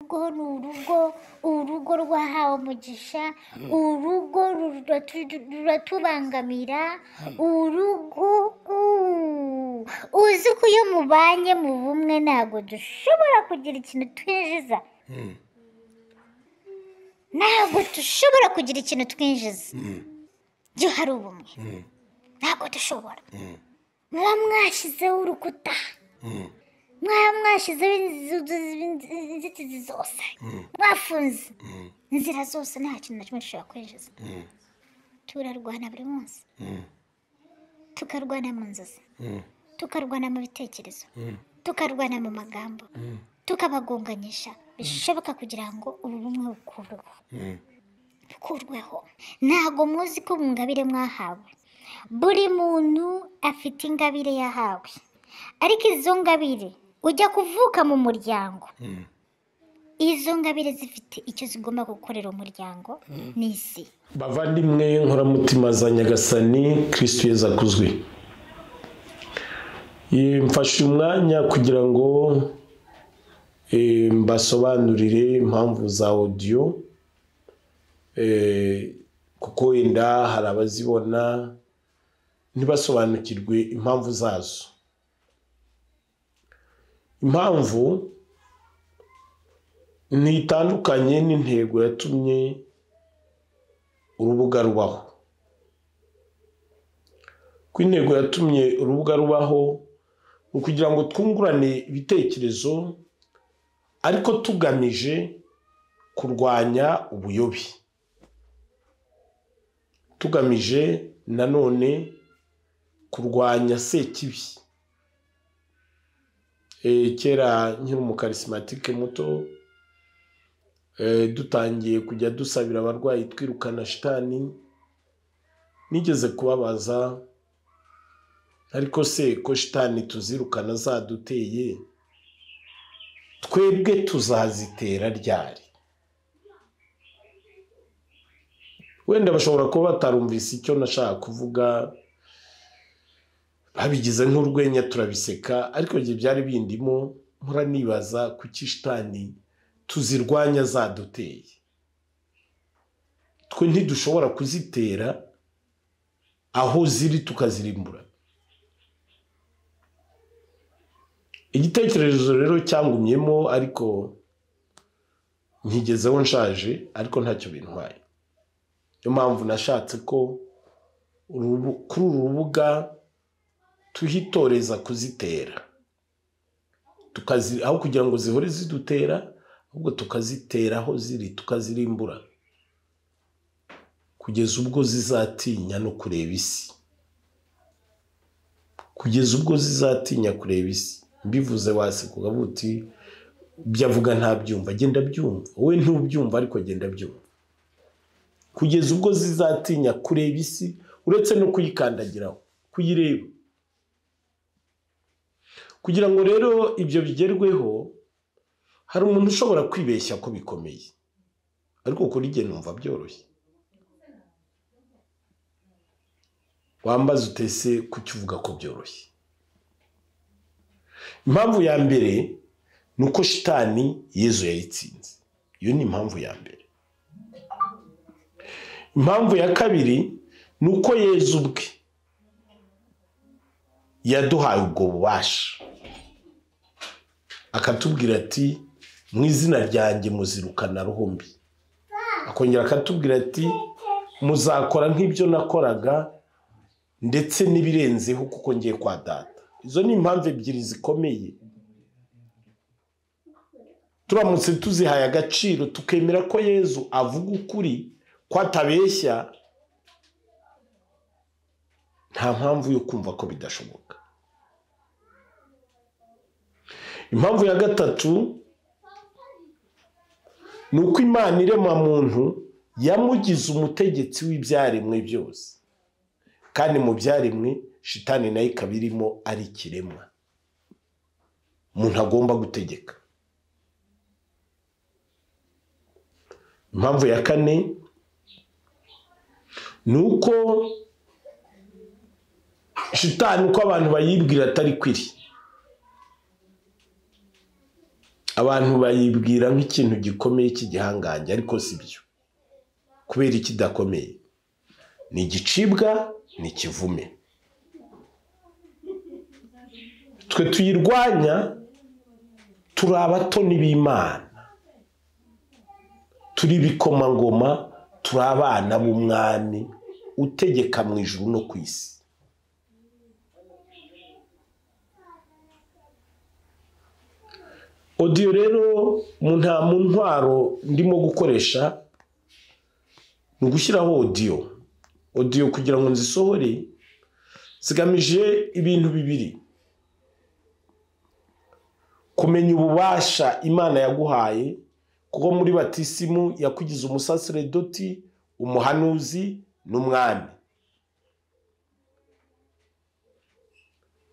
rugo ni urugo urugo rwahawe umugisha urugo ruratu- ruratubangamira urugo uuu. uzi ko iyo mubanye mu bumwe ntabwo dushobora kugira ikintu twinjiza ntabwo dushobora kugira ikintu twinjiza iyo hari ubumwe ntabwo dushobora muba mwashyizeho urukuta mwaba mwashyizeho inzu- inzitizi zose mwafunze inzira zose nta kintu na kimwe dushobora kwinjiza turarwana buri munsi tukarwana mu nzozi tukarwana mu bitekerezo tukarwana mu magambo tukabagonganyisha bishoboka kugira ngo ubu bumwe bukurweho bukurweho ntabwo muzi ko mu ngabire mwahawe buri muntu afite ingabire yahawe ariko izo ngabire ujya kuvuka mu muryango izo ngabire zifite icyo zigomba gukorera umuryango n'isi bavandimwe nkoramutima za nyagasani kirisitu yeza akuzwe Eh, mfashe umwanya kugira ngo eh, mbasobanurire impamvu za odiyo Eh, kuko wenda hari abazibona ntibasobanukirwe impamvu zazo impamvu ntitandukanye n'intego yatumye urubuga rubaho ku intego yatumye urubuga rubaho ni ukugira ngo twungurane ibitekerezo ariko tugamije kurwanya ubuyobe tugamije nanone kurwanya sekibi Eh, kera nkiri umukarisimatike muto Eh, dutangiye kujya dusabira abarwayi twirukana shitani nigeze kubabaza ariko se ko shitani tuzirukana zaduteye twebwe tuzazitera ryari wenda bashobora kuba batarumvise icyo nashaka kuvuga babigize nk'urwenya turabiseka ariko igihe byari bindimo muranibaza kuki shitani tuzirwanya zaduteye twe ntidushobora kuzitera aho ziri tukazirimbura igitekerezo rero cyangumyemo ariko nkigezeho nshaje ariko ntacyo bintwaye niyo mpamvu nashatse ko urubu- kuri uru rubuga tuhitoreza kuzitera tukazi aho kugira ngo zihore zidutera ahubwo tukazitera aho ziri tukazirimbura kugeza ubwo zizatinya no kureba isi kugeza ubwo zizatinya kureba isi mbivuze waseka ukavuga uti ibyo avuga ntabyumva agenda abyumva wowe ntubyumva ariko agenda abyumva kugeza ubwo zizatinya kureba isi uretse no kuyikandagiraho kuyireba kugira ngo rero ibyo bigerweho hari umuntu ushobora kwibeshya ko bikomeye ariko kuri jye numva byoroshye wambaze utese kuki uvuga ko byoroshye impamvu ya mbere ni uko shitani yezu yayitsinze iyo ni impamvu ya mbere impamvu ya kabiri ni uko yezu ubwe yaduhaye ubwo bubasha akatubwira ati mu izina ryanjye muzirukana ruhumbi akongera akatubwira ati muzakora nk'ibyo nakoraga ndetse n'ibirenzeho kuko ngiye kwa data izo ni impamvu ebyiri zikomeye turamutse tuzihaye agaciro tukemera ko yezu avuga ukuri ko atabeshya nta mpamvu yo kumva ko bidashoboka impamvu ya gatatu ni uko imana irema muntu yamugize umutegetsi w'ibyaremwe byose kandi mu byaremwe shitani nayo ikaba irimo ari ikiremwa umuntu agomba gutegeka impamvu ya kane ni uko shitani uko abantu bayibwira atari kwiri abantu bayibwira nk'ikintu gikomeye cy'igihangange ariko si byo kubera ikidakomeye ni igicibwa ni ikivume twe tuyirwanya turi abatoni b'imana turi ibikomangoma turi abana b'umwami utegeka mu ijuru no ku isi odiyo rero mu nta mu ntwaro ndimo gukoresha ni ugushyiraho odiyo odiyo kugira ngo nzisohore zigamije ibintu bibiri kumenya ububasha imana yaguhaye kuko muri batisimu yakugize umusaseredoti umuhanuzi n'umwami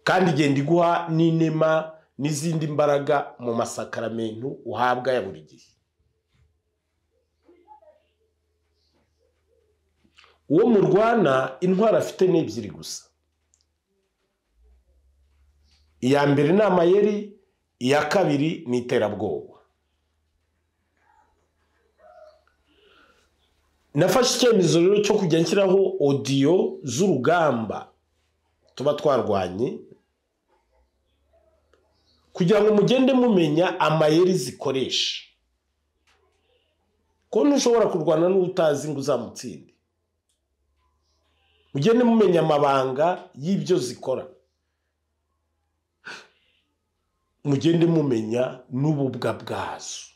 kandi igenda iguha n'inema n'izindi mbaraga mu masakaramentu uhabwa ya buri gihe uwo murwana intwaro afite ni ebyiri gusa iya mbere ni amayeri iya kabiri ni iterabwoba nafashe icyemezo rero cyo kujya nshyiraho odiyo z'urugamba tuba twarwanye kugira ngo mugende mumenya amayeri zikoresha ko ntushobora kurwana n'utazi ngo uzamutsinde mugende mumenya amabanga y'ibyo zikora mugende mumenya n'ububwa bwazo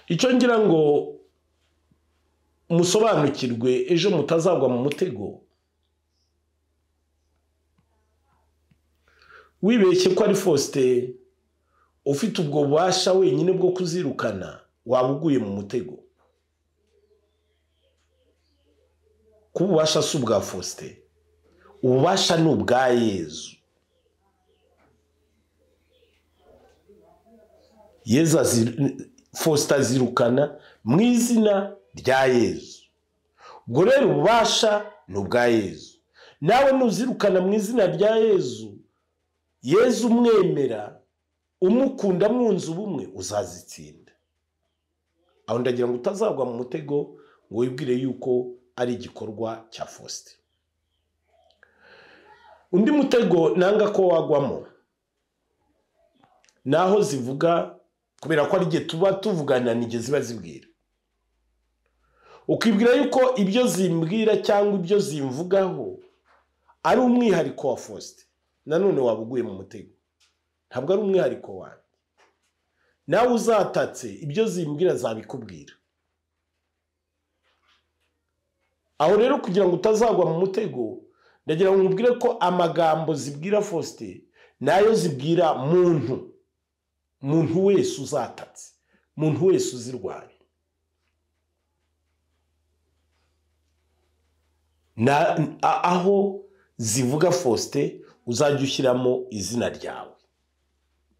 icyo ngira ngo musobanukirwe ejo mutazagwa mu mutego wibeshye ko ari fosite ufite ubwo bubasha wenyine bwo kuzirukana waba uguye mu mutego kuba ububasha si ubwa fosite ububasha ni ubwa yezu yezu fosita azirukana mu izina rya yezu ubwo rero ububasha ni ubwa yezu nawe nuzirukana mu izina rya yezu yezu umwemera umukunda mwunze ubumwe uzazitsinda aho ndagira ngo utazagwa mu mutego ngo wibwire yuko ari igikorwa cya fosite undi mutego nanga ko wagwamo ni aho zivuga kubera ko ari igihe tuba tuvugana n'igihe ziba zibwira ukibwira yuko ibyo zimbwira cyangwa ibyo zimvugaho ari umwihariko wa fosite nanone waba uguye mu mutego ntabwo ari umwihariko wawe nawe uzatatse ibyo zimbwira zabikubwira aho rero kugira ngo utazagwa mu mutego ndagira ngo nkubwire ko amagambo zibwira fosite nayo zibwira muntu muntu wese uzatatse muntu wese uzirwaye aho zivuga fosite uzajya ushyiramo izina ryawe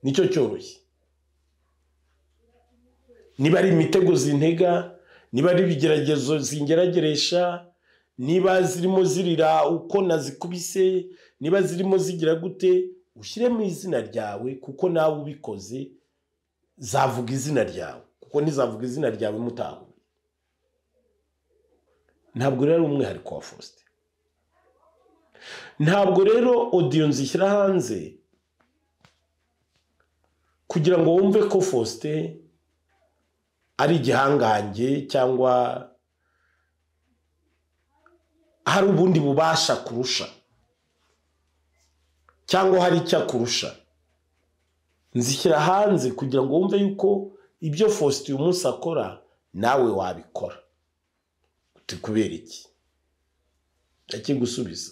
nicyo cyoroshye niba ari imitego zintega niba ari ibigeragezo zingerageresha niba zirimo zirira uko nazikubise niba zirimo zigira gute ushyiremo izina ryawe kuko nawe ubikoze zavuga izina ryawe kuko ntizavuga izina ryawe mutahuye ntabwo rero ari umwihariko wa fosite ntabwo rero odiyo nzishyira hanze kugira ngo wumve ko fosite ari igihangange cyangwa hari ubundi bubasha kurusha cyangwa hari icyo akurusha nzishyira hanze kugira ngo wumve yuko ibyo fosite uyu munsi akora nawe wabikora uti kubera iki ndakigusubiza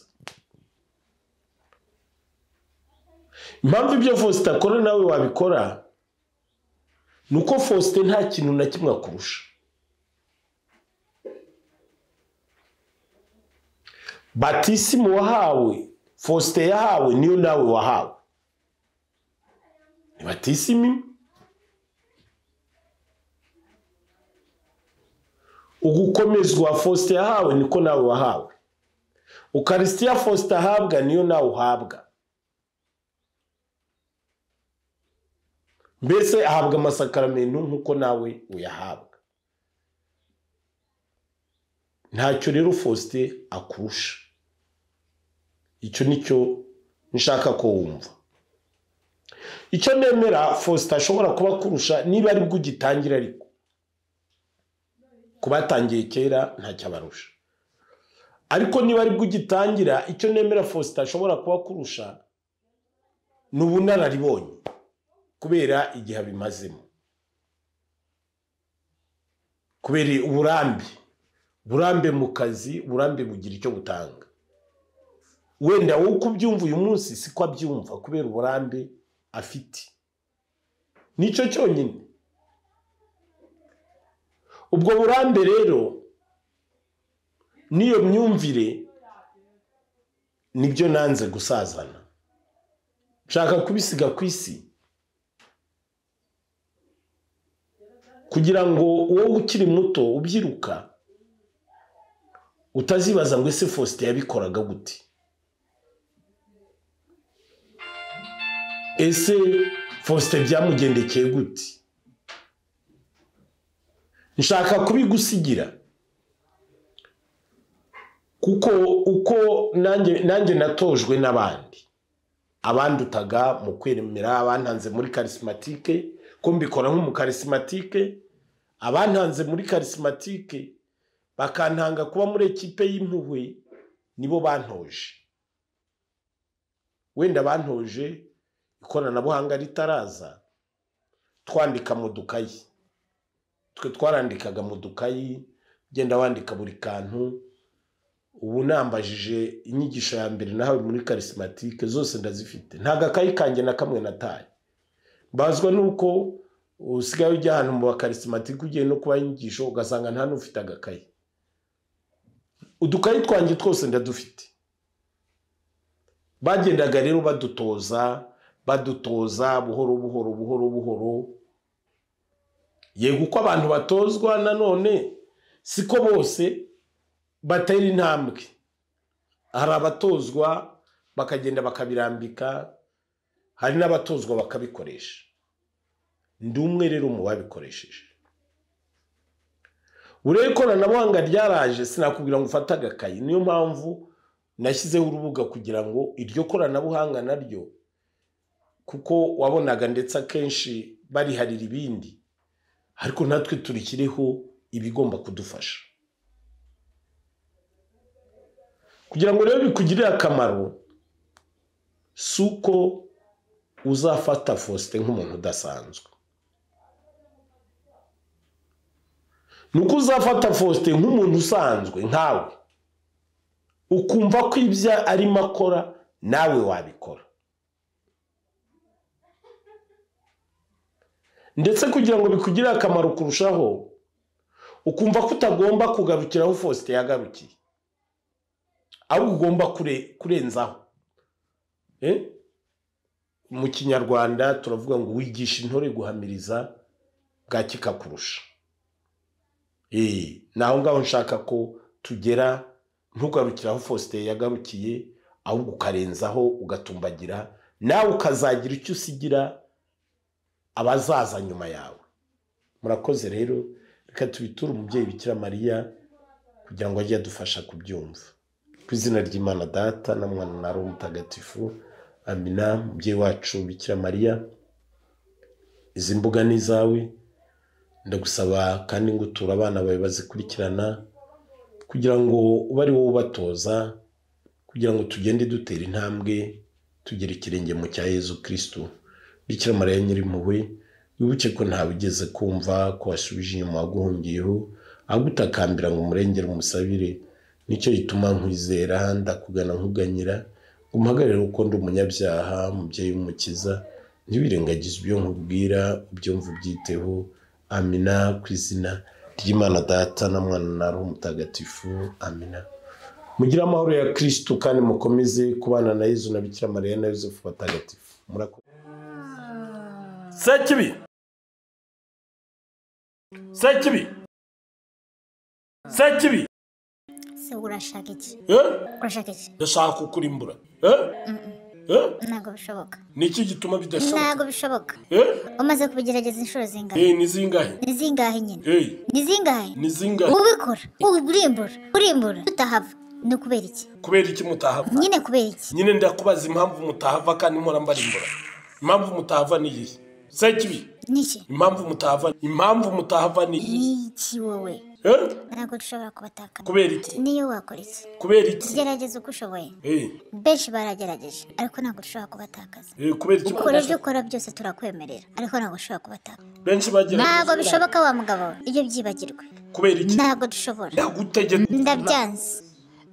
impamvu ibyo fosite akora nawe wabikora ni uko fosite nta kintu na kimwe akurusha batisimu wahawe fosite yahawe niyo nawe wahawe ni batisimu ugukomezwa fosite yahawe niko nawe wahawe ukarisitiya fosite ahabwa niyo nawe uhabwa mbese ahabwa amasakaramentu nk'uko nawe uyahabwa ntacyo rero faustin akurusha icyo nicyo nshaka ko wumva icyo nemera faustin ashobora kuba akurusha niba aribwo ugitangira ariko ku batangiye kera ntacyo abarusha ariko niba aribwo ugitangira icyo nemera faustin ashobora kuba akurusha ni ubunararibonye kubera igihe abimazemo kubera uburambe uburambe mu kazi uburambe bugira icyo butanga wenda wowe uko ubyumva uyu munsi siko abyumva kubera uburambe afite nicyo cyonyine ubwo burambe rero n'iyo myumvire nibyo nanze gusazana nshaka kubisiga ku isi kugira ngo wowe ukiri muto ubyiruka utazibaza ngo ese faustin yabikoraga gute ese faustin byamugendekeye gute nshaka kubigusigira kuko uko nanjye natojwe n'abandi abandutaga mu kwemera abantanze muri karisimatike ko mbikora nk'umukarisimatike abantanze muri karisimatike bakantanga kuba muri ekipe y'impuhwe nibo bantoje wenda bantoje ikoranabuhanga ritaraza twandika mu dukayi twe twarandikaga mu dukayi ugenda wandika buri kantu ubu nambajije inyigisho ya mbere nahawe muri karisimatike zose ndazifite nta gakayi kanjye na kamwe nataye mbazwa nuko usigaye ujya ahantu mu bakarisimatike ugiye no kubaha inyigisho ugasanga nta n'ufite agakayi udukayi twanjye twose ndadufite bagendaga rero badutoza badutoza buhoro buhoro buhoro buhoro yego uko abantu batozwa nanone siko bose batera intambwe hari abatozwa bakagenda bakabirambika hari n'abatozwa bakabikoresha ndi umwe rero mu babikoresheje buriya ikoranabuhanga ryaraje sinakubwira ngo ufate agakayi niyo mpamvu nashyizeho urubuga kugira ngo iryo koranabuhanga naryo kuko wabonaga ndetse akenshi bariharira ibindi ariko natwe turikiriho ibigomba kudufasha kugira ngo rero bikugirire akamaro si uko uzafata faustin nk'umuntu udasanzwe ni uko uzafata faustin nk'umuntu usanzwe nkawe ukumva ko ibyo arimo akora nawe wabikora ndetse kugira ngo bikugire akamaro kurushaho ukumva ko utagomba kugarukira aho faustin yagarukiye ahubwo ugomba kurenzaho mu kinyarwanda turavuga ngo wigisha intore guhamiriza bwaki kakurusha ni aho ngaho nshaka ko tugera ntugarukire aho faustin yagarukiye ahubwo ukarenzaho ugatumbagira nawe ukazagira icyo usigira abazaza nyuma yawe murakoze rero reka tubiture umubyeyi bikira mariya kugira ngo ajye adufasha kubyumva ku izina ry'imana data na mwana na roho mutagatifu amina umubyeyi wacu bikira mariya izi mbuga ni izawe ndagusaba kandi ngo uture abana bawe bazikurikirana kugira ngo ube ari wowe ubatoza kugira ngo tugende dutera intambwe tugere ikirenge mu cya yezu kirisitu bikira mariya nyirimpuhwe wibuke ko ntawe ugeze kumva ko wasubije inyuma waguhungiyeho ahubwo utakambira ngo umurengere umusabire nicyo gituma nkwizera ndakugana nkuganyira ngo umuhagarare uko ndi umunyabyaha umubyeyi w'umukiza ntibirengagize ibyo nkubwira ubyumva ubyiteho amina ku izina ry'imana data na mwana na roho mutagatifu amina mugire amahoro ya kirisitu kandi mukomeze kubana na yezu na bikira mariya na yosefu batagatifu murakoze Sekibi. Sekibi. Sekibi. se urashaka iki Eh? urashaka iki ndashaka kukurimbura eh? Mm, mm. Eh? ntabwo bishoboka ni iki gituma bidashoboka ntabwo bishoboka Eh? umaze kubigerageza inshuro zingahe Eh, ni zingahe ni zingahe nyine Eh, ni zingahe ni zingahe ubikora urimbura urimbura tutahava ni ukubera iki kubera iki mutahava nyine kubera iki nyine ndakubaza impamvu mutahava kandi mpora mbarimbura impamvu mutahava ni iyihe se kibi niki impamvu mutahava impamvu mutahava ni iyihe niki wowe Eh? ntabwo dushobora kubatakana kubera iki niyo wakora iki kubera iki gerageza uko ushoboye Eh, benshi baragerageje ariko ntabwo dushobora kubatakaza eh, kubera iki ukora ibyo ukora byose turakwemerera ariko ntabwo dushobora kubatakaza benshi bagira ntabwo bishoboka wa mugabo we, ibyo byibagirwe kubera iki ntabwo dushobora ndagutegetse ndabyanze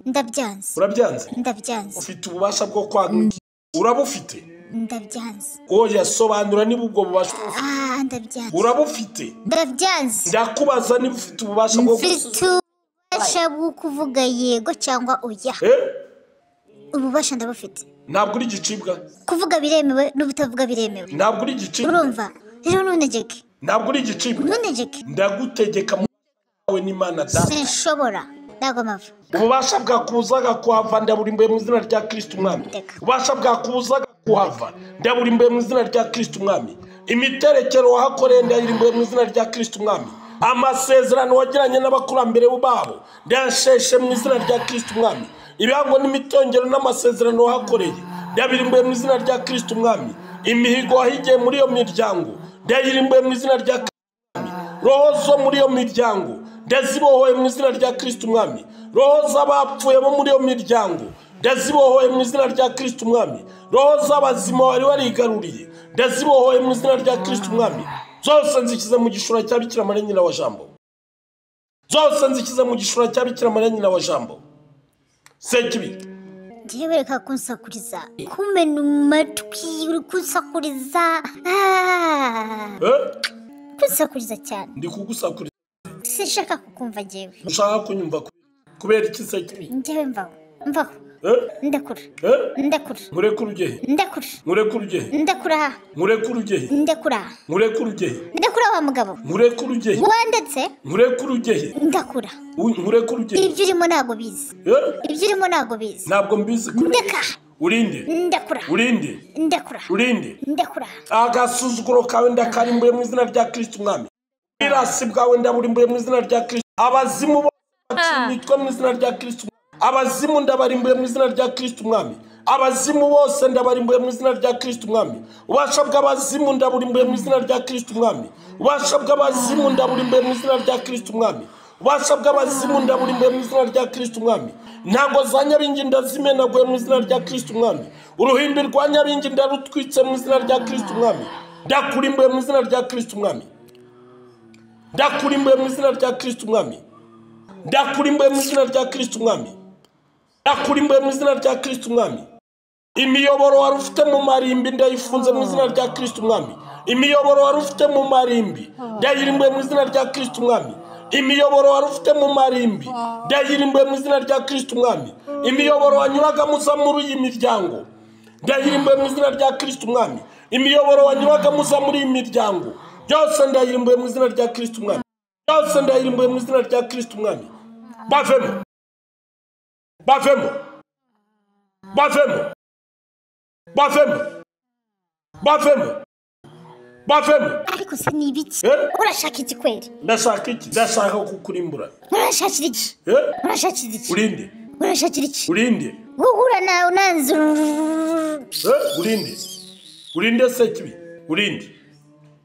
ndabyanze urabyanze ndabyanze ufite ububasha bwo kwanga uraba ufite ndabyanze oya sobanura niba ubwo bubasha ah ndabyanze uraba ufite ndabyanze ndakubaza niba ufite ububasha bwo mfite ububasha bwo kuvuga yego cyangwa oya Eh? ububasha ndabufite ntabwo uri igicibwa kuvuga biremewe n'ubutavuga biremewe ntabwo uri igicibwa urumva rero ntuntegeke ntabwo uri igicibwa ntuntegeke ndagutegeka mu wawe n'imana data sinshobora ntabwo mpava ububasha bwakubuzaga kuhava ndaburimbuye mu izina rya kirisiti umwami Ndeka. ububasha bwakubuzaga kuhava ndaburimbuye mu izina rya kirisiti umwami imiterekero wahakoreye ndayirimbuye mu izina rya kirisiti umwami amasezerano wagiranye n'abakurambere babo ndayasheshe mu izina rya kirisiti umwami ibihango n'imitongero n'amasezerano wahakoreye ndabirimbuye mu izina rya kirisiti umwami imihigo wahigiye muri iyo miryango ndayirimbuye mu izina rya roho zo muri iyo miryango ndazibohoye mu izina rya kirisiti umwami roho z'abapfuye bo muri iyo miryango ndazibohoye mu izina rya kirisiti umwami roho z'abazima wari warigaruriye ndazibohoye mu izina rya kirisiti umwami zose nzikize mu gishura cya bikira mariya nyina wa jambo zose nzikize mu gishura cya bikira mariya nyina wa jambo sekibi ngiye bereka kunsakuriza kumena umatwi uri kunsakuriza Ah, eh? kunsakuriza cyane ndi kugusakuriza sinshaka kukumva ngewe ushaka kunyumva kubera iki sekibi ngewe mvaho mvaho eh? ndakura eh? ndakura nkurekure ugehe ndakura nkurekure ugehe ndakura nkurekure ugehe ndakura nkurekure ugehe ndakura wa mugabo nkurekure ugehe wandetse nkurekure ugehe ndakura U- nkurekure ugehe ibyo urimo ntabwo bizi Eh? ibyo urimo ntabwo bizi ntabwo mbizi kure ndeka urinde ndakura urinde ndakura urinde ndakura agasuzuguro kawe ndakarimbuye mu izina rya kirisiti umwami ubwirasi bwawe ndaburimbuye mu izina rya kirisiti abazimu bose bacumitwe mu izina rya kirisiti umwami abazimu ndabarimbuye mu izina rya kirisiti umwami abazimu bose ndabarimbuye mu izina rya kirisiti umwami ubasha bw'abazimu ndaburimbuye mu izina rya kirisiti umwami ubasha bw'abazimu ndaburimbuye mu izina rya kirisiti umwami ubasha bw'abazimu ndaburimbuye mu izina rya kirisiti umwami ntabwo za nyabingi ndazimenaguye mu izina rya kirisiti umwami uruhimbi rwa nyabingi ndarutwitse mu izina rya kirisiti umwami ndakurimbuye mu izina rya kirisiti umwami ndakurimbuye mu izina rya kirisiti umwami ndakurimbuye mu izina rya kirisiti umwami ndakurimbuye mu izina rya kirisiti umwami imiyoboro wari ufite mu marimbi ndayifunze mu izina rya kirisiti umwami imiyoboro wari ufite mu marimbi ndayirimbuye mu izina rya kirisiti umwami imiyoboro wari ufite mu marimbi ndayirimbuye mu izina rya kirisiti umwami imiyoboro wanyuragamo uza muri iyi miryango ndayirimbuye mu izina rya kirisiti umwami imiyoboro wanyuragamo uza muri iyi miryango byose ndayirimbuye mu izina rya kirisiti umwami byose ndayirimbuye mu izina rya kirisiti umwami bavemo bavemo bavemo bavemo bavemo bavemo ariko se ni ibiki Eh? urashaka iki kweri ndashaka iki ndashaka kukurimbura urashakira iki Eh? urashakira iki urinde urashakira iki urinde guhura nawe unanze Eh? urinde urinde se kibi urinde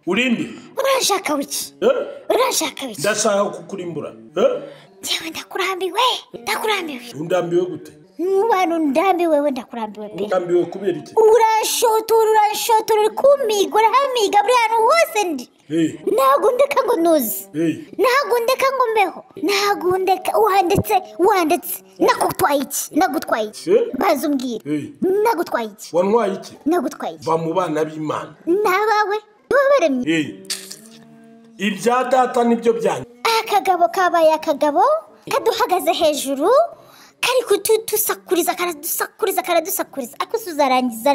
urinde urashaka wiki Eh? urashaka wiki ndashaka kukurimbura Eh? ngewe ndakurambiwe ndakurambiwe undambiwe gute n'abantu ndambiwe we ndakurambiwe pe undambiwe kubera iki urashotora urashotora uri kumiga urahamiga buri hantu hose ndi Eh, ntabwo ndeka ngo ntuzi eh, ntabwo ndeka ngo mbeho ntabwo ndeka wanditse wanditse nagutwaye iki nagutwaye iki Eh? baza umbwire eh. nagutwaye iki wantwaye iki nagutwaye iki va mu bana b'imana n'abawe niba baremye Eh. ibya data nibyo byanyu akagabo kabaye akagabo kaduhagaze hejuru kari kudusakuriza karadusakuriza karadusakuriza ariko se uzarangiza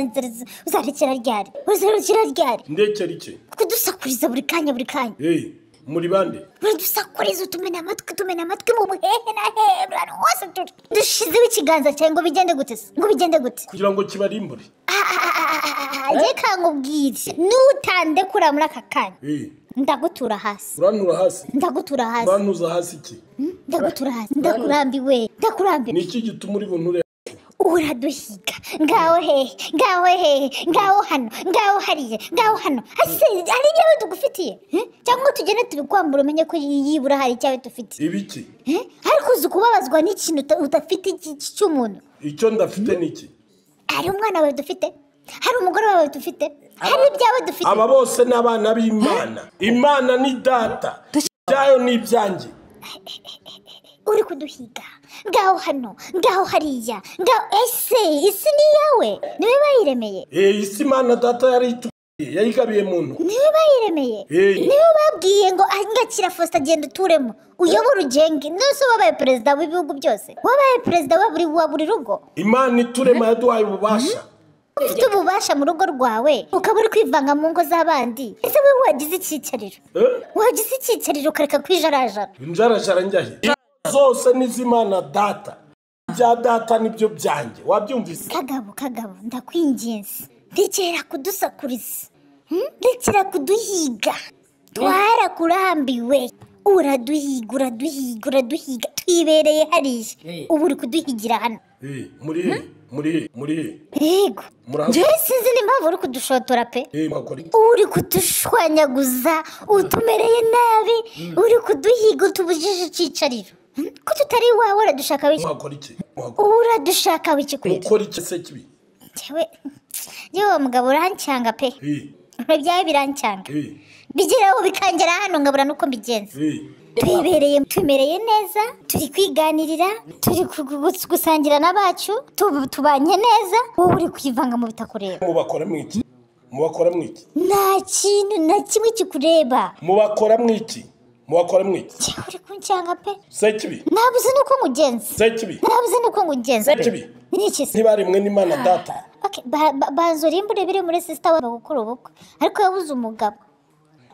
uzarekera ryari uzarekera ryari ndekera iki kudusakuriza buri kanya buri kanya Eh, muri bande uradusakuriza utumena amatwi tumena amatwi mu buhehe na hebura ahantu hose turi dushizeho ikiganza cyawe ngo bigende gute se ngo bigende gute kugira ngo kibarimbure Ah, ah, rye kankubwire n'utandekura muri aka kanya Eh, ndagutura hasi urantura hasi ndagutura hasi urantuza hasi iki ndagutura hasi ndakurambiwe ndakurambiwe ni iki gituma uri bunture uraduhiga ngaho hehe ngaho hehe ngaho hano ngaho hariya ngaho hano ese hari ibyawe tugufitiye Eh? cyangwa tugende tubikwambura umenye ko yibura hari icyawe dufite ibiki Eh? hari kuza ukubabazwa n'ikintu uta- udafite iki- iki- cy'umuntu icyo ndafite ni iki hari umwana wawe dufite hari umugore wawe dufite hari ibyawe dufite aba bose ni abana b'imana imana ni data byayo ni ibyanjye uri kuduhiga ngaho hano ngaho hariya ngaho ese isi ni iyawe niwe bayiremeye Eh, isi imana data yari ituye yayigabiye muntu niwe bayiremeye Eh. niwe babwiye ngo angakira fosita agenda uturemo uyobora ugenge nose wabaye perezida w'ibihugu byose wabaye perezida wa buri wa buri rugo imana iturema yaduhaye ububasha ufite ububasha mu rugo rwawe ukaba uri kwivanga mu ngo z'abandi ese wowe wagize icyicariro Eh? wagize icyicariro ukareka kwijarajara injarajara njya he zose ni iz'imana data ibya data nibyo byanjye wabyumvise kagabo kagabo ndakwinginze ndekera kudusakuriza Hmm? ndekera kuduhiga twarakurambiwe uraduhiga uraduhiga uraduhiga twibereye hariya Eh. ubu uri kuduhigira hano Eh, muri he muri he muri he yego Muraho- njyewe sinzi n'impamvu uri kudushotora pe Eh, mwakora iki? uri kudushwanyaguza utumereye nabi uri kuduhiga utubujije icyicariro Hmm? ko tutari iwawe uradushaka wiki mwakora iki Mwakora- uradushaka wiki kurira ukora iki se kibi njyewe njyewe uwo mugabo urancyanga pe Eh, ntibyaye birancyanga eh, bigeraho bikangera hano nkabura n'uko mbigenza eh. twibereye tumereye neza turi kwiganirira turi ku- gu- gusangira n'abacu tu- tubanye neza wowe uri kwivanga mu bitakureba mubakora mu iki mubakora mu iki nta kintu na kimwe kikureba mubakora mu iki mubakora mu iki njyewe uri kuncanga pe se kibi nabuze n'uko ngugenza se kibi nabuze n'uko ngugenza pe Kibi. ni iki se ntibaremwe n'imana data Okay, ba- ba- banzura imbure biri muri sisita wabo gukora ubukwe ariko yabuze umugabo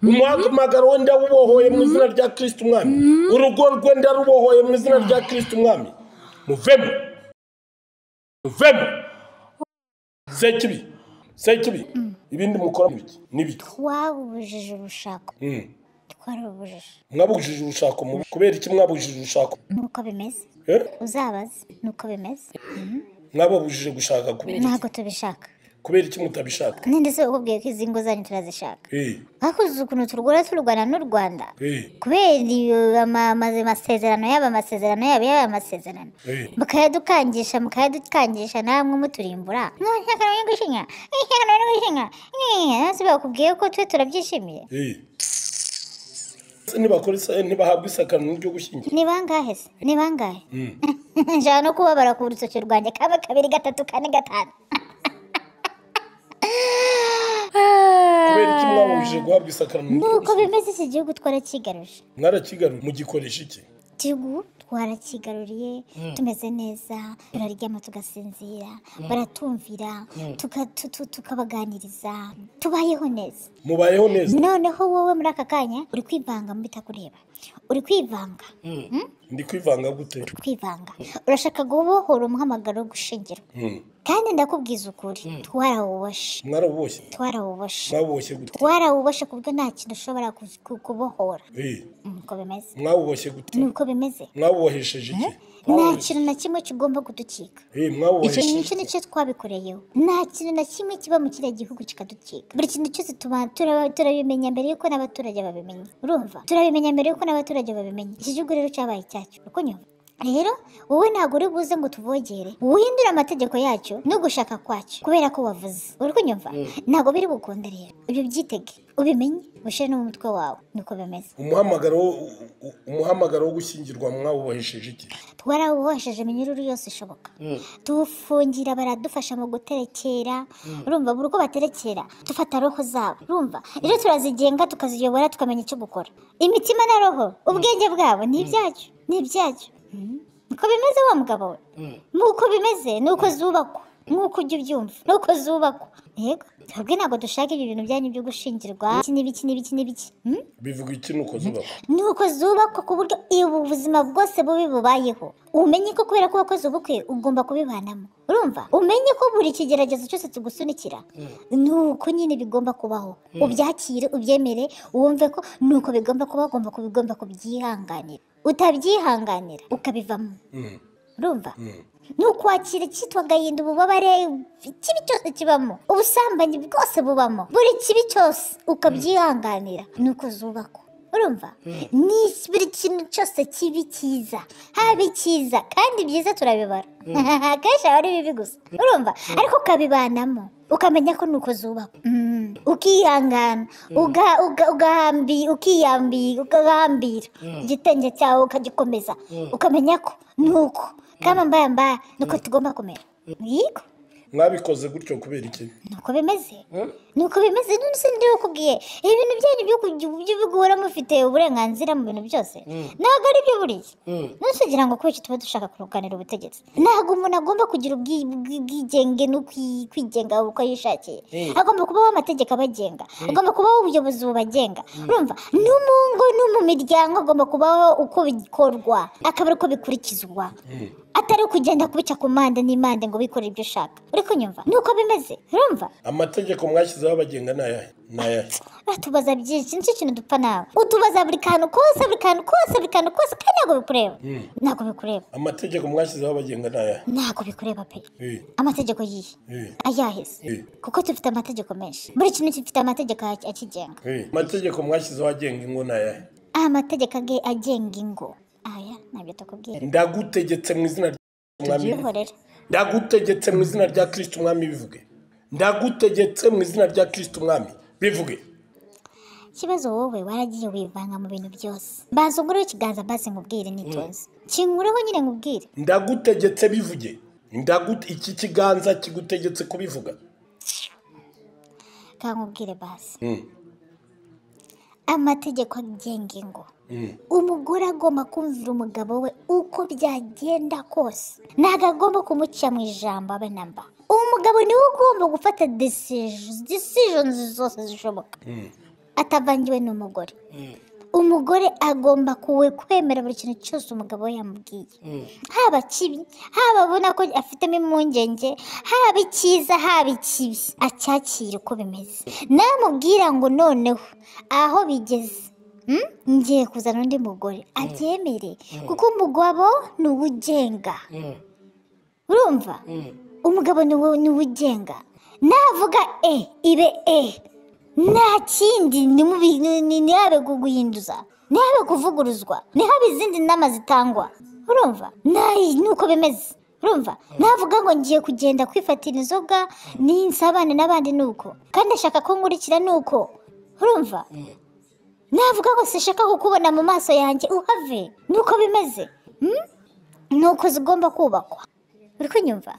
umwamagaro we ndarubohoye mu izina rya kirisiti umwami urugo rwe ndarubohoye mu izina rya kirisiti umwami muvemo muvemo se kibi se kibi ibindi mukora mu iki n'ibiki twabubujije urushako Mm. twarubujije mwabujije urushako mu kubera iki mwabujije urushako nuko bimeze Eh? uzabaze nuko bimeze mwababujije gushaka kubera iki? ntabwo tubishaka kubera iki mutabishaka ninde se ukubwiye ko izi ngo zanyu turazishaka Eh, hakuze ukuntu turwara turwana n'u rwanda eh, kubera iyo ama- amaze masezerano yaba amasezerano yaba yaba amasezerano eh. mukayadukangisha mukayadukangisha namwe muturimbura "None ishyaka ryo gushinya ishyaka ryo gushinya Eh, none se bakubwiye ko twe turabyishimiye Eh. Se ntibakora isa- ntibahabwa isakarano ryo gushyingira ni bangahe se ni bangahe nshaka no kubabara ku rutoki rwanjye kaba kabiri gatatu kane gatanu kubera iki mwababujije guhabwa isakarano ryo nuko gushyingira? bimeze iki gihugu twarakigaruje mwarakigarura mugikoreshije iki igihugu twarakigaruriye tumeze neza turaryama tugasinzira baratumvira tuka- tu- tu- tukabaganiriza tubayeho neza mubayeho neza noneho wowe muri aka kanya uri kwivanga mu bitakureba uri kwivanga ndi kwivanga gute uri kwivanga urashaka gubohora umuhamagaro wo gushingirwa Mm. kandi ndakubwiza ukuri twarawubashe mwaraboshye twarawubashe mwaboshye gute twarawubashe ku buryo nta kintu ushobora ku- ku- kubohora Eh, nuko bimeze mwaboshye gute nuko bimeze mwabohesheje iki nta kintu na kimwe kigomba kuducika Eh, icyo mwabohesheje nicyo nicyo twabikoreyeho nta kintu na kimwe kiba mu kiriya gihugu kikaducika buri kintu cyose tuba- turaba- turabimenya mbere yuko n'abaturage babimenya urumva turabimenya mbere yuko n'abaturage babimenya iki gihugu rero cyabaye icyacu uko nyuma rero wowe ntabwo uri buze ngo tuvogere uhindure amategeko yacyo no gushaka kwacyo kubera ko wavuze uri kunyumva ntabwo biri bukunde rero ibyo byitege ubimenye ushyire no mu mutwe wawe niko bimeze umuhamagaro wo- u- umuhamagaro wo gushyingirwa mwawubohesheje iki twarawubohesheje iminyururu yose ishoboka tuwufungira baradufasha mu guterekera urumva buri uko baterekera dufata roho zabo urumva rero turazigenga tukaziyobora tukamenya icyo gukora imitima na roho ubwenge bwabo ni ibyacu ni ibyacu niko bimeze wa mugabo we nuko bimeze nuko zubakwa nk'uko ujya ubyumva nuko zubakwa yego twebwe ntabwo dushaka ibyo bintu byanyu byo gushingirwa iki n'ibiki n'ibiki n'ibiki Hmm? bivuga iki nuko zubakwa nuko zubakwa ku buryo ubu buzima bwose bubi bubayeho umenye ko kubera ko wakoze ubukwe ugomba kubibanamo urumva umenye ko buri kigeragezo cyose tugusunikira ni uko nyine bigomba kubaho ubyakire ubyemere wumve ko ni uko bigomba kuba ugomba kuba ugomba kubyihanganira utabyihanganira ukabivamo Mm, urumva mm. ni ukwakira icyitwa agahinda ububabare ikibi cyose kibamo ubusambanyi bwose bubamo buri kibi cyose ukabyihanganira ni uko zubakwa urumva ni buri kintu cyose kibi cyiza haba icyiza kandi byiza turabibara akenshi aba ari bibi gusa urumva ariko ukabibanamo ukamenya ko ni uko zubakwa Mm. ukihangana uga- uga- ugahambi- ukiyambi- ugahambira igitenge cyawe ukagikomeza ukamenya ko ni uko kamambayambaya ni uko tugomba kumera yego mwabikoze gutyo kubera iki ni uko bimeze ni uko bimeze none se ndiwe ukubwiye ibintu byanyu byo kujya- byo guhora mufite uburenganzira mu bintu byose ntabwo ari byo buriya nose ugira ngo kubera iki tuba dushaka kurunganira ubutegetsi ntabwo umuntu agomba kugira ubwi- ubwi- ubwigenge no kwi- kwigenga uko yishakiye agomba kubaho amategeko abagenga agomba kubaho ubuyobozi bubagenga urumva no mu ngo no mu miryango agomba kubaho uko bikorwa akaba ari uko bikurikizwa atari ukugenda kubica ku mpande n'impande ngo bikorere ibyo ushaka uri kunyumva ni uko bimeze urumva amategeko mwashyizeho abagenga ni ayahe ni ayahe batubaza byinshi nicyo kintu dupfa nawe utubaza buri kantu kose buri kantu kose buri kantu kose kandi ntabwo bikureba ntabwo bikureba amategeko mwashyizeho abagenga ni ayahe ntabwo bikureba pe Eh, amategeko yihe eh, ayaheze eh, kuko dufite amategeko menshi buri kintu gifite amategeko ak- akigenga eh. amategeko mwashyizeho agenga ingo ni ayahe amategeko age- agenga ingo aya ntabyo tukubwira ndagutegetse mu izina rya Kristo umwami tubyihorera ndagutegetse mu izina rya kirisiti umwami bivuge ndagutegetse mu izina rya kirisiti umwami bivuge ikibazo wowe waragiye wivanga mu bintu byose mbanza ungureho ikiganza mbaze nkubwire nitonze kingureho nyine nkubwire ndagutegetse bivuge Ndagu- iki kiganza kigutegetse kubivuga kandi nkubwire basi Mm, amategeko agenga ingo mm, umugore agomba kumvira umugabo we uko byagenda kose ntabwo agomba kumuca mu ijambo abe na mba umugabo niwe ugomba gufata decisions zose zishoboka mm. atavangiwe n'umugore umugore agomba kuwe kwemera buri kintu cyose umugabo we yamubwiye haba kibi haba abona ko afitemo impungenge haba icyiza haba ikibi acyakire uko bimeze namubwira ngo noneho aho bigeze mm, ngiye kuzana undi mugore abyemere kuko umugabo ni uwe ugenga urumva umugabo ni wowe- ni we ugenga navuga e ibe e nta kindi ntimubi- ni- ni- ntihabe gu- guhinduza ntihabe kuvuguruzwa ntihabe izindi nama zitangwa urumva nayi ni uko bimeze urumva navuga ngo ngiye kugenda kwifatira inzoga ninsabane n'abandi ni uko kandi ashaka ko nkurikira ni uko urumva navuga ngo sishaka kukubona mu maso yanjye uhave ni uko bimeze Mm? ni uko zigomba kubakwa uri kunyumva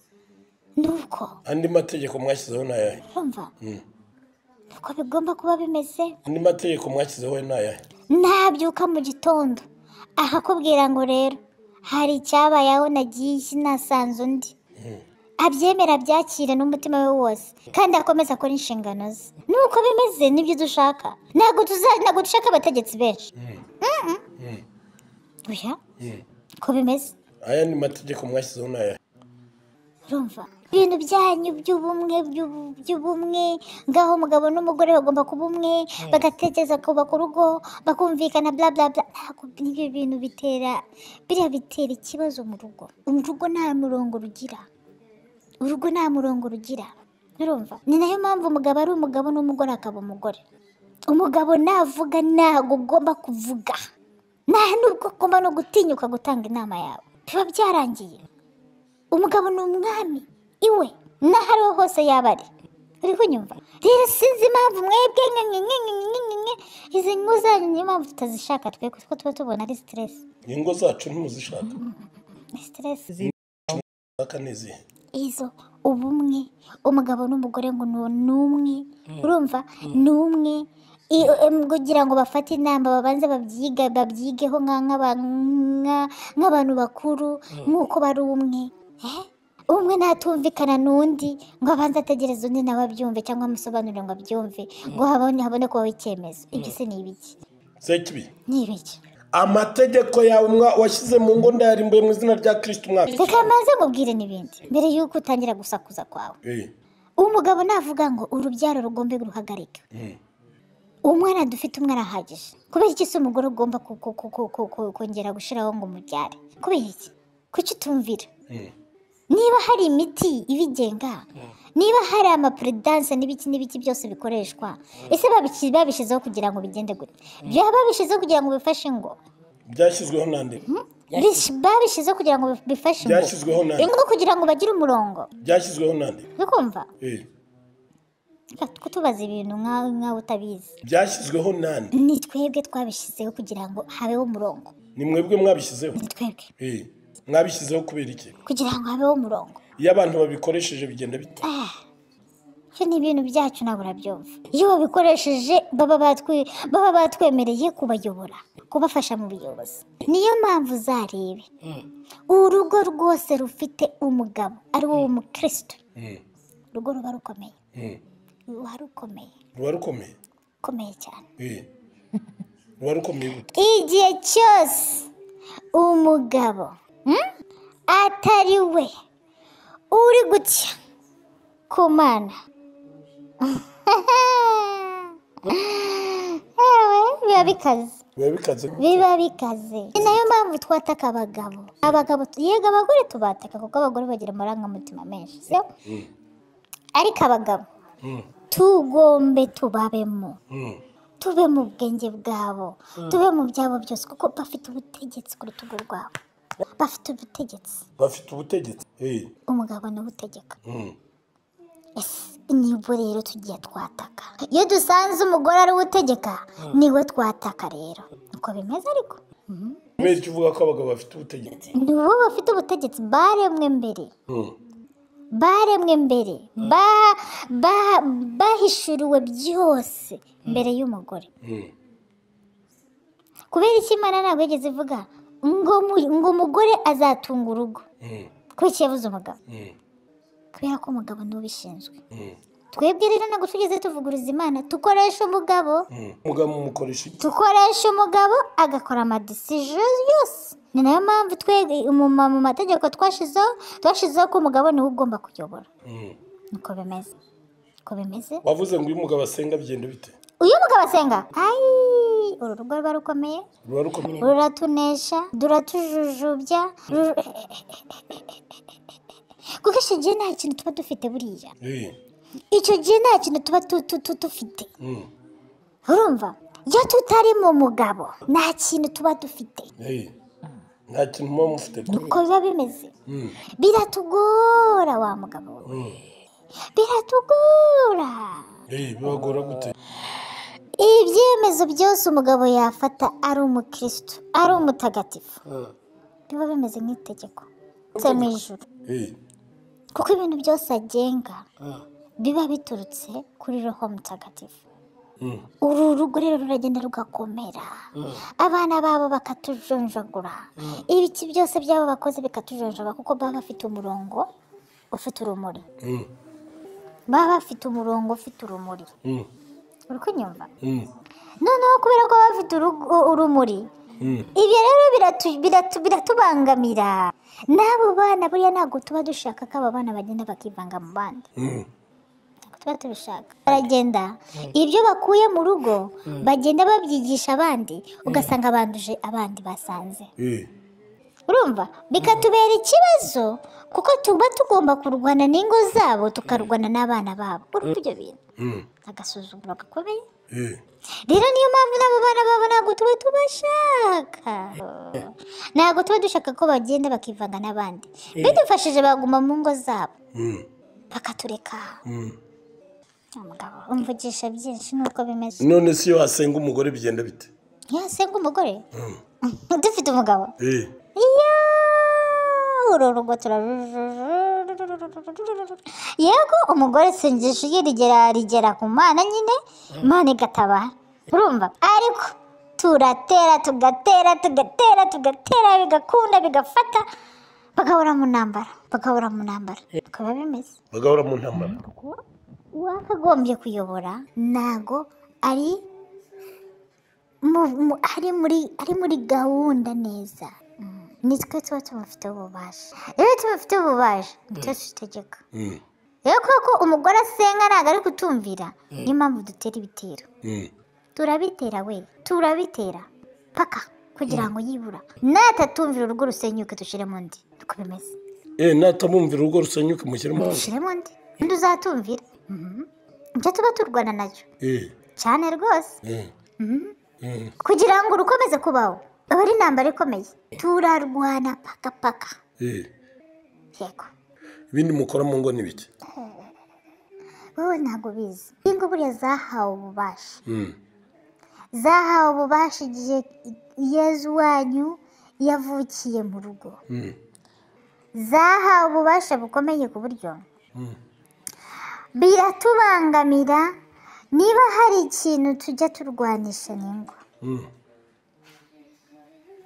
ni uko andi mategeko mwashyizeho ni ayahe urumva ni uko bigomba kuba bimeze andi mategeko mwashyizeho ni ayahe nabyuka mu gitondo akakubwira ngo rero hari icyabayeho nagiye nasanze undi abyemera abyakire n'umutima we wose kandi akomeza akora inshingano ze nuko bimeze nibyo dushaka ntabwo tuza- ntabwo dushaka abategetsi benshi Mm-mm. oya ko bimeze aya ni mategeko mwashyizeho ni ayahe urumva ibintu byanyu by'ubumwe by'ubu- by'ubumwe ngaho umugabo n'umugore bagomba kuba umwe bagatekereza kubaka urugo bakumvikana bla bla bla ntabwo n'ibyo bintu bitera biriya bitera ikibazo mu rugo urugo nta murongo rugira urugo nta murongo rugira urumva ni nayo mpamvu umugabo ari umugabo n'umugore akaba umugore umugabo navuga ntabwo ugomba kuvuga nta nubwo ugomba no gutinyuka gutanga inama yawe biba byarangiye umugabo ni umwami iwe n'aho ariho hose yaba ari uri kunyumva rero sinzi impamvu mwebwe mwe mwe mwe mwe mwe mwe mwe izi ngo zanyu niyo mpamvu tutazishaka twe kuko tuba tubona ari siteresi ingo zacu ntimuzishaka ni siteresi zaka ni izihe izo ubumwe umugabo n'umugore ngo ni ni umwe urumva ni umwe I- em, kugira ngo bafate inama babanze babyiga babyigeho nka- nk'aba- nka- nk'abantu bakuru nk'uko bari umwe Eh? umwe natumvikana n'undi ngo abanze ategereze undi nawe abyumve cyangwa amusobanurire ngo abyumve ngo habone habone kubaho icyemezo ibyo se ni ibiki se kibi ni ibiki amategeko yawe mwa- washyize mu ngo ndayarimbuye mu izina rya kirisiti umwaka reka mbanze mubwire n'ibindi mbere y'uko utangira gusakuza kwawe Eh, umugabo navuga ngo urubyaro rugombe ruhagarike umwana dufite umwana arahagije kubera iki se umugore ugomba ku- ku- ku- ku- ku- ku- kongera gushyiraho ngo umubyare kubera iki kuki utumvira eh, niba hari imiti ibigenga niba hari amapuredanse n'ibiki n'ibiki byose bikoreshwa ese babiki- babishyizeho kugira ngo bigende gute byaba babishyizeho kugira ngo bifashe ngo byashyizweho nande Bish- babishyizeho kugira ngo bifashe ngo Byashyizweho na- ingo kugira ngo bagire umurongo byashyizweho nande bikumva Eh, Reka kutubaza ibintu nkawe nkawe utabizi byashyizweho nande ni twebwe twabishyizeho kugira ngo habeho umurongo ni mwebwe mwabishyizeho ni twebwe Eh, mwabishyizeho kubera iki kugira ngo habeho umurongo iyo abantu babikoresheje bigenda bite Ah, ibyo ni ibintu byacu ntabwo urabyumva iyo babikoresheje baba batwi- baba batwemereye kubayobora kubafasha mu buyobozi niyo mpamvu uzarebe urugo rwose rufite umugabo ari wo w'umukristo Mm, urugo ruba rukomeye mm. ruba rukomeye ruba rukomeye rukomeye cyane Eh, ruba rukomeye gute igihe cyose umugabo mm, atari we uri gutya ku mana Ewe, biba bikaze biba bikaze biba bikaze ni nayo mpamvu twataka abagabo abagabo yego abagore tubataka kuko abagore bagira amarangamutima menshi sio ariko abagabo Mm, tugombe tubabemo mm. tube mu bwenge bwabo tube mu byabo byose kuko bafite ubutegetsi ku rutugu rwabo bafite ubutegetsi bafite ubutegetsi Eh, umugabo niwe utegeka mm. ese nibwo rero tugiye twataka iyo dusanze umugore ari we utegeka niwe twataka rero uko bimeze ariko kubera icyo uvuga ko abagabo bafite ubutegetsi ni bo bafite ubutegetsi baremwe mbere Mm, baremwe mbere ba- ba- bahishuriwe byose mbere y'umugore mm. kubera iki imana ntabwo yigeze ivuga ngo mu- ngo umugore azatunga urugo Mm, kubera iki yabuze umugabo mm, kubera ko umugabo niwe ubishinzwe mm, twebwe rero ntabwo tugeze tuvuguruza imana dukoresha umugabo mm. umugabo umukoresha iki dukoresha umugabo agakora amadesije yose ni nayo mpamvu twebwe umuma- mu mategeko twashyizeho twashyizeho ko umugabo niwe ugomba kuyobora Mm. niko bimeze uko bimeze wavuze ngo uyu mugabo asenga bigenda bite uyu mugabo asenga ayi uru rugo ruba rukomeye ruba rukomeye ruratunesha duratujujubya rur- kuko icyo gihe nta kintu tuba dufite buriya Eh, icyo gihe nta kintu tuba tu- tu- tu- dufite mm, urumva iyo tutari mu mugabo nta kintu tuba dufite eh. nta kintu muba mufite uko biba bimeze Mm, biratugora wa mugabo we mm. biratugora Eh, bibagora gute ibyemezo byose umugabo yafata ari umukristo ari umutagatifu biba bimeze nk'itegeko tse mu ijuru Eh, kuko ibintu byose agenga biba biturutse kuri roho mutagatifu mm. uru rugo rero ruragenda rugakomera abana babo bakatujonjagura ibiki byose byabo bakoze bikatujonjagura kuko baba bafite umurongo ufite urumuri Mm, baba bafite umurongo ufite urumuri mm, uri kunyumva mm, noneho kubera ko baba bafite urugo- urumuri mm. ibyo rero biratu- biratu- biratubangamira n'abo bana buriya ntabwo tuba dushaka ko aba bana bagenda bakivanga mu bandi Mm. ntabwo tuba tubishaka baragenda ibyo bakuye mu rugo bagenda babyigisha abandi ugasanga banduje abandi basanze Eh, urumva bikatubera ikibazo kuko tuba tugomba kurwana n'ingo zabo tukarwana n'abana babo urumva ibyo bintu mm, agasuzuguro gakomeye eh. rero niyo mpamvu n'abo bana babo ntabwo tuba tubashaka ntabwo tuba dushaka ko bagenda bakivanga n'abandi bidufashije baguma mu ngo zabo Mm, bakatureka mm. umugabo umvugisha byinshi nuko bimeze none se iyo hasenga umugore bigenda bite iyo hasenga umugore Mm. dufite umugabo Eh, iyo uru rugo tura yego umugore sengesho ye rigera rigera ku mana nyine imana igatabara urumva ariko turatera tugatera tugatera tugatera bigakunda bigafata bagahora mu ntambara bagahora mu ntambara bikaba bimeze bagahora mu ntambara uwakagombye kuyobora ntago ari mu- mu- ari muri ari muri gahunda neza Mm. nitwe tuba tumufiteho ububasha iyo tumufiteho ububasha nitwe tutegeka Mm, rero kubera ko umugore asenga ntabwo ari kutumvira niyo mpamvu dutera ibitero mm, turabitera we turabitera paka kugira ngo yibura natatumvira urugo rusenyuke dushyiremo undi niko bimeze eh natamwumvira urugo rusenyuke mushyiremo hanze dushyiremo undi undi uzatumvira Mhm. ibyo tuba turwana nacyo eh cyane rwose eh Mhm. eh kugira ngo rukomeze kubaho aba ari intambara ikomeye turarwana paka paka eh yego ibindi mukora mu ngo ni bike wowe ntabwo ubizi ingo buriya zahawe ububasha Mm, zahawe ububasha igihe yezu wanyu yavukiye mu rugo mm, zahawe ububasha bukomeye ku buryo mm, biratubangamira niba hari ikintu tujya turwanisha n'ingo mm.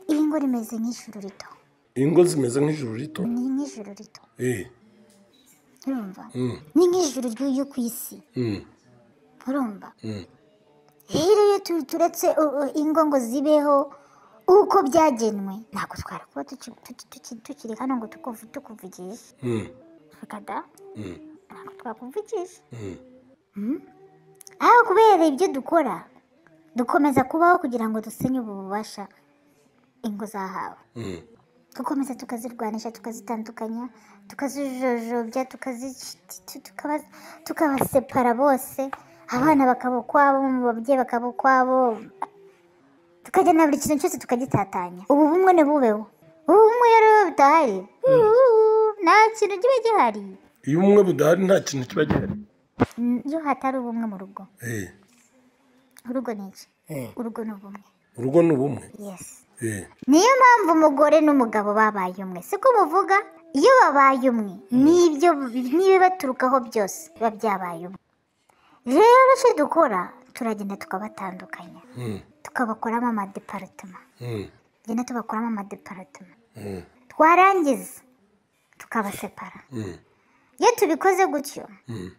iri ngo rimeze nk'ijuru rito ingo zimeze nk'ijuru rito ni nk'ijuru rito eh urumva mm, ni nk'ijuru ry'uyu ku isi mm, urumva mm. rero iyo tu- turetse u- u- ingo ngo zibeho uko byagenwe ntabwo twara kuba tuki- tuki- tuki- tukiri hano ngo tukuvu- tukuvugishe Mm, fukada mm, ntabwo twakuvugisha mm. aho kubera ibyo dukora dukomeza kubaho kugira ngo dusenye ubu bubasha ingo zahawe Mm, dukomeza tukazirwanisha tukazitandukanya tukazijojobya tukazici- tu- tukaba- tukabasepara bose abana bakaba ukwabo mu babyeyi bakaba ukwabo tukajya na buri kintu cyose tukagitatanya ubu bumwe ntibubeho ubu bumwe rero iyo budahari uuu, nta kintu kiba gihari iyo ubumwe budahari nta kintu kiba gihari Mm, iyo hatari ubumwe mu rugo Eh, urugo ni iki urugo ni ubumwe urugo ni ubumwe yesi Eh, niyo mpamvu umugore n'umugabo babaye umwe siko muvuga iyo babaye umwe n'ibyo n'ibibaturukaho byose biba byabaye umwe rero icyo dukora turagenda tukabatandukanya mm, tukabakoramo amadeparitoma mm, tugenda tubakoramo amadeparitoma mm, twarangiza tukabasepara mm, iyo tubikoze gutyo mm,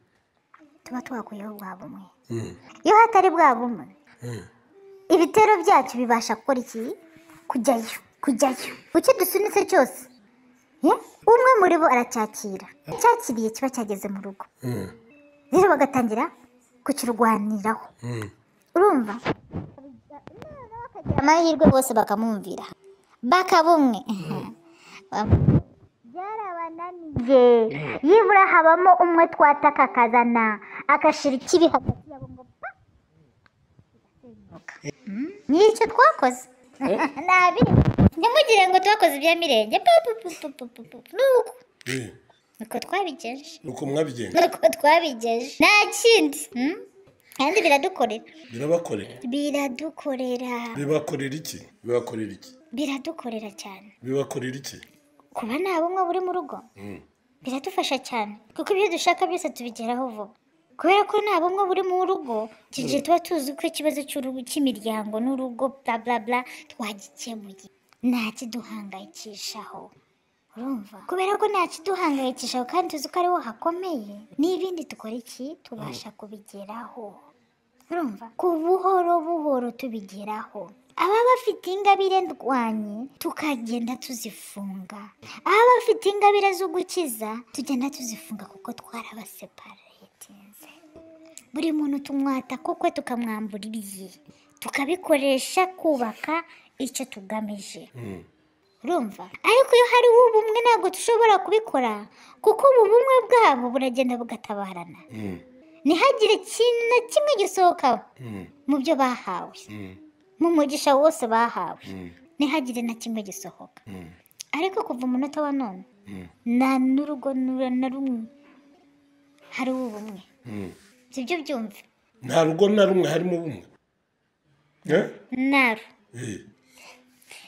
tuba twakuyeho bwa bumwe mm, iyo hatari bwa bumwe mm. ibitero byacu bibasha gukora iki kujyayo kujyayo icyo dusunitse cyose ye? umwe muri bo aracyakira cyakiriye kiba cyageze mu rugo Mm, rero bagatangira kukirwaniraho mm, urumva amahirwe bose bakamwumvira bakaba umwe byarabananiye yibura habamo umwe twataka akazana agashira ikibi hagati yabo ngo pa bigasenyuka. Mm, ni icyo twakoze nabi ntimugire ngo twakoze ibya mirenge pu, pu, pu, pu, pu, pu, pu. ni uko eh. niko twabigenje nuko mwabigenza niko twabigenje nta kindi mm? kandi biradukorera birabakorera biradukorera bibakorera iki bibakorera iki biradukorera cyane bibakorera iki kuba nta bumwe buri mu rugo Mm, biradufasha cyane kuko ibyo dushaka byose tubigeraho vuba kubera ko nta bumwe buri mu rugo iki gihe tuba tuzi ko ikibazo cy'urugo cy'imiryango n'urugo bla bla bla twagikemuye nta kiduhangayikishaho urumva kubera ko nta kiduhangayikishaho kandi tuzi ko ariho hakomeye n'ibindi dukora iki tubasha kubigeraho urumva ku buhoro buhoro tubigeraho ababa bafite ingabire ndwanye tukagenda tuzifunga ababa bafite ingabire zo gukiza tugenda tuzifunga kuko twarabaseparatinze buri muntu tumwata kukwe tukamwambura ibye tukabikoresha kubaka icyo tugamije mm, urumva ariko iyo hariho ubumwe ntabwo tushobora kubikora kuko ubu bumwe bwabo buragenda bugatabarana mm, ntihagire ikintu na kimwe gisohokaho mm, mu byo bahawe mm, mu mugisha wose bahawe mm, ntihagire na kimwe gisohoka mm, ariko kuva umunota wa none mm, nta n'urugo n'uru- na rumwe hari ubumwe mm. sibyo byumve nta rugo na rumwe harimo bumwe Eh? naro Eh,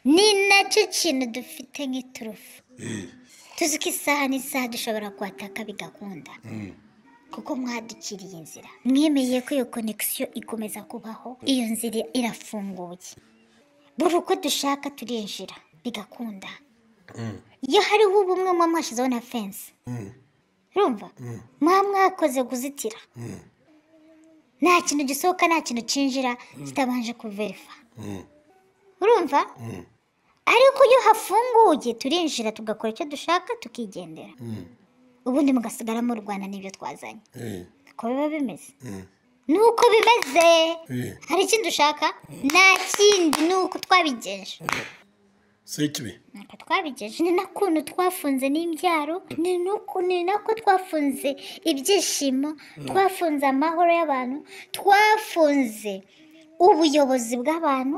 ni nacyo kintu dufite nk'iturufu eh, tuzi ko isaha n'isaha dushobora kuhataka bigakunda mm, kuko mwadukiriye inzira mwemeye ko iyo konekisiyo ikomeza kubaho iyo nzira irafunguye buri uko dushaka turinjira bigakunda iyo hariho ubumwe muba mwashyizeho na fensi urumva muba mwakoze kuzitira nta kintu gisohoka nta kintu cyinjira kitabanje kuverifa urumva ariko iyo hafunguye turinjira tugakora icyo dushaka tukigendera ubundi mugasigara mu rwanda n'ibyo twazanye uko biba bimeze ni uko bimeze hari ikindi ushaka nta kindi ni uko twabigeje si ikibi ntabwo twabigeje ni n'ukuntu twafunze n'imbyaro ni n'uko ni nako twafunze ibyishimo twafunze amahoro y'abantu twafunze ubuyobozi bw'abantu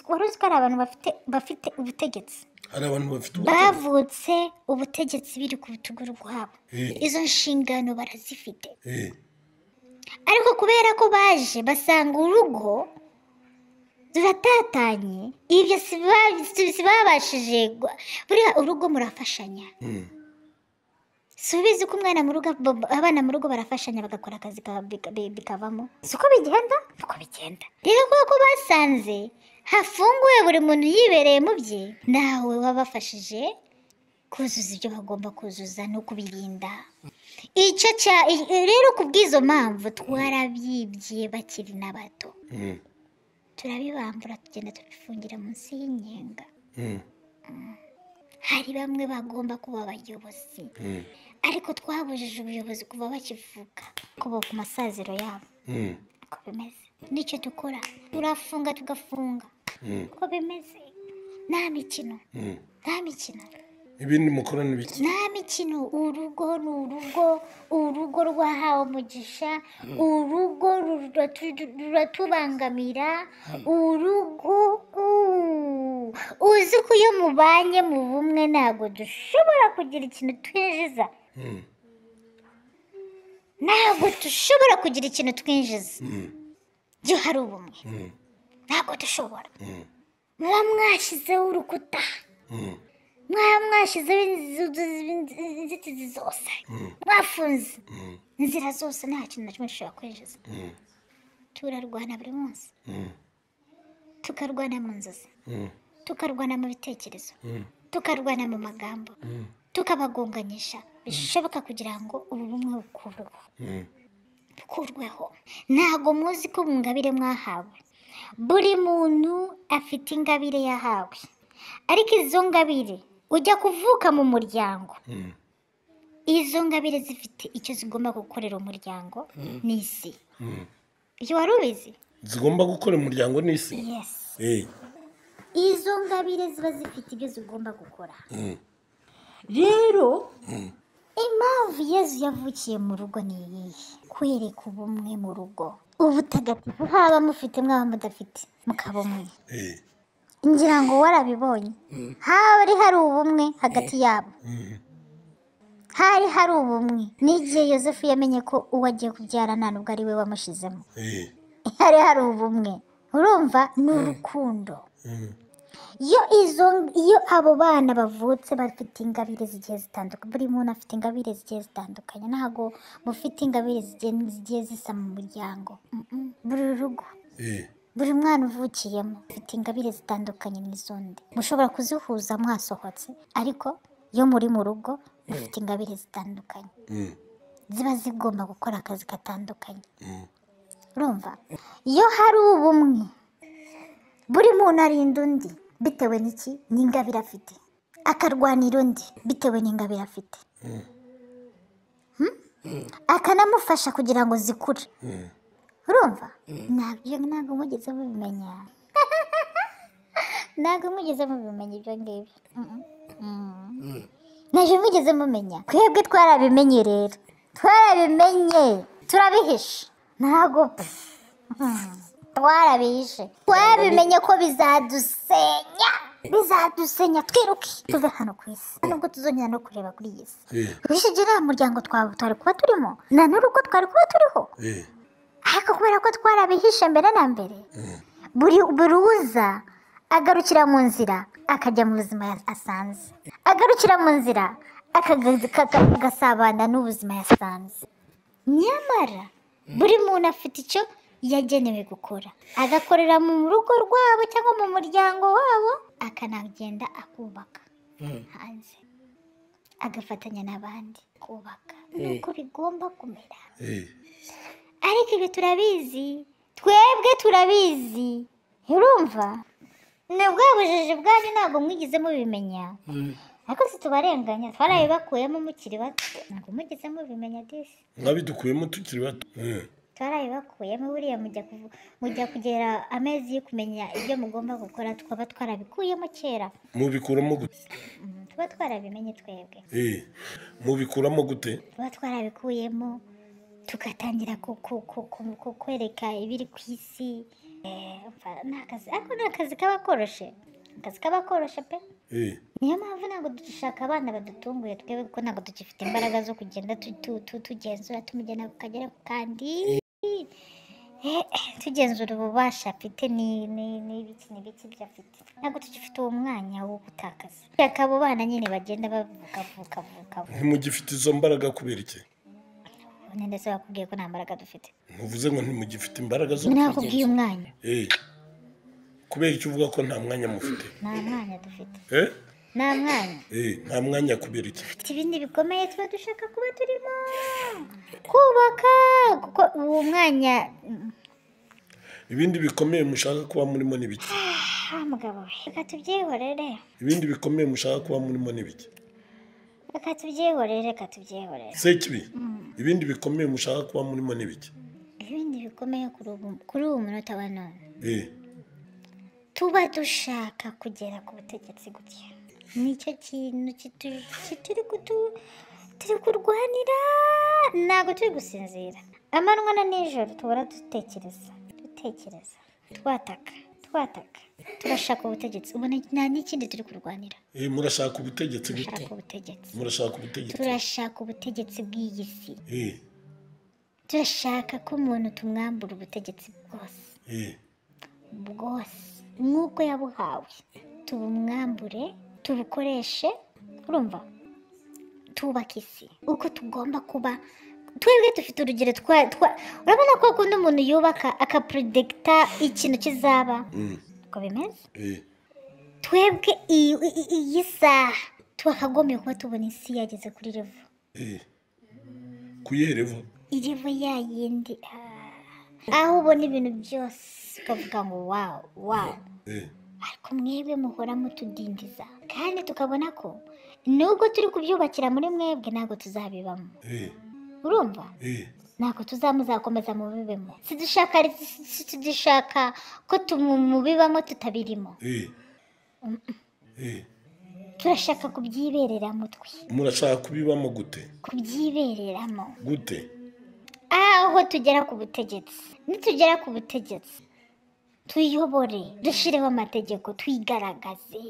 wari uzi ko hari abantu bafite bafite ubutegetsi hari abantu bafite ubutegetsi bavutse ubutegetsi biri ku rutugu rwabo Eh. izo nshingano barazifite Eh, ariko kubera ko baje basanga urugo ruratatanye ibyo si ba- si- si babashije gu- buriya urugo murafashanya mm, si ubizi ko umwana mu rugo ab- abana mu rugo barafashanya bagakora akazi ka- bika- bi- bikavamo si uko bigenda ni uko bigenda rero kubera ko basanze hafunguye buri muntu yibereye mu bye nawe wabafashije kuzuza ibyo bagomba kuzuza no kubirinda icyo cya- i- rero ku bw'izo mpamvu twarabyibye bakiri na bato mm, turabibambura tugenda tubifungira munsi y'inyenga mm, hari bamwe bagomba kuba abayobozi mm, ariko twabujije ubuyobozi kuva bakivuka kuva ku masaziro yabo mm, uko bimeze nicyo dukora turafunga tugafunga mm, uko bimeze nta mikino mm. nta mikino ibindi mukora ni biki nta mikino urugo ni urugo urugo rwahawe umugisha urugo ruratu- ruratubangamira urugo uuu. uzi ko iyo mubanye mu bumwe ntabwo dushobora kugira ikintu twinjiza Mm, ntabwo dushobora kugira ikintu twinjiza mm, iyo hari ubumwe mm, ntabwo dushobora mm, muba mwashyizeho urukuta mm, mwaba mwashyizeho inzu- inzu- inzitizi zose mwafunze mm, inzira zose nta kintu na kimwe dushobora kwinjiza mm, turarwana buri munsi mm, tukarwana mu nzozi mm, tukarwana mu bitekerezo mm, tukarwana mu magambo mm, tukabagonganyisha bishoboka kugira ngo ubu bumwe bukurwe mm. bukurweho ntabwo muzi ko mu ngabire mwahawe buri muntu afite ingabire yahawe ariko izo ngabire ujya kuvuka mu muryango Mm. izo ngabire zifite icyo zigomba gukorera umuryango n'isi Mm. ibyo wari ubizi zigomba gukora umuryango n'isi yesi Eh, izo ngabire ziba zifite ibyo zigomba gukora mm, rero impamvu yezu yavukiye mu rugo ni iyihe kwereka ubumwe mu rugo ubutagatifu haba mufite mwaba mudafite mukaba umwe eh, ngira ngo warabibonye hari hari ubumwe hagati yabo mm, hari hari ubumwe n'igihe yosefu yamenye ko uwo agiye kubyara nta nubwo ari we wamushyizemo eh, hari hari ubumwe urumva ni urukundo mm, iyo izo iyo abo bana bavutse bafite ingabire zigiye zitandukanye buri muntu afite ingabire zigiye zitandukanye ntabwo mufite ingabire zigiye, zigiye zisa mu muryango Mm, mm. buri rugo eh, buri mwana uvukiyemo afite ingabire zitandukanye n'iz'undi mushobora kuzihuza mwasohotse ariko iyo muri mu rugo mufite ingabire zitandukanye mm, ziba zigomba gukora akazi gatandukanye mm, urumva iyo hari ubumwe buri muntu arinda undi bitewe n'iki n'ingabire afite akarwanira undi bitewe n'ingabire afite Hmm? akanamufasha kugira ngo zikure mm. urumva ntabwo ibyo ntabwo mugeze mubimenya ntabwo mugeze mubimenya ibyo ngibyo Mm, mm. ntabwo mugeze mumenya twebwe twarabimenye rero twarabimenye turabihishe ntabwo pff, mm, twarabihishe twarabimenye ko bizadusenya bizadusenya twiruke tuve hano ku isi nubwo tuzongera no kureba kuri iyi si Eh, bishe igihe nta muryango twa- twari kuba turimo nta n'urugo twari kuba turiho eh, ariko kubera ko twarabihishe mbere na mbere buri buri uza agarukira mu nzira akajya mu buzima ya- asanze agarukira mu nzira akagazi- kaka- agasabana n'ubuzima yasanze nyamara buri muntu afite icyo yagenewe gukora agakorera mu rugo rwabo cyangwa mu muryango wabo akanagenda akubaka hanze agafatanya n'abandi kubaka nuko bigomba kumera ariko ibi turabizi twebwe turabizi urumva ni bwa bujiji bwanyu ntabwo mwigeze mubimenya ariko situbarenganya twarabibakuyemo mukiri bato ntabwo mugeze mubimenya disi mwabidukuyemo tukiri bato Mm. twarabibakuyemo buriya mujya kuvu- mujya kugera amezi yo kumenya ibyo mugomba gukora tukaba twarabikuyemo kera mubikuramo gute Mm, tuba twarabimenye twebwe Eh. mubikuramo gute tuba twarabikuyemo tugatangira ku- ku- ku- ku- ku- kwereka ibiri ku isi Eh, umva, ni akazi ariko ni akazi kaba koroshe akazi kaba koroshe pe Eh. niyo mpamvu ntabwo dushaka abana badutunguye twebwe kuko ntabwo dugifite imbaraga zo kugenda tu- tu- tu- tugenzura tumujyana ku kagera ku kandi Eh, eh, tugenzura ububasha afite ni- ni- n'ibiki n'ibiki byo afite ntabwo tugifite uwo mwanya wo gutakaza reka abo bana nyine bagenda bavuka vuka vuka vuka ntimugifite izo mbaraga kubera iki none ndetse bakubwiye ko nta mbaraga dufite ntuvuze ngo ntimugifite imbaraga zo nakubwiye umwanya Eh. kubera icyo uvuga ko nta mwanya mufite nta mwanya dufite Eh? nta mwanya Eh, nta mwanya kubera iki dufite ibindi bikomeye tuba dushaka kuba turimo kubaka kuko uwo mwanya mm, ibindi bikomeye mushaka kuba murimo ni biki ah mugabo we reka tubyihorere ibindi bikomeye mushaka kuba murimo ni biki reka tubyihorere reka tubyihorere sekibi ibindi bikomeye mushaka kuba murimo ni biki ibindi bikomeye kuri ubu- kuri uwo munota wa none Eh. tuba dushaka kugera ku butegetsi gutya nicyo kintu kitu- kituri kutu- turi kurwanira ntabwo turi gusinzira amanywa na nijoro tubura dutekereza dutekereza twataka twataka turashaka ubutegetsi ubona nta n'ikindi turi kurwanira Eh, murashaka ubutegetsi gute turashaka ubutegetsi murashaka ubutegetsi turashaka ubutegetsi bw'iyi si Eh. turashaka ko umuntu tumwambura ubutegetsi bwose Eh. bwose nk'uko yabuhawe tubumwambure tubukoreshe urumva twubake isi uko tugomba kuba twebwe dufite urugero twa twa- urabona ko akunda umuntu yubaka akapurodegita ikintu kizaba Mm. uko bimeze Eh. twebwe iyi iyi- iyi saha twakagombye kuba tubona isi yageze kuri revo Eh. kuyerevo iriho ya yindi ah, aho ubona ibintu byose ukavuga ngo wawu wawu Eh. ariko mwebwe muhora mutudindiza kandi tukabona ko nubwo turi kubyubakira muri mwebwe ntabwo tuzabibamo Eh. urumva Eh. ntabwo tuzamuzakomeza mubibemo sidushaka si tudishaka ko tumu- mubibamo tutabirimo Eh. Eh. turashaka kubyibereramo twe murashaka kubibamo gute kubyibereramo gute aho tugera ku butegetsi nitugera ku butegetsi tuyobore dushyireho amategeko twigaragaze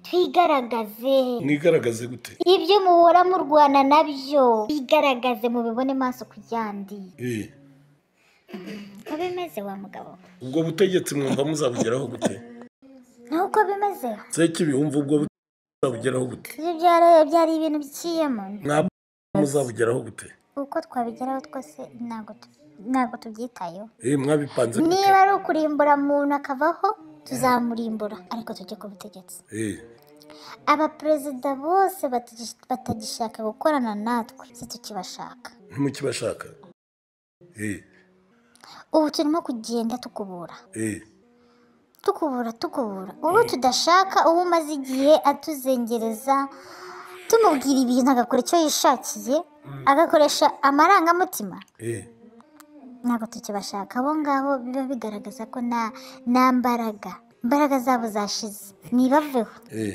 twigaragaze mwigaragaze gute ibyo muhora murwana nabyo bigaragaze mubibone maso ku yandi Eh. uko bimeze wa mugabo we? ubwo butegetsi mwumva muzabugeraho gute ni uko bimeze sekibi wumva ubwo butegetsi muzabugeraho gute ibyo byari byari ibintu biciyemo mwaba muzabugeraho gute uko twabigeraho twose ntabwo tu- ntabwo tubyitayeho Eh, mwabipanze gute niba ari ukurimbura muntu akavaho tuzamurimbura ariko tujye ku butegetsi Eh. abaperezida bose batagi- batagishaka gukorana natwe si tukibashaka ntimukibashaka Eh. ubu turimo kugenda tukubura Eh. tukubura tukubura ubu tudashaka uwo umaze igihe atuzengereza tumubwira ibintu agakora icyo yishakiye agakoresha amarangamutima Eh. ntabwo tukibashaka abo ngabo biba bigaragaza ko nta nta mbaraga imbaraga zabo zashize ntibaveho Eh.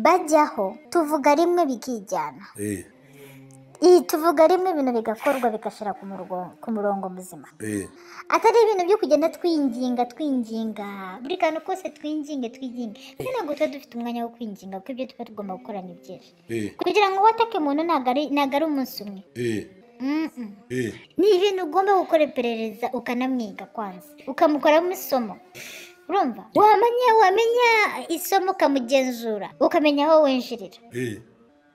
bajyaho tuvuga rimwe bikijyana Eh. iyi tuvuga rimwe ibintu bigakorwa bigashyira ku murongo- ku murongo muzima Eh. atari ibintu byo kugenda twinginga twinginga buri kantu kose twinginge twinginge kandi ntabwo tuba dufite umwanya wo kwinginga kuko ibyo tuba tugomba gukora ni byinshi Eh. kugira ngo watake umuntu ntabwo ari ntabwo ari umunsi umwe Eh. Mm-mm. Eh. ni ibintu ugomba gukora iperereza ukanamwiga kwanza ukamukoramo isomo urumva wamenya wamenya isomo ukamugenzura ukamenya aho winjirira Eh.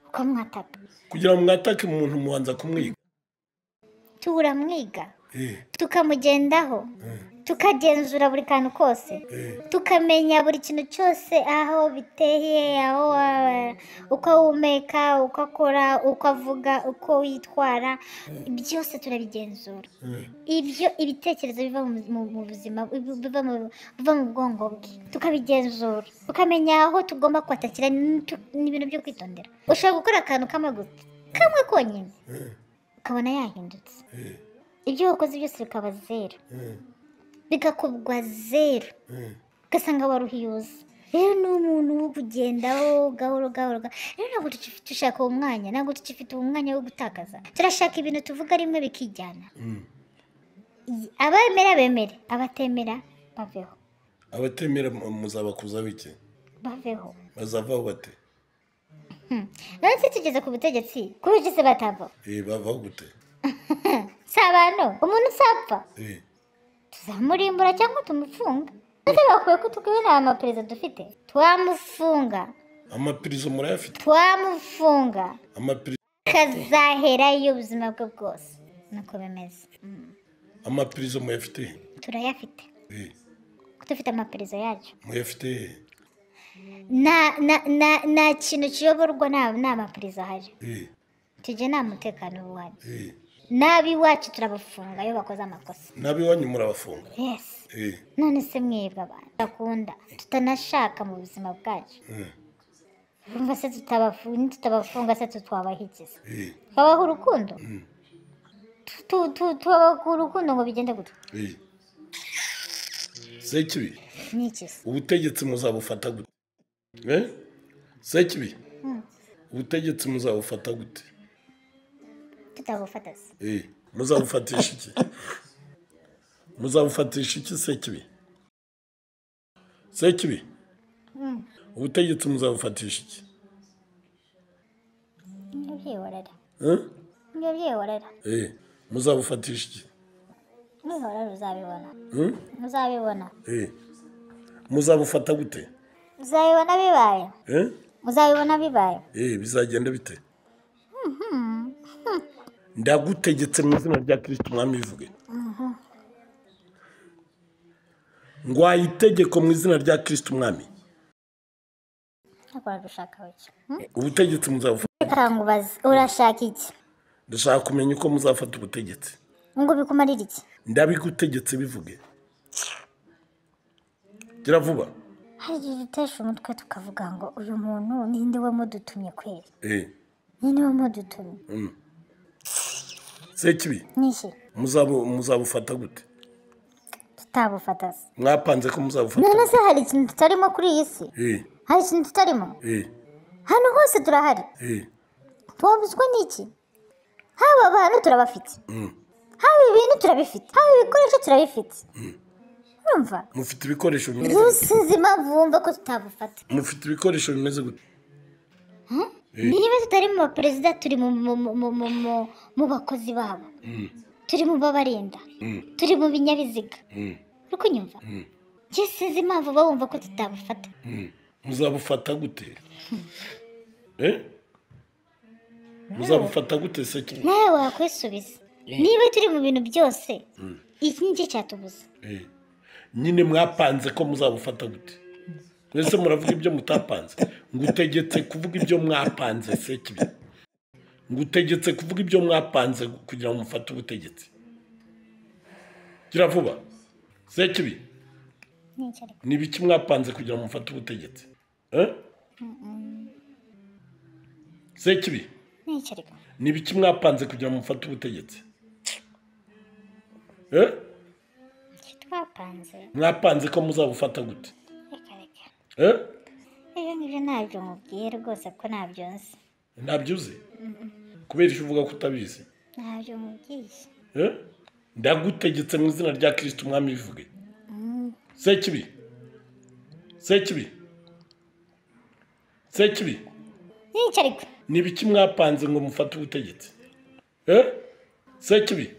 ukamwataka kugira ngo mwatake umuntu mubanza kumwiga turamwiga Eh. tukamugendaho tukagenzura buri kantu kose tukamenya buri kintu cyose aho biteye aho wa- uko ahumeka uko akora uko avuga uko witwara byose turabigenzura ibyo ibitekerezo biva mu- mu mu buzima biva mu- biva mu bwonko bwe tukabigenzura tukamenya aho tugomba kwatakira ni tu- ni ibintu byo kwitondera ushobora gukora akantu kamwe gusa kamwe konyine ukabona yahindutse ibyo wakoze byose bikaba zeru bigakubwa zeru ugasanga waruhiyuza rero ni umuntu wo kugendaho gahoro gahoro gahoro. rero ntabwo tuki- dushaka uwo mwanya ntabwo tukifite uwo mwanya wo gutakaza turashaka ibintu tuvuga rimwe bikijyana I- abemera bemere abatemera baveho abatemera mu- muzabakuzaho iki baveho bazavaho bate none tugeze ku butegetsi kuri ubu se batava Eh, bavaho gute si abantu umuntu usapfa Eh, tuzamurimbura cyangwa tumufunga ese bakwiye ko tukwiye nta maperezida dufite twamufunga amapirizo murayafite twamufunga amapirizo kazaherayo ubuzima bwe bwose nuko bimeze Mm. amapirizo muyafite turayafite Eh, dufite amaperereza yacu muyafite nta nta- nta- nta kintu kiyoborwa nta nta maperereza ahari Eh, tujye nta mutekano w'uwanyu eh. n'ab'iwacu turabafunga iyo bakoze amakosa n'ab'iwanyu murabafunga yesi Eh, none se mwebwe abantu bakunda tutanashaka mu buzima bwacu eh, urumva se tutabafu- nitutabafunga se tutwabahigiza eh, babaha urukundo Tu- tu- tubabaha urukundo ngo bigende gutya eh. sekibi ni ikisi ubutegetsi muzabufata gute Eh? sekibi ubutegetsi muzabufata gute tutabufata se Eh, muzabufatisha iki muzabufatisha iki sekibi sekibi ubutegetsi muzabufatisha iki umubyeyi warara Eh? umubyeyi warara Eh, muzabufatisha iki nihorara uzabibona Hmm? uzabibona Eh, muzabufata gute uzabibona bibaye Eh? uzabibona bibaye Eh, bizagenda bite ndagutegetse mu izina rya kirisito umwami bivuge ngwaye itegeko mu izina rya kirisito umwami ntakora dushaka bake ubutegetsi muzabufata reka ngubaze urashaka iki ndashaka kumenya uko muzafata ubutegetsi ngo bikumarire iki ndabigutegetse bivuge gira vuba hari igihe dutesha umutwe tukavuga ngo uyu muntu ninde wamudutumye kweri Eh, ninde wamudutumye sekibi niki muzabu- muzabufata gute tutabufata se mwapanze ko muzabufata none se hari ikintu tutarimo kuri iyi si Eh, hari ikintu tutarimo eh, hano hose turahari eh, twabuzwa n'iki haba abantu turabafite mm. haba ibintu turabifite haba ibikoresho turabifite urumva mufite ibikoresho bimeze gute? ntusize impamvu wumva ko tutabufata mufite ibikoresho bimeze gute niba tutari mu baperezida turi mu- mu- mu- mu- mu- mu- mu bakozi babo turi mu babarinda turi mu binyabiziga Mm. uri kunyumva njye sinzi impamvu baba bumva ko tutabufata muzabufata gute Eh? muzabufata gute se nawe wakwisubiza niba turi mu bintu byose iki nicyo cyatubuza Eh. nyine mwapanze ko muzabufata gute mwese muravuga ibyo mutapanze ngutegetse kuvuga ibyo mwapanze se kibi ngutegetse kuvuga ibyo mwapanze kugira ngo mufate ubutegetsi gira vuba se kibi nicyo ariko ni ibiki mwapanze kugira ngo mufate ubutegetsi Eh? se kibi nicyo ariko ni ibiki mwapanze kugira ngo mufate ubutegetsi Eh? icyo twapanze mwapanze ko muzabufata gute reka reka Eh? ibyo ngibyo ntabyo mubwiye rwose ko ntabyo nzi ntabyo uzi kubera icyo uvuga ko utabizi ntabyo mubwiye Eh? ndagutegetse mu izina rya kirisito umwami bivuge se kibi se kibi se kibi nicyo ariko ni ibiki mwapanze ngo mufate ubutegetsi Eh? se kibi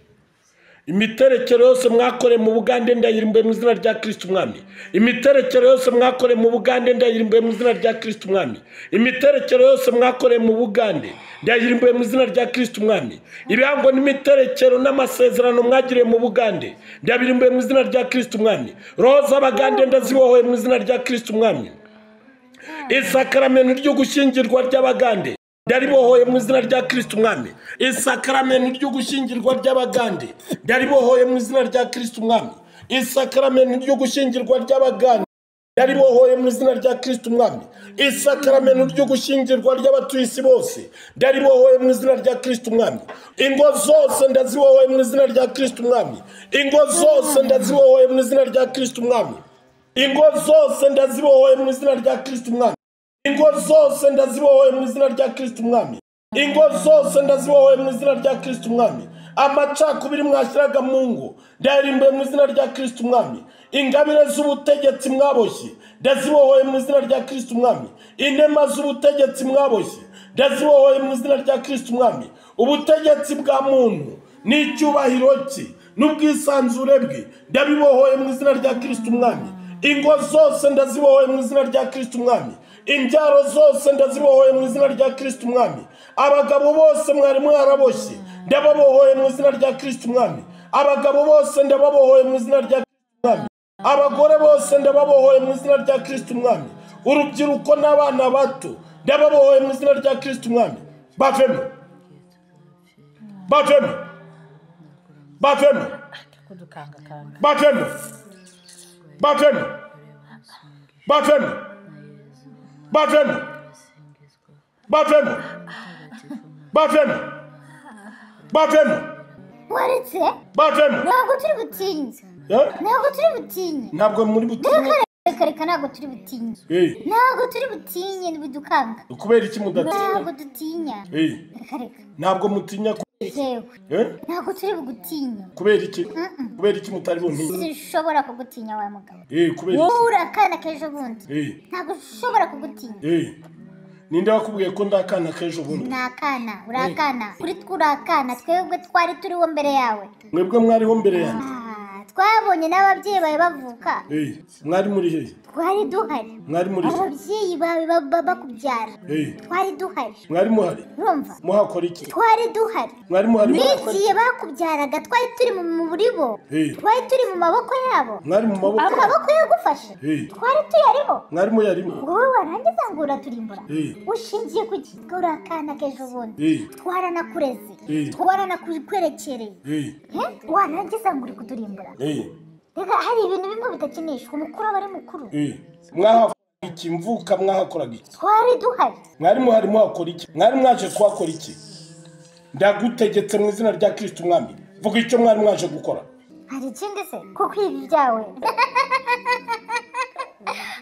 imiterekero yose mwakore mu bugande ndayirimbuye mu izina rya kirisiti umwami imiterekero yose mwakore mu bugande ndayirimbuye mu izina rya kirisiti umwami imiterekero yose mwakore mu bugande ndayirimbuye mu izina rya kirisiti umwami ibihango n'imiterekero n'amasezerano mwagiriye mu bugande ndabirimbuye mu izina rya kirisiti umwami roho z'abagande ndazibohoye mu izina rya kirisiti umwami isakaramento ryo gushyingirwa ry'abagande ndaribohoye mu izina rya kirisiti umwami isakaramento ryo gushyingirwa ry'abagande ndaribohoye mu izina rya kirisiti umwami isakaramento ryo gushyingirwa ry'abagande ndaribohoye mu izina rya kirisiti umwami isakaramento ryo gushyingirwa ry'abatuye isi bose ndaribohoye mu izina rya kirisiti umwami ingo zose ndazibohoye mu izina rya kirisiti umwami ingo zose ndazibohoye mu izina rya kirisiti umwami ingo zose ndazibohoye mu izina rya kirisiti umwami ingo zose ndazibohoye mu izina rya kirisiti umwami ingo zose ndazibohoye mu izina rya kirisiti umwami amacakubiri mwashyiraga mu ngo ndayarimbuye mu izina rya kirisiti umwami ingabire z'ubutegetsi mwaboshye ndazibohoye mu izina rya kirisiti umwami inema z'ubutegetsi mwaboshye ndazibohoye mu izina rya kirisiti umwami ubutegetsi bwa muntu n'icyubahiro cye n'ubwisanzure bwe ndabibohoye mu izina rya kirisiti umwami ingo zose ndazibohoye mu izina rya kirisiti umwami imbyaro zose ndazibohoye mu izina rya kirisiti umwami abagabo bose mwari mwaraboshye ndababohoye mu izina rya kirisiti umwami abagabo bose ndababohoye mu izina rya kirisiti umwami abagore bose ndababohoye mu izina rya kirisiti umwami urubyiruko n'abana bato ndababohoye mu izina rya kirisiti umwami bavemo bavemo bavemo bavemo bavemo bavemo bavemo bavemo bavemo bavemo waretse bavemo ntabwo turi butinze Eh? ntabwo turi butinye ntabwo muri butinye reka reka reka ntabwo turi butinye Eh, ntabwo turi butinye ntibidukanga kubera iki mudatinya ntabwo dutinya Eh, reka reka ntabwo mutinya ku- yewe Eh, ntabwo turi bugutinya kubera iki kubera iki mutari buntinya sinshobora kugutinya wa mugabo Eh, kubera wowe iki uri akana k'ejo bundi Eh, ntabwo ushobora kugutinya eh, ninde wakubwiye ko ndi akana k'ejo bundi ni akana uri akana kuri twe uri akana twebwe twari turiho mbere yawe mwebwe mwariho mbere yanjye Ah, twabonye n'ababyeyi bawe bavuka Eh, mwari muri hehe twari duhari mwari muri hehe ababyeyi bawe ba- ba- bakubyara Eh, twari duhari mwari muhari urumva muhakora iki twari duhari mwari muhari muhakora n'igihe bakubyaraga twari turi mu muri bo Eh. twari turi mu maboko yabo mwari mu maboko amaboko yagufashe Eh. twari tuyariho mwari muyarimo ngo wowe warangiza ngo uraturimburana Eh. ushingiye ku gitwa uri akana k'ejo bundi Eh, twaranakureze Eh. twaranakwerekereye eh, Eh, warangiza ngo uri kuturimbura eh, reka hari ibintu bimwe bidakinishwa umukuru aba ari mukuru eh. mwahakoraga iki mvuka mwahakoraga iki twari duhari mwari muhari muhakora iki mwari mwaje kuhakora iki ndagutegetse mu izina rya kirisiti umwami vuga icyo mwari mwaje gukora hari ikindi se ko kwiba ibyawe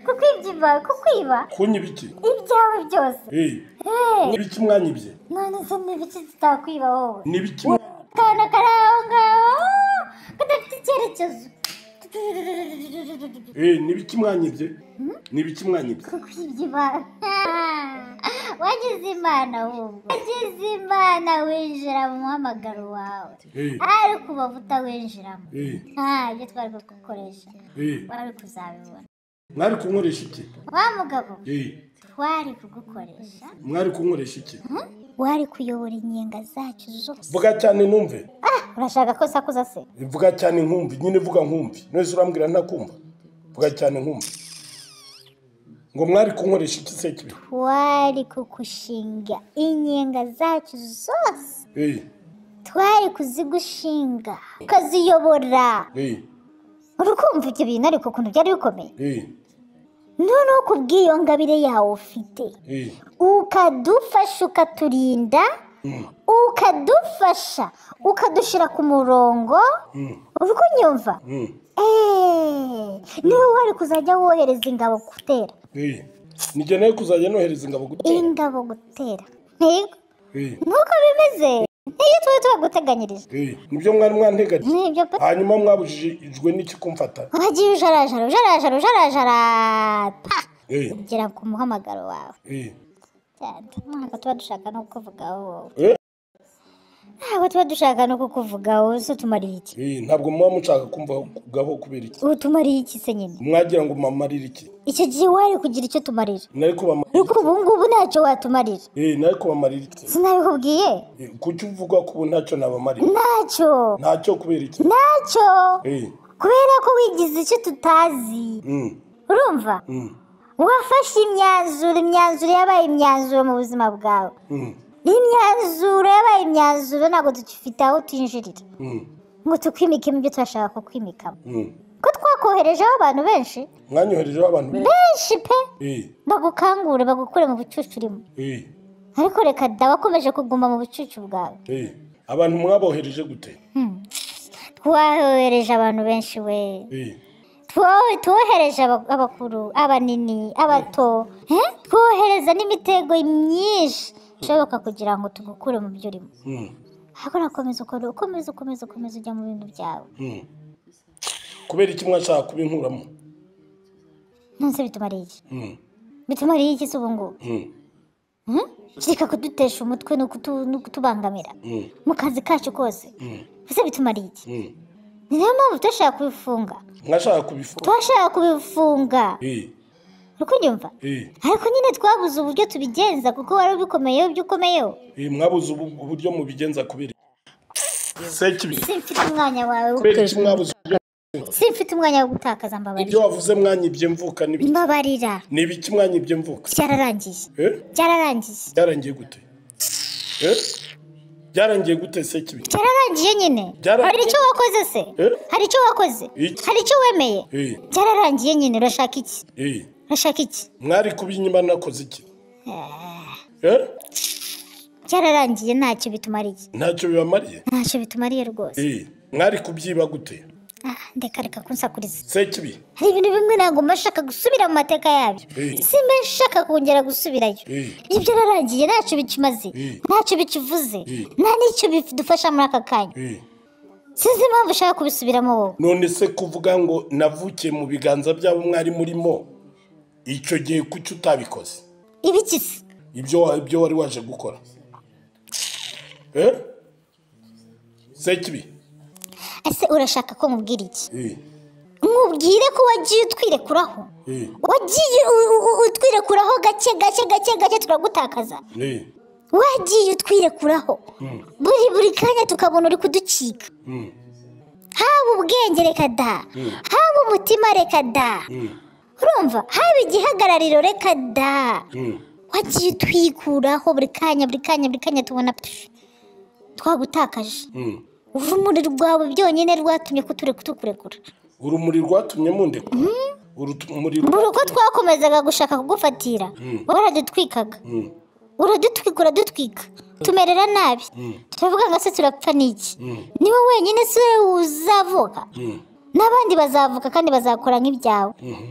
ko kwibyiba ko kwiba kunyiba iki ibyawe byose Eh, Eh, niba iki mwanyibye none se n'ibiki tutakwiba wowe niba iki akana kari aho ngaho kadafite icyerekezo Eh, niba iki mwanyibye niba iki mwanyibye ko kwibya imana wagize imana wumva wagize imana winjira mu muhamagaro wawe Eh, ariko ubavu utawinjiramo eh, nta ibyo twari kugukoresha eh. wari kuzabibona mwari kunkoresha iki wa mugabo Eh, twari kugukoresha mwari kunkoresha iki wari kuyobora inyenga zacu zose vuga cyane numve ah urashaka ko sakuza se vuga cyane nkumbi nyine vuga nkumbi nose urambwira ntakumva vuga cyane nkumbi ngo mwari kunkoresha iki se kibi twari kugushinga inyenga zacu zose Eh, twari kuzigushinga ukaziyobora eh, uri kumva ibyo bintu ariko ukuntu byari bikomeye eh, noneho ku bw'iyo ngabire yawe ufite eh, ukadufasha ukaturinda ukadufasha ukadushyira ku murongo mm, uri kunyumva mm, eee niwe wari kuzajya wohereza ingabo gutera eh. nigeneye kuzajya nohereza ingabo gutera ingabo gutera ntego Eh, nk'uko bimeze niyo tuba tubaguteganyirije eh. nibyo mwari mwanteganya nibyo pe hanyuma mwabujijwe n'iki kumfata wagiye ujarajara ujarajara ujarajara pa Eh, gera ku muhamagaro wawe eh, cyane ntabwo tuba dushaka no kuvuga wowe eh. ntabwo tuba dushaka no kukuvuga wowe se utumariye iki Eh, ntabwo muba mushaka kumvaho kubera iki utumariye iki se nyine mwagira ngo mamarire iki icyo gihe wari kugira icyo tumarira nari kubamarira ariko ubu ngubu ntacyo watumarira Eh, nari kubamarira iki sinabikubwiye Eh, kuki uvuga ko ubu ntacyo nabamarira ntacyo ntacyo kubera iki ntacyo Eh, kubera ko wigize icyo tutazi mm, urumva mm, wafashe imyanzuro imyanzuro yabaye imyanzuro mu buzima bwawe mm, imyanzuro yabaye imyanzuro ntabwo dufite aho twinjirira mm, ngo tukwimikemo ibyo turashaka kukwimikamo mm. ko twakoherejeho abantu benshi mwanyoherejeho abantu benshi pe Eh, bagukangure bagukure mu bucucu urimo eh, ariko reka da wakomeje kuguma mu bucucu bwawe eh. abantu mwabohereje gute Hmm. twohereje abantu benshi we Eh, Two- twohereje aba- abakuru abanini abato Eh? twohereza n'imitego myinshi ishoboka kugira ngo tugukure mu byo urimo mm, ariko nakomeza ukora ukomeza ukomeza ukomeza ujya mu bintu byawe mm. kubera iki mwashaka kubinkuramo nonse bitumariye iki Mm, bitumariye iki se ubu ngubu mm, Hmm? kireka kudutesha umutwe ni ukutu- ni ukutubangamira mm, mu kazi kacu kose mm, ese bitumariye iki mm. ni nayo mpamvu tutashaka kubifunga mwashaka kubifuka twashaka kubifunga Eh, uri kunyumva eh, ariko nyine twabuze uburyo tubigenza kuko wari ubikomeyeho ibyo ukomeyeho eh, mwabuze ubu- uburyo mubigenza kubera iki sekibi simfite umwanya wawe wo kubera iki mwabuze uburyo simfite umwanya wo gutakaza mbabarira ibyo wavuze mwanyibye mvuka ni ibiki? mbabarira ni ibiki mwanyibye mvuka byararangiye Eh? byararangiye byarangiye gute Eh? byarangiye gute sekibi byararangiye nyine Byararangiye. hari icyo wakoze se Eh? hari icyo wakoze Iki? hari icyo wemeye Eh, byararangiye nyine urashaka iki eh, urashaka iki mwari kubinyima nakoze iki Eh? byararangiye ntacyo bitumariye ntacyo bibamariye ntacyo bitumariye rwose Eh, mwari kubyiba gute Ah, ndeka reka kunsakuriza sekibi hari ibintu bimwe ntabwo mba nshaka gusubira mu mateka yabyo Eh. simba nshaka kongera gusubirayo Eh. ibyo yararangiye ntacyo bikimaze Eh. ntacyo bikivuze Eh. nta n'icyo bidufasha muri aka kanya Eh, sinzi impamvu ushaka kubisubiramo wowe none se kuvuga ngo navukiye mu biganza byabo mwari murimo icyo gihe kuki utabikoze ibikisi ibyo wa- ibyo wari waje gukora Eh? sekibi ese urashaka ko nkubwira iki Eh, nkubwire ko wagiye utwirekuraho eh, wagiye u- u- u- utwirekuraho gake gake gake gake turagutakaza eh, wagiye utwirekuraho buri buri kanya tukabona uri kuducika mm, haba ubwenge reka da haba umutima reka da mm, urumva haba igihagarariro reka da mm. wagiye utwikuraho buri kanya buri kanya buri kanya tubona pfu, twagutakaje Mm. urumuri rwawe byonyine rwatumye kuture kutukurekura urumuri rwatumye mundekura urumuri buri uko twakomezaga gushaka kugufatira waradutwikaga Mm, uradutwika uradutwika tumerera nabi turavuga ngo se turapfa n'iki niwe wenyine se uzavuka mm, n'abandi bazavuka kandi bazakora nk'ibyawe mhm,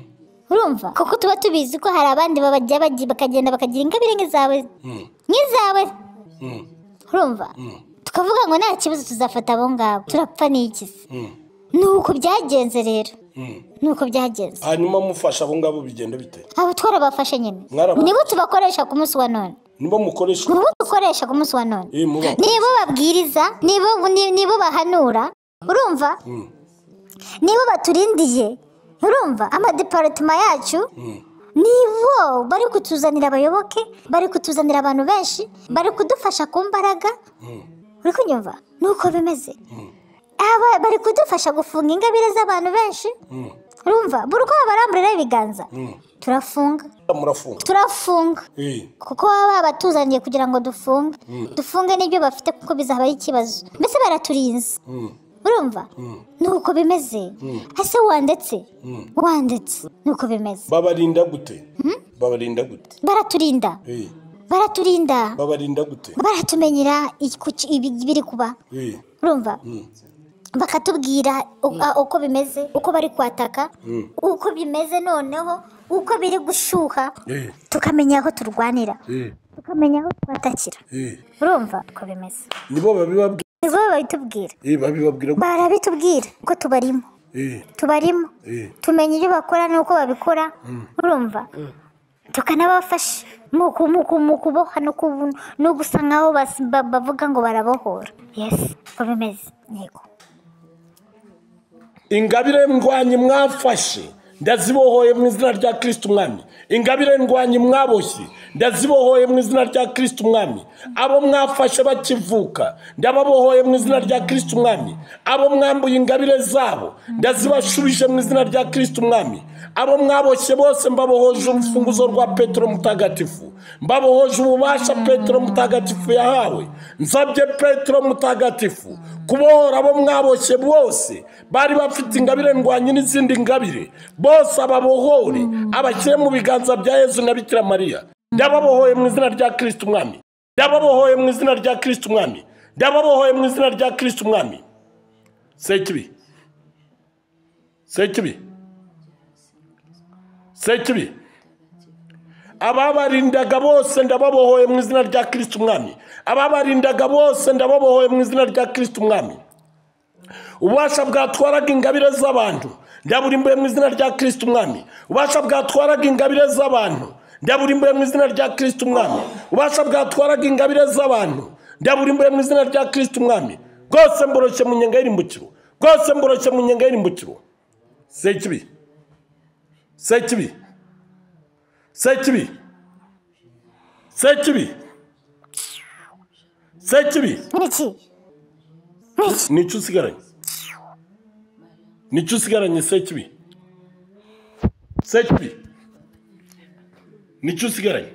urumva kuko tuba tubizi ko hari abandi babajya bajya bakagenda bakagira ingabire nk'izawe mm, nk'izawe mm, urumva mm, tukavuga ngo nta kibazo tuzafata abo ngabo turapfa n'iki se mm, ni uko byagenze rero mm. ni uko byagenze hanyuma mufasha abo ngabo bigenda bite abo twarabafashe nyine Mwarabafashe. nibo tubakoresha ku munsi wa none nibo mukoresha nibo dukoresha ku munsi wa none eh, muba nibo babwiriza nibo ni- nibo bahanura urumva Mm, nibo baturindiye urumva amadeparitoma yacu mm, nibo bari kutuzanira abayoboke bari kutuzanira abantu benshi bari kudufasha ku mbaraga mm, uri kunyumva nuko bimeze Mm. aba bari kudufasha gufunga ingabire z'abantu benshi mm, urumva buri uko baramburiraho ibiganza mm. turafunga murafunga turafunga Eh, kuko baba babatuzaniye kugira ngo dufunge dufunge n'ibyo bafite kuko bizaba ari ikibazo mbese baraturinze mm, urumva nuko bimeze ese wandetse wandetse nuko bimeze babarinda gute babarinda gute baraturinda Eh, baraturinda babarinda gute baratumenyera iki- ku ki- ibi- ibiri kuba Eh, urumva bakatubwira u- a- uko bimeze uko bari kwataka uko bimeze noneho uko biri gushyuha eh, tukamenya aho turwanira eh, tukamenya aho twatakira eh. urumva uko bimeze nibo babibabwira nibwo babitubwira Eh, babibabwira gute? barabitubwira ko tubarimo Eh, tubarimo eh, tumenya ibyo bakora n'uko babikora urumva tukanabafasha muku muku mukuboha no kubu- no gusa nkaho bas- ba- bavuga ngo barabohora yesi uko bimeze yego ingabire ndwanyi mwafashe ndazibohoye mu izina rya kirisiti umwami ingabire ndwanyi mwaboshye ndazibohoye mu izina rya kirisiti umwami abo mwafashe bakivuka ndababohoye mu izina rya kirisiti umwami abo mwambuye ingabire zabo ndazibashubije mu izina rya kirisiti umwami abo mwaboshye bose mbabohoje urufunguzo rwa petero mutagatifu mbabohoje ububasha petero mutagatifu yahawe nsabye petero mutagatifu kubohora abo mwaboshye bose bari bafite ingabire ndwanyi n'izindi ngabire bose ababohore abashyire mu biganza bya yezu na bikira mariya ndababohoye mu izina rya kirisiti umwami ndababohoye mu izina rya kirisiti umwami ndababohoye mu izina rya kirisiti umwami sekibi sekibi sekibi ababarindaga bose ndababohoye mu izina rya kirisiti umwami ababarindaga bose ndababohoye mu izina rya kirisiti umwami ububasha bwatwaraga ingabire z'abantu ndaburimbuye mu izina rya kirisiti umwami ububasha bwatwaraga ingabire z'abantu ndaburimbuye mu izina rya kirisiti umwami ububasha bwatwaraga ingabire z'abantu ndaburimbuye mu izina rya kirisiti umwami rwose mboroshye mu nyenga y'irimbukiro rwose mboroshye mu nyenga y'irimbukiro sekibi sekibi sekibi sekibi sekibi n'iki nicyo usigaranye nicyo usigaranye sekibi sekibi nicyo usigaranye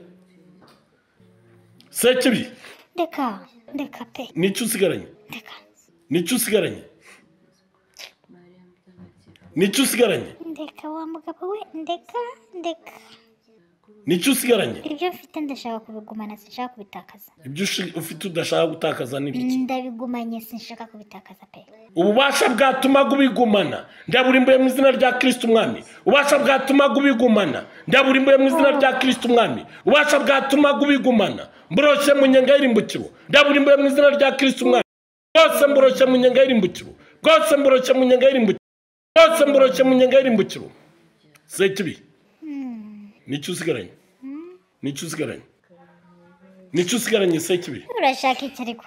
sekibi reka reka pe nicyo usigaranye reka nicyo usigaranye nicyo usigaranye ndeka wa mugabo we ndeka ndeka nicyo usigaranye ibyo mfite ndashaka kubigumana sinshaka kubitakaza ibyo ushi- ufite udashaka gutakaza ni ibiki ndabigumanye sinshaka kubitakaza pe ububasha bwatumaga ubigumana ndaburimbuye mu izina rya kirisiti umwami ububasha bwatumaga ubigumana ndaburimbuye mu izina rya kirisiti umwami ububasha bwatumaga ubigumana mburoshe mu nyenga y'irimbukiro ndaburimbuye mu izina rya kirisiti umwami bwose mburoshe mu nyenga y'irimbukiro bwose mburoshe mu nyenga y'irimbukiro bwose mburoshe mu nyenga y'irimbukiro sekibi nicyo usigaranye nicyo usigaranye nicyo usigaranye sekibi urashaka iki ariko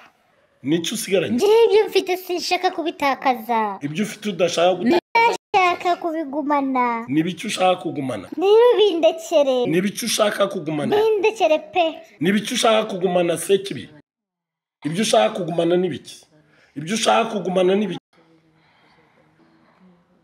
nicyo usigaranye ngira ibyo mfite sinshaka kubitakaza ibyo ufite udashaka gutanga ndashaka kubigumana ni ibiki ushaka kugumana rero bindekere ni ibiki ushaka kugumana bindekere pe ni ibiki ushaka kugumana se kibi ibyo ushaka kugumana ni ibiki ibyo ushaka kugumana ni ibiki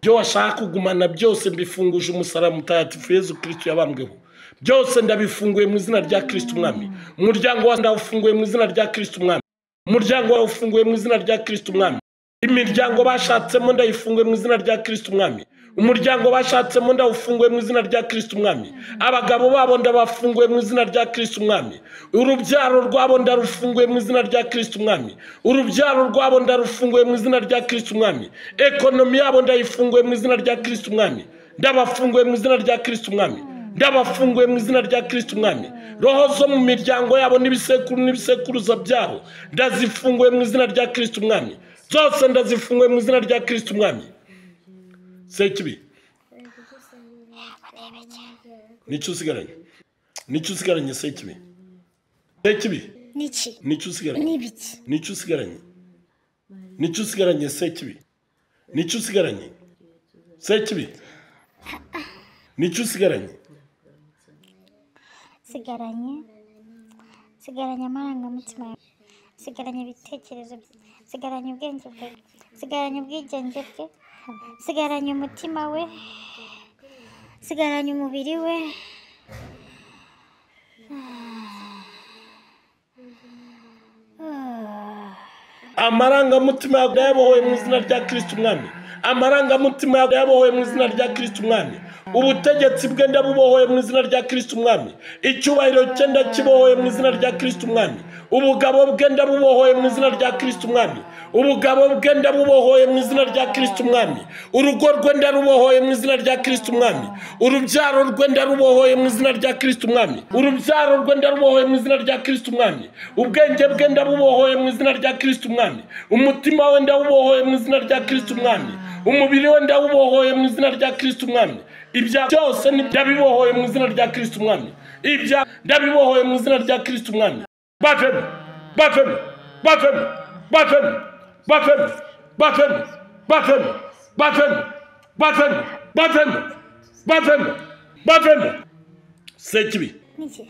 ibyo washaka kugumana byose mbifunguje umusaraba mutagatifu yezu kirisito yabambweho byose ndabifunguye mu izina rya kirisito umwami umuryango wawe ndawufunguye mu izina rya kirisito umwami umuryango wawe ufunguye mu izina rya kirisito umwami imiryango bashatsemo ndayifunguye mu izina rya kirisito umwami umuryango bashatsemo ndawufunguye mu izina rya kirisito umwami abagabo babo ndabafunguye mu izina rya kirisito umwami urubyaro rwabo ndarufunguye mu izina rya kirisito umwami urubyaro rwabo ndarufunguye mu izina rya kirisito umwami ekonomi yabo ndayifunguye mu izina rya kirisito umwami ndabafunguye mu izina rya kirisito umwami ndabafunguye mu izina rya kirisiti umwami roho zo mu miryango yabo n'ibisekuru n'ibisekuruza byabo ndazifunguye mu izina rya kirisiti umwami zose ndazifunguye mu izina rya kirisiti umwami sekibi nicyo usigaranye nicyo usigaranye sekibi sekibi niki nicyo usigaranye n'ibiki nicyo usigaranye nicyo usigaranye sekibi nicyo usigaranye sekibi nicyo usigaranye sigaranye sigaranye amarangamutima yawe sigaranye ibitekerezo bye sigaranye ubwenge bwe sigaranye ubwigenge bwe sigaranye umutima we sigaranye umubiri we amarangamutima yawe yabohoye mu izina rya kirisiti umwami amarangamutima yawe yabohoye mu izina rya kirisiti umwami ubutegetsi bwe ndabubohoye mu izina rya kirisiti umwami icyubahiro cye ndakibohoye mu izina rya kirisiti umwami ubugabo bwe ndabubohoye mu izina rya kirisiti umwami ubugabo bwe ndabubohoye mu izina rya kirisiti umwami urugo rwe ndarubohoye mu izina rya kirisiti umwami urubyaro rwe ndarubohoye mu izina rya kirisiti umwami urubyaro rwe ndarubohoye mu izina rya kirisiti umwami ubwenge bwe ndabubohoye mu izina rya kirisiti umwami umutima we ndawubohoye mu izina rya kirisiti umwami umubiri we ndawubohoye mu izina rya kirisiti umwami ibya byose ni- ndabibohoye mu izina rya kirisiti umwami ibya ndabibohoye mu izina rya kirisiti umwami bavemo bavemo bavemo bavemo bavemo bavemo bavemo bavemo bavemo bavemo bavemo bavemo sekibi Niki?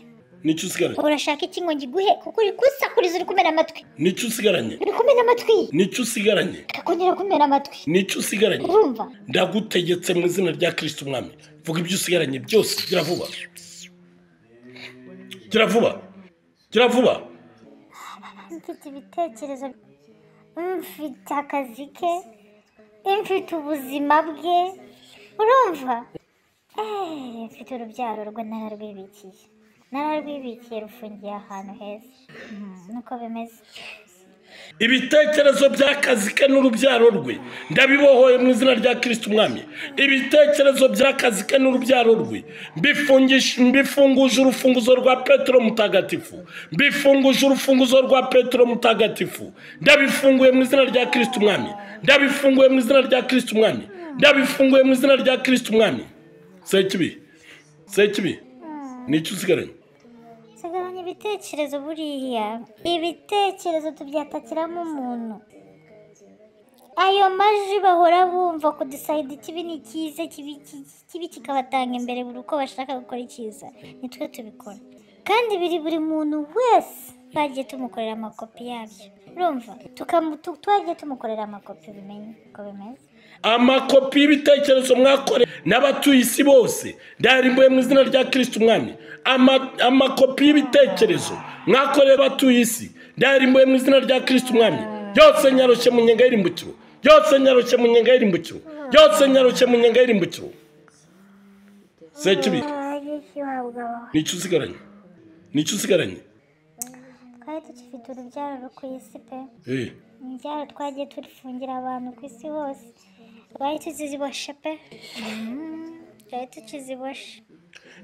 nicyo usigaranye urashaka iki ngo ngiguhe kuko uri kusakuriza uri kumena amatwi nicyo usigaranye uri kumena amatwi nicyo usigaranye akakongera kumena amatwi nicyo usigaranye urumva ndagutegetse mu izina rya kirisiti umwami vuga ibyo usigaranye byose gira vuba gira vuba gira vuba mfite ibitekerezo mfite akazi ke mfite ubuzima bwe urumva Eh, mfite urubyaro rwe nararwibikiye nararwibikiye rufungiye ahantu heza Mm, niko bimeze ibitekerezo by'akazi ke n'urubyaro rwe ndabibohoye mu izina rya kirisiti umwami ibitekerezo by'akazi ke n'urubyaro rwe mbifungisha- mbifunguje urufunguzo rwa petero mutagatifu mbifunguje urufunguzo rwa petero mutagatifu ndabifunguye mu izina rya kirisiti umwami ndabifunguye mu izina rya kirisiti umwami ndabifunguye mu izina rya kirisiti umwami sekibi sekibi ni iki usigaranye sigabanya ibitekerezo buriya ibitekerezo tubyatakiramo umuntu ayo majwi bahora bumva kudusayida ikibi ni cyiza kibi ki- kibi kikabatanga imbere buri uko bashaka gukora icyiza nitwe tubikora kandi biri buri muntu wese twagiye tumukorera amakopi yabyo urumva Tukamu- tu- twagiye tumukorera amakopi bimenye uko bimeze amakopi y'ibitekerezo mwakoreye n'abatuye isi bose ndayarimbuye mu izina rya kirisiti umwami Ama- amakopi y'ibitekerezo mwakoreye abatuye isi ndayarimbuye mu izina rya kirisiti umwami yose nyarushye mu nyenga y'irimbukiro yose nyarushye mu nyenga y'irimbukiro yose nyarushye mu nyenga y'irimbukiro sekibi nicyo usigaranye nicyo usigaranye twari tukifite urubyaro rwo ku isi pe Eh, ibyaro twagiye turifungira abantu ku isi hose twari tuziboshe pe Mm, twari tukiziboshe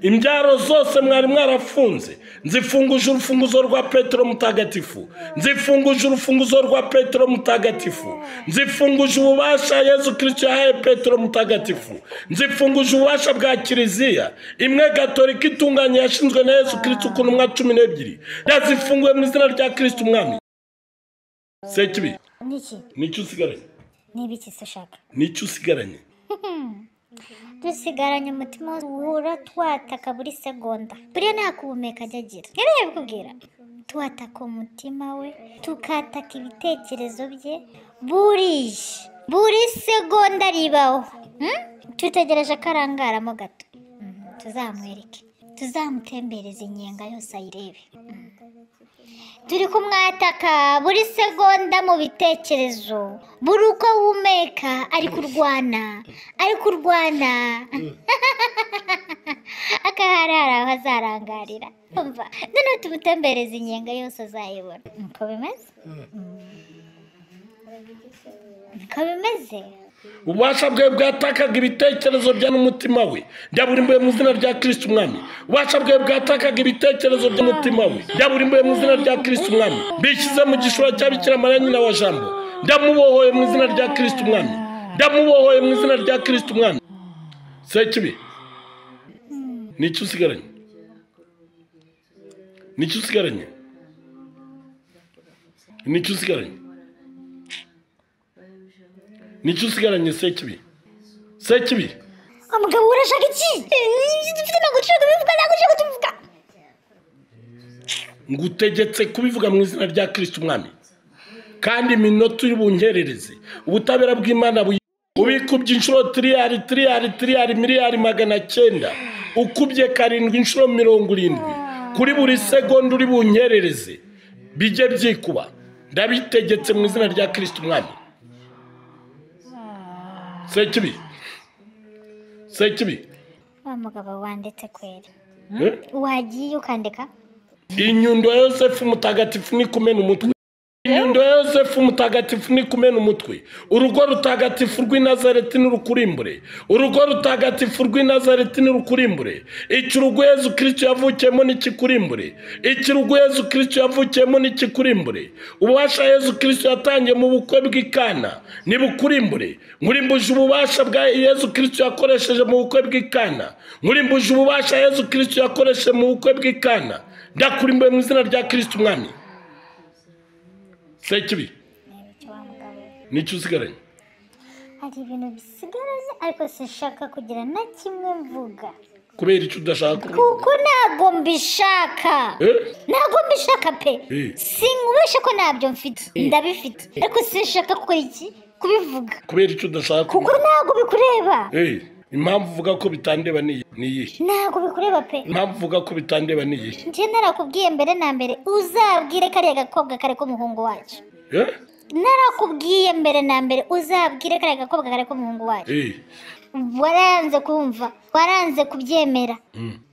imbyaro zose mwari mwarafunze nzifunguje urufunguzo rwa petero mutagatifu nzifunguje urufunguzo rwa petero mutagatifu nzifunguje ububasha yezu kirisito yahaye petero mutagatifu nzifunguje ububasha bwa kiliziya imwe gatolika itunganye yashinzwe na yezu kirisito ku ntumwa cumi n'ebyiri ndazifunguye mu izina rya kirisito umwami sekibi niki nicyo usigaranye niba iki se ushaka nicyo usigaranye dusigaranye umutima wura twataka buri segonda buriya nta kuwumeka ajya agira yari yabikubwira twataka umutima we tukataka ibitekerezo bye buriya buri segonda ribaho Hmm? dutegereje ko arangaramo gato Mhm, tuzamwereke tuzamutembereze inyenga yose ayirebe turi kumwataka buri segonda mu bitekerezo buri uko ahumeka ari kurwana ari kurwana akaharara aho azarangarira umva noneho tumutembereza inyenga yose azayibona niko bimeze niko bimeze ububasha bwe bwatakaga ibitekerezo bya n'umutima we ndaburimbuye mu izina rya kirisiti umwami ububasha bwe bwatakaga ibitekerezo by'umutima we ndaburimbuye mu izina rya kirisiti umwami bishyize mu gishura cya bikira mariya nyina wa jambo ndamubohoye mu izina rya kirisiti umwami ndamubohoye mu izina rya kirisiti umwami sekibi nicyo usigaranye nicyo usigaranye nicyo usigaranye nicyo usigaranye sekibi sekibi umugabo urashaka iki ibyo dufite ntabwo dushobora kubivuga ntabwo dushobora kutubivuga ngutegetse kubivuga mu izina rya kirisiti umwami kandi iminota uri bungerereze ubutabera bw'imana buyi- ubikubye inshuro tiriyari tiriyari tiriyari miliyari magana cyenda ukubye karindwi inshuro mirongo irindwi kuri buri segonda uri bunyerereze bijye byikuba ndabitegetse mu izina rya kirisiti umwami sekibi sekibi wa mugabo wanditse kwera Eh? wagiye ukandika inyundo ya yosefu mutagatifu ni kumena umutwe inyundo ya yosefu mutagatifu nikumena umutwe urugo rutagatifu rw'i nazareti n'urukurimbure urugo rutagatifu rw'i nazareti n'urukurimbure ikirugu yezu kirisito yavukiyemo n'ikikurimbure ikirugu yezu kirisito yavukiyemo n'ikikurimbure ububasha yezu kirisito yatangiye mu bukwe bw'ikana nibukurimbure nkurimbuje ububasha bwa yezu kirisito yakoresheje mu bukwe bw'ikana nkurimbuje ububasha yezu kirisito yakoresheje mu bukwe bw'ikana ndakurimbuye mu izina rya kirisito umwami sekibi Icyo wa mugabo we. nicyo usigaranye hari ibintu bisigaye ariko sinshaka kugira na kimwe mvuga kubera icyo udashaka kuko ntabwo mbishaka Eh? ntabwo mbishaka pe Eh. sinkubeshe ko ntabyo mfite ndabifite ariko sinshaka ko iki kubivuga kubera icyo udashaka kuko ntabwo bikureba Eh, impamvu uvuga ko bitandeba ni iyi- ni iyihe ntabwo bikureba pe impamvu uvuga ko bitandeba ni iyihe njye narakubwiye mbere na mbere uzabwire kariya gakobwa kare k'umuhungu wacu Eh? narakubwiye mbere na mbere uzabwire kariya gakobwa kare k'umuhungu wacu Eh, waranze kumva waranze kubyemera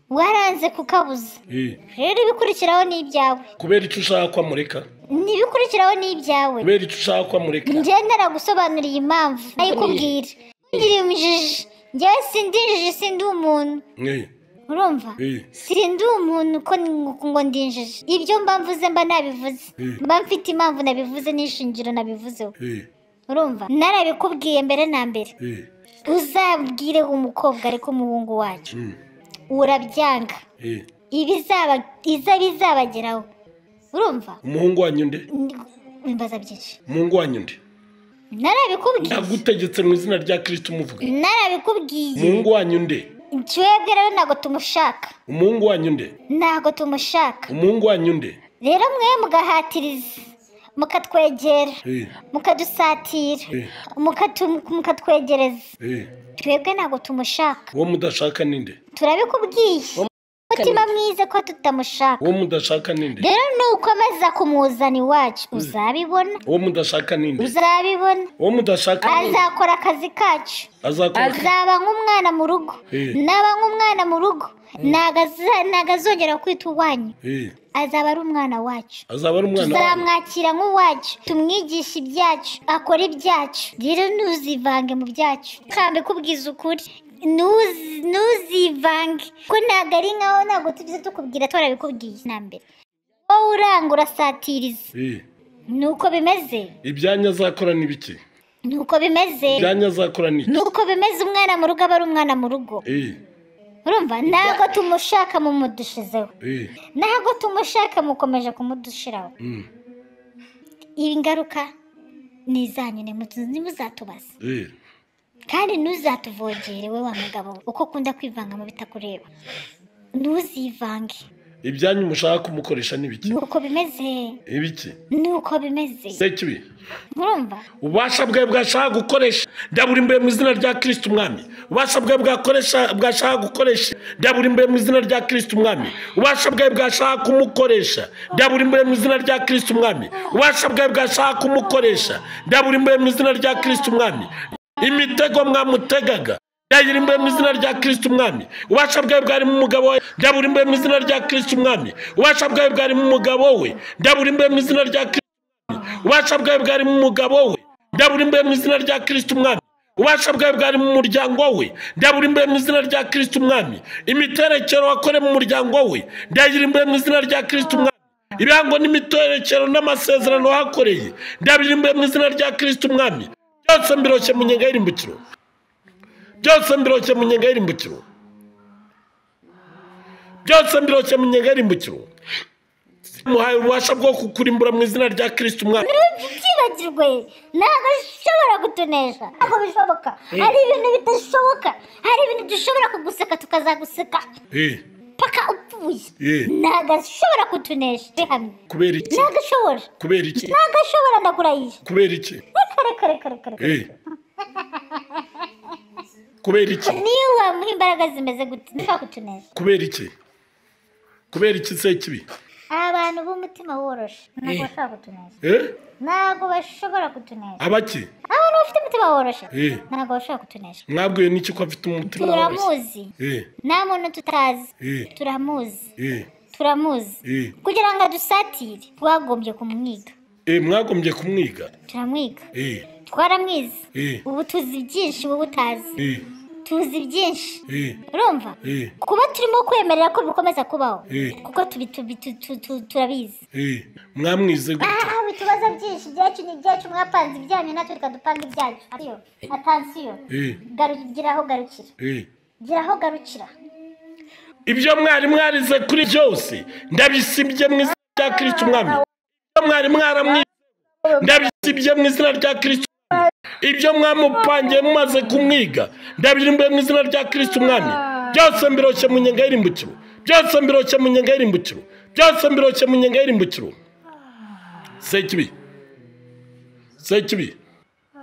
waranze kukabuza eh. rero ibikurikiraho ni ibyawe kubera icyo ushaka ko amureka ntibikurikiraho ni ibyawe kubera icyo ushaka ko amureka njyewe naragusobanuriye impamvu ayikubwira ngira imjiji njyewe sindi injiji sindi umuntu Eh, urumva Eh. sindi umuntu ko ni ngo- ngo ndi injiji ibyo mba mvuze mba nabivuze Eh. mba mfite impamvu nabivuze n'ishingiro nabivuzeho eh, urumva narabikubwiye mbere na mbere eh, uzabwire umukobwa ariko umuhungu wacu Mm. urabyanga eh. ibizaba iza bizabageraho urumva umuhungu wanyu nde bimbaza byinshi umuhungu wanyu nde narabikubwiye ndagutegetse mu izina rya kirisita umuvuga narabikubwiye umuhungu wanyu nde twebwe rero ntabwo tumushaka umuhungu wanyu nde ntabwo tumushaka umuhungu wanyu nde rero mwe mugahatiriza mukatwegera Eh, mukadusatira Eh. mukatu- mukatwegereza eh. twebwe ntabwo tumushaka uwo mudashaka ni nde turabikubwiye umutima mwiza ko tutamushaka uwo mudashaka ni nde rero nuko amaze kumuzana iwacu uzabibona uwo mudashaka ni nde uzabibona uwo mudashaka ni nde azakora akazi kacu azakora azaba nk'umwana mu rugo Eh. naba nk'umwana mu rugo ntago aza- ntago azongera kwita uwanyu Eh, azaba ari umwana wacu azaba ari umwana wawe tuzamwakira nk'uwacu tumwigishe ibyacu akora ibyacu rero ntuzivange mu byacu kambi kubwiza ukuri Ntuzi- ntuzivange ko ntabwo ari nkaho ntabwo tubizi tukubwira twarabikubwiye na mbere wowe uranga urasatiriza Eh, nuko bimeze ibyanyu azakora ni bike nuko bimeze ibyanyu azakora ni iki nuko bimeze umwana mu rugo aba ari umwana mu rugo Eh, urumva ntabwo tumushaka mumudushizeho eh, ntabwo tumushaka mukomeje kumudushiraho mm, iyi ngaruka ni izanyu ntimuzatubaza eh. kandi ntuzatuvogere we wa mugabo we, uko ukunda kwivanga mu bitakureba ntuzivange ibyanyu mushaka kumukoresha ni bike nuko bimeze ibiki nuko bimeze sekibi urumva ububasha bwe bwashaka gukoresha ndaburimbuye mu izina rya kirisita umwami ububasha bwe bwakoresha bwashaka gukoresha ndaburimbuye mu izina rya kirisita umwami ububasha bwe bwashaka kumukoresha ndaburimbuye mu izina rya kirisita umwami ububasha bwe bwashaka kumukoresha ndaburimbuye mu izina rya kirisita umwami imitego mwamutegaga ndayirimbuye mu izina rya kirisita umwami ubasha bwawe bwari mu mugabo we ndaburimbuye mu izina rya kirisita umwami ubasha bwawe bwari mu mugabo we ndaburimbuye mu izina rya kirisita ubasha bwawe bwari mu mugabo we ndaburimbuye mu izina rya kirisita umwami ubasha bwawe bwari mu muryango we ndaburimbuye mu izina rya kirisita umwami imiterekero wakore mu muryango we ndayirimbuye mu izina rya kirisita umwami ibirango n'imiterekero n'amasezerano wahakoreye ndabirimbuye mu izina rya kirisita umwami byose mbiroshye mu nyenga y'irimbukiro byose mbiroshye mu nyenga y'irimbukiro byose mbiroshye mu nyenga y'irimbukiro muhaye ububasha bwo kukurimbura mu izina rya kirisita umwami byibagirwe ntabwo bishobora kutunesha ntabwo bishoboka hari ibintu bidashoboka hari ibintu dushobora kuguseka tukazaguseka Eh, paka upfuye eh, ntabwo ashobora kutunesha bihamye kubera iki ntabwo ashobora kubera iki ntabwo ashobora ndakurahisha kubera iki kare kare kare kare Eh. kubera iki niyo wamuha imbaraga zimeze gute ntabwo kutunesha kubera iki kubera iki se kibi abantu b'umutima woroshe ntabwo bashobora kutunesha Eh? ntabwo bashobora kutunesha abaki abantu bafite umutima woroshe Eh. ntabwo bashobora kutunesha mwabwiwe n'iki ko afite umutima woroshye turamuzi Eh, nta muntu tutazi eh, turamuzi eh, turamuzi eh, kugira ngo adusatire twagombye kumwiga Eh, mwagombye kumwiga turamwiga Eh, twaramwize eh, ubu tuzi byinshi wowe utazi eh, tuzi byinshi eh, urumva eh, kuba turimo kwemerera ko bikomeza kubaho Eh. kuko tubi- tubi- tu- tu- tu- turabizi eh. mwamwize gute aha bitubaza byinshi ibyacu ni ibyacu mwapanze ibyanyu natwe reka dupange ibyacu atiyo atansiyo Eh, giraho garukira eh. giraho garukira ibyo mwari mwarize kuri byose ndabisibye mu izina rya kirisiti umwami ibyo mwari mwaramwize ndabisibye mu izina rya kirisiti umwami ibyo mwamupangiye mumaze kumwiga ndabirimbuye mu izina rya kirisiti umwami byose mbiroshye mu nyenga y'irimbukiro byose mbiroshye mu nyenga y'irimbukiro byose mbiroshye mu nyenga y'irimbukiro sekibi sekibi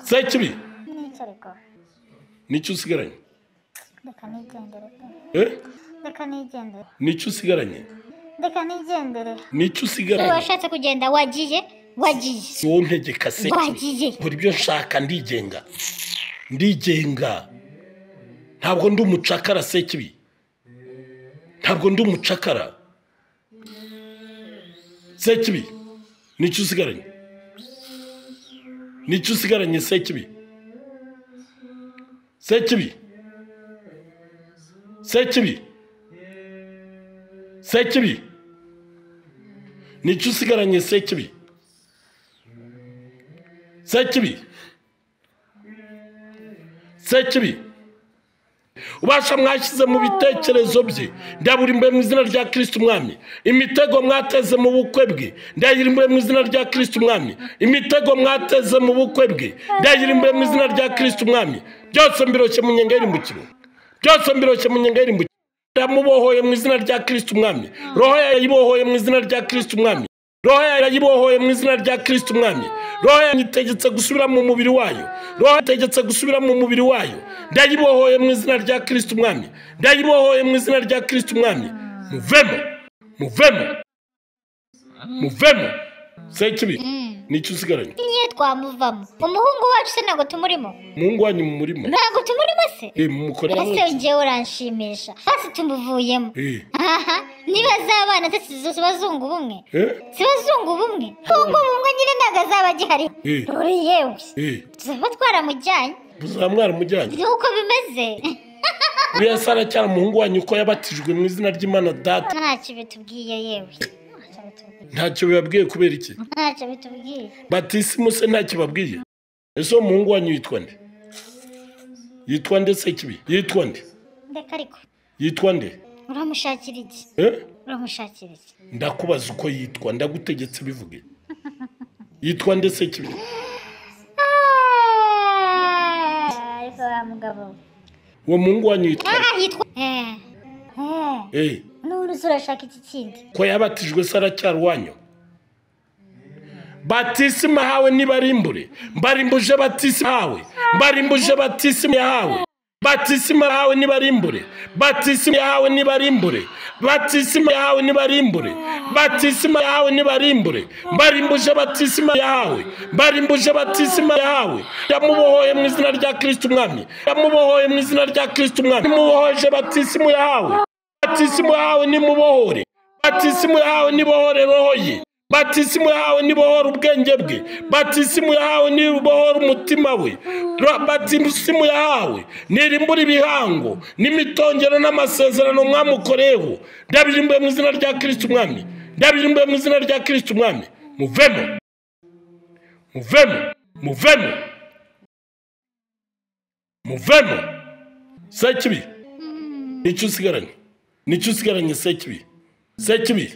sekibi nicareko nicyo usigaranye reka nigendere eh reka nigendere nicyo usigaranye reka nigendere nicyo usigaranye washatse kugenda wagiye wagiye si wowe ntegeka se Wagiye. buri byo nshaka ndigenga ndigenga ntabwo ndi umucakara se kibi ntabwo ndi umucakara se kibi nicyo usigaranye nicyo usigaranye se kibi se kibi se kibi se kibi nicyo usigaranye se kibi sekibi sekibi ubasha mwashyize mu bitekerezo bye ndaburimbuye mu izina rya kirisiti umwami imitego mwateze mu bukwe bwe ndayirimbuye mu izina rya kirisiti umwami imitego mwateze mu bukwe bwe ndayirimbuye mu izina rya kirisiti umwami byose mbiroshye mu nyenga y'irimbukiro byose mbiroshye mu nyenga y'irimbukiro ndamubohoye mu izina rya kirisiti umwami roho yayibohoye mu izina rya kirisiti umwami roho yayibohoye mu izina rya kirisiti umwami roho yanyitegetse gusubira mu mubiri wayo roho yategetse gusubira mu mubiri wayo ndayibohoye mu izina rya kirisiti umwami ndayibohoye mu izina rya kirisiti umwami muvemo muvemo muvemo sekibi nicyo usigaranye niyo twamuvamo umuhungu wacu se ntabwo tumurimo muhungu wanyu mu murima ntabwo tumurimo se Eh, mumukorera ese mwese njyewe uranshimisha hasi tumuvuyemo Eh, aha niba z'abana ndetse zibazungu bumwe eh, zibazungu bumwe ubwo bumwe nyine ntabwo azaba agihari Eh. ruri yewe eh. tuzaba twaramujyanye muzaba mwaramujyanye nuko bimeze buriya se aracyari umuhungu wanyu uko yabatijwe mu izina ry'imana data ntacyo bitubwiye yewe Ntacyo bitubwiye. ntacyo bibabwiye kubera iki ntacyo bitubwiye batisimu se ntacyo babwiye ese uwo muhungu wanyu yitwa nde yitwa nde se kibi yitwa nde ndeka ariko yitwa nde uramushakira iki Eh? uramushakira iki ndakubaza uko yitwa ndagutegetse bivuge yitwa nde se kibi Ah, ariko wa mugabo we. uwo muhungu wanyu yitwa nde? Ah, yitwa Eh. Eh. Eh, n'uruzi urashaka iki kindi ko yabatijwe se aracyari wanyu batisimu hawe nibarimbure mbarimbuje batisimu hawe mbarimbuje batisimu yahawe batisimu yahawe nibarimbure batisimu yahawe nibarimbure batisimu yahawe nibarimbure batisimu yahawe nibarimbure mbarimbuje batisimu yahawe mbarimbuje batisimu yahawe yamubohoye mu izina rya kirisiti umwami yamubohoye mu izina rya kirisiti umwami mubohoje batisimu yahawe batisimu yahawe nimubohore batisimu yahawe nibohore roho ye batisimu yahawe nibohora ubwenge bwe batisimu yahawe nibohora umutima we Ra- batisimu yahawe nirimbura ibihango n'imitongero n'amasezerano mwamukoreyeho ndabirimbuye mu izina rya kirisiti umwami ndabirimbuye mu izina rya kirisiti umwami muvemo muvemo muvemo muvemo sekibi nicyo usigaranye nicyo usigaranye sekibi sekibi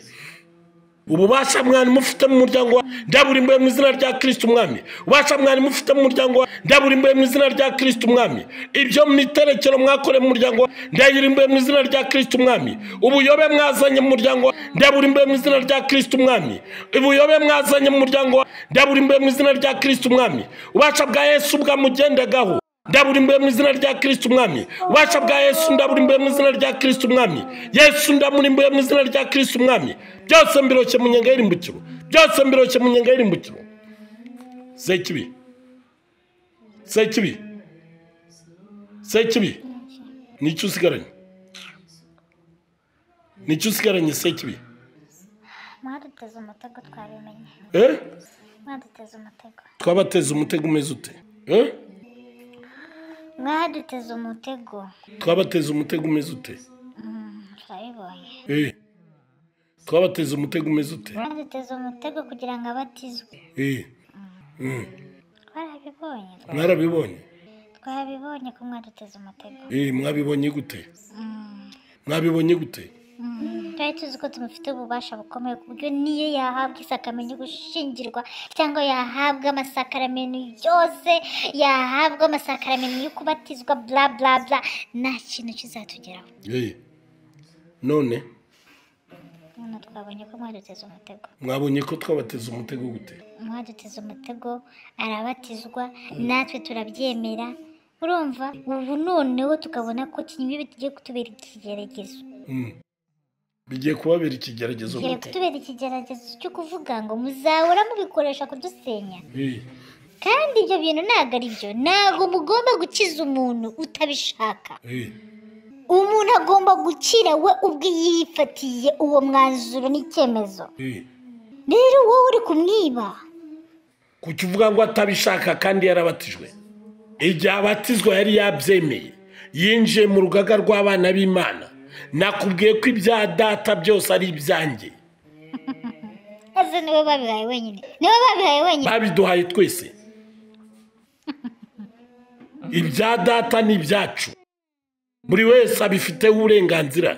ububasha mwari mufite mu muryango wa ndaburimbuye mu izina rya kirisiti umwami ububasha mwari mufite mu muryango wa ndaburimbuye mu izina rya kirisiti umwami ibyo miterekero mwakoreye mu muryango wa ndayirimbuye mu izina rya kirisiti umwami ubuyobe mwazanye mu muryango wa ndaburimbuye mu izina rya kirisiti umwami ubuyobe mwazanye mu muryango wa ndaburimbuye mu izina rya kirisiti umwami ububasha bwa yesu bwamugendagaho ndaburimbuye mu izina rya kirisiti umwami ubasha bwa yesu ndaburimbuye mu izina rya kirisiti umwami yesu ndamurimbuye mu izina rya kirisiti umwami byose mbiroshye mu nyenga y'irimbukiro byose mbiroshye mu nyenga y'irimbukiro sekibi sekibi sekibi nicyo usigaranye nicyo usigaranye sekibi mwari mwaduteze umutego twabimenye eh mwaduteze umutego twabateze umutego umeze ute eh mwaduteze umutego twabateze umutego umeze ute Mm, turabibonye eh twabateze umutego umeze ute mwaduteze umutego kugira ngo abatizwe eh Mm. twarabibonye mwarabibonye twabibonye ko mwaduteze umutego eh mwabibonye gute Mm, mwabibonye gute mm. twari tuzi ko tumufite ububasha bukomeye ku buryo niyo yahabwa isakamenya gushingirwa cyangwa yahabwa amasakaramentu yose yahabwa amasakaramentu yo kubatizwa bla bla bla nta kintu kizatugeraho eh none none twabonye ko mwaduteze umutego mwabonye ko twabateze umutego gute mwaduteze umutego arabatizwa natwe turabyemera urumva ubu noneho tukabona ko kinyubi tugiye kutubera ikigeragezo Mm. bigiye kubabera ikigeragezo tugiye gute kutubera ikigeragezo cyo kuvuga ngo muzahora mubikoresha kudusenya eh kandi ibyo bintu ntabwo ari byo ntabwo mugomba gukiza umuntu utabishaka eh umuntu agomba gukira we ubwe yifatiye uwo mwanzuro n'icyemezo eh rero wowe uri kumwiba kuki uvuga ngo atabishaka kandi yarabatijwe igihe abatizwa yari yabyemeye yinjiye mu rugaga rw'abana b'imana nakubwiye ko ibya data byose ari ibyanjye ese niwe babihaye wenyine niwe babihaye wenyine babiduhaye twese ibya data ni ibyacu buri wese abifiteho uburenganzira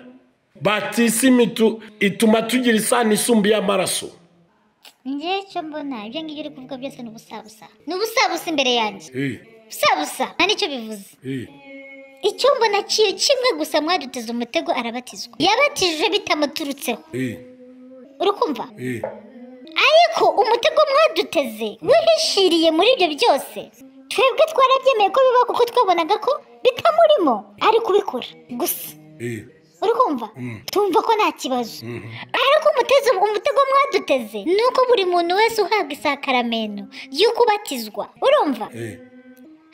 batisimu itu- ituma tugira isano isumbuye amaraso njye icyo mbona ibyo ngibyo uri kuvuga byose ni ubusabusa ni ubusabusa imbere yanjye Eh, ubusabusa nta nicyo bivuze eh, icyo mbona ki- kimwe gusa mwaduteze umutego arabatizwa yabatije bitamuturutseho eh, uri kumva eh. ariko umutego mwaduteze wihishiriye muri ibyo byose twebwe twarabyemeye ko biba kuko twabonaga ko bitamurimo ari kubikora gusa Eh, uri kumva tumva ko nta kibazo ariko umuteze umutego mwaduteze ni uko buri muntu wese uhabwa isakaramento y'uko ubatizwa urumva eh,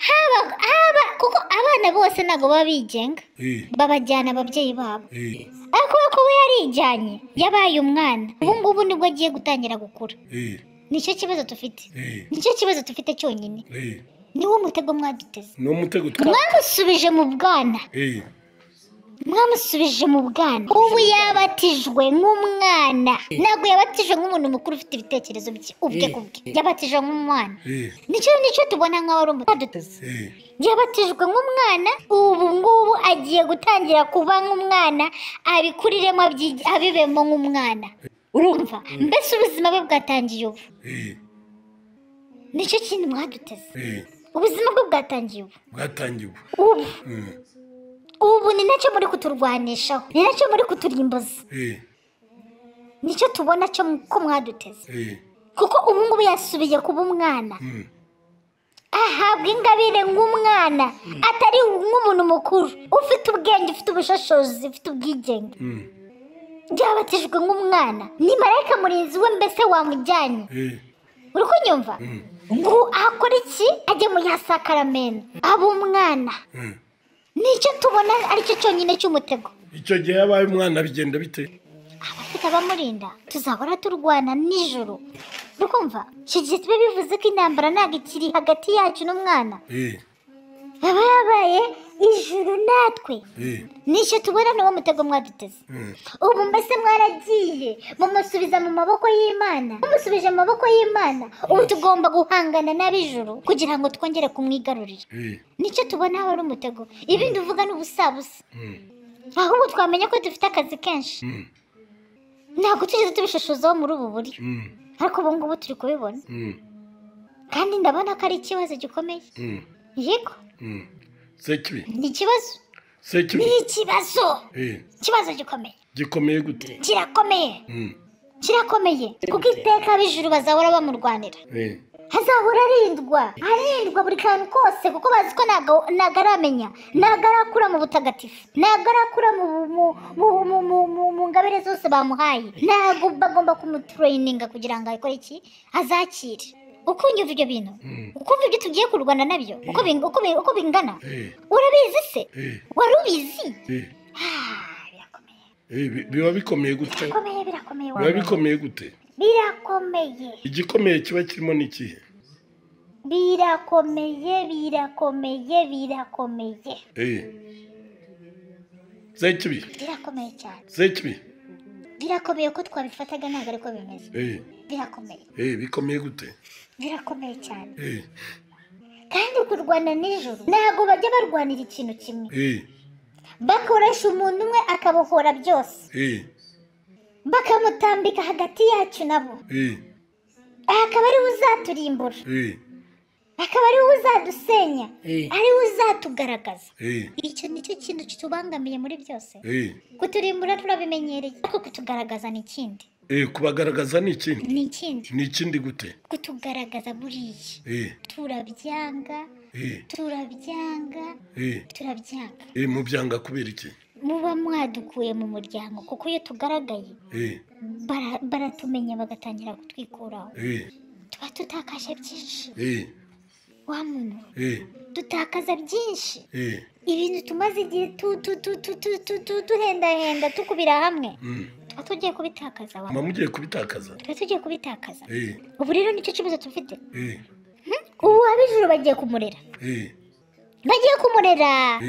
haba haba kuko abana bose ntabwo baba bigenga eh, babajyana ababyeyi babo eh, ariko kubera ko we yarijyanye yabaye umwana ubu ngubu nibwo agiye gutangira gukura eh, nicyo kibazo dufite eh, nicyo kibazo dufite cyonyine eh. niwo mutego mwaduteze ni umutego twa mwamusubije mu bwana Eh, mwamusubije mu bwana ubu yabatijwe nk'umwana ntabwo yabatijwe nk'umuntu mukuru ufite ibitekerezo bye ubwe ku bwe yabatijwe nk'umwana eh, nicyo nicyo tubona nk'aho ari umutaduteze eh, yabatijwe nk'umwana ubu ngubu agiye gutangira kuba nk'umwana abikuriremo abyi- abibemo nk'umwana urumva mbese ubuzima bwe bwatangiye ubu eh, nicyo kintu mwaduteze eh. ubuzima bwe bwatangiye ubu bwatangiye ubu ubu Mm, ubu ni nacyo muri kuturwanishaho ni nacyo muri kuturimbuza eh, nicyo tubona cyo mu- ko mwaduteze eh, kuko ubu ngubu yasubiye kuba umwana mm, ahabwa ingabire nk'umwana atari nk'umuntu mukuru ufite ubwenge ufite ubushobozi ufite ubwigenge mm, byabatijwe nk'umwana ni marayika murinzi we mbese wamujyanye eh, uri kunyumva ngo akora iki ajye mu yasakaramento aba umwana mm. nicyo tubona aricyo cyonyine cy'umutego icyo gihe yabaye umwana bigenda bite abafite abamurinda tuzahora turwana nijoro rukumva iki gihe tube bivuze ko intambara ntabwo ikiri hagati yacu n'umwana Eh, yaba yabaye ijuru natwe eh, nicyo tubona ni wo mutego mwaduteze mm, ubu mbese mwaragiye mumusubiza mu maboko y'imana mumusubije mu maboko y'imana ubu tugomba guhangana n'ab'ijuru kugira ngo twongere kumwigarurira eh, nicyo tubona aho ari umutego ibindi uvuga ni ubusabusa mm, ahubwo twamenya ko dufite akazi kenshi mm, ntabwo tugeze tubishushuzaho muri ubu buryo mm, ariko ubu ngubu turi kubibona mm, kandi ndabona ko ari ikibazo gikomeye mm, yego mm. sekibi ni ikibazo sekibi ni ikibazo Eh, ikibazo gikomeye gikomeye gute kirakomeye Mm, kirakomeye kuko iteka ab'ijuru bazahora bamurwanira eh, hazahora arindwa arindwa buri kantu kose kuko bazi ko ntago- ntago aramenya ntago arakura mu butagatifu ntago arakura mu mu- mu- mu- mu- mu- mu ngabire zose bamuhaye ntago bagomba kumutureyininga kugira ngo akore iki azakire uko unyumva ibyo bintu Mm. uko umva ibyo tugiye kurwana nabyo uko bing- uko bi- uko bingana eh, urabizi se eh, wari ubizi eh, Ah, birakomeye eh, bi- biba bikomeye gute bikomeye birakomeye biba wabonye. bikomeye gute birakomeye igikomeye kiba kirimo n'ikihe birakomeye birakomeye birakomeye zekibi birakomeye cyane zekibi birakomeye ko twabifataga ntabwo ariko bimeze birakomeye bikomeye gute birakomeye cyane kandi kurwana nijoro ntabwo bajya barwanira ikintu kimwe bakoresha umuntu umwe akabohora byose bakamutambika hagati yacu nabo aha akaba ariwe uzaturimbura akaba ariwe uzadusenya ariwe uzatugaragaza icyo nicyo kintu kitubangamiye muri byose kuturimbura turabimenyereye ariko kutugaragaza ni ikindi kubagaragaza ni ikindi ni ikindi ni ikindi gute kutugaragaza buriya turabyanga turabyanga turabyanga mu byanga kubera iki muba mwadukuye mu muryango kuko iyo tugaragaye bara- baratumenya bagatangira kutwikuraho tuba tutakaje byinshi wa muntu dutakaza byinshi ibintu tumaze igihe tu- tu- tu- tu- tu- tu- tu- duhendahenda tukubira hamwe tuba tugiye kubitakaza wa muba mugiye kubitakaza tuba tugiye kubitakaza ubu rero nicyo kibazo tufite ubu ab'ijuru bagiye kumurera bagiye kumurera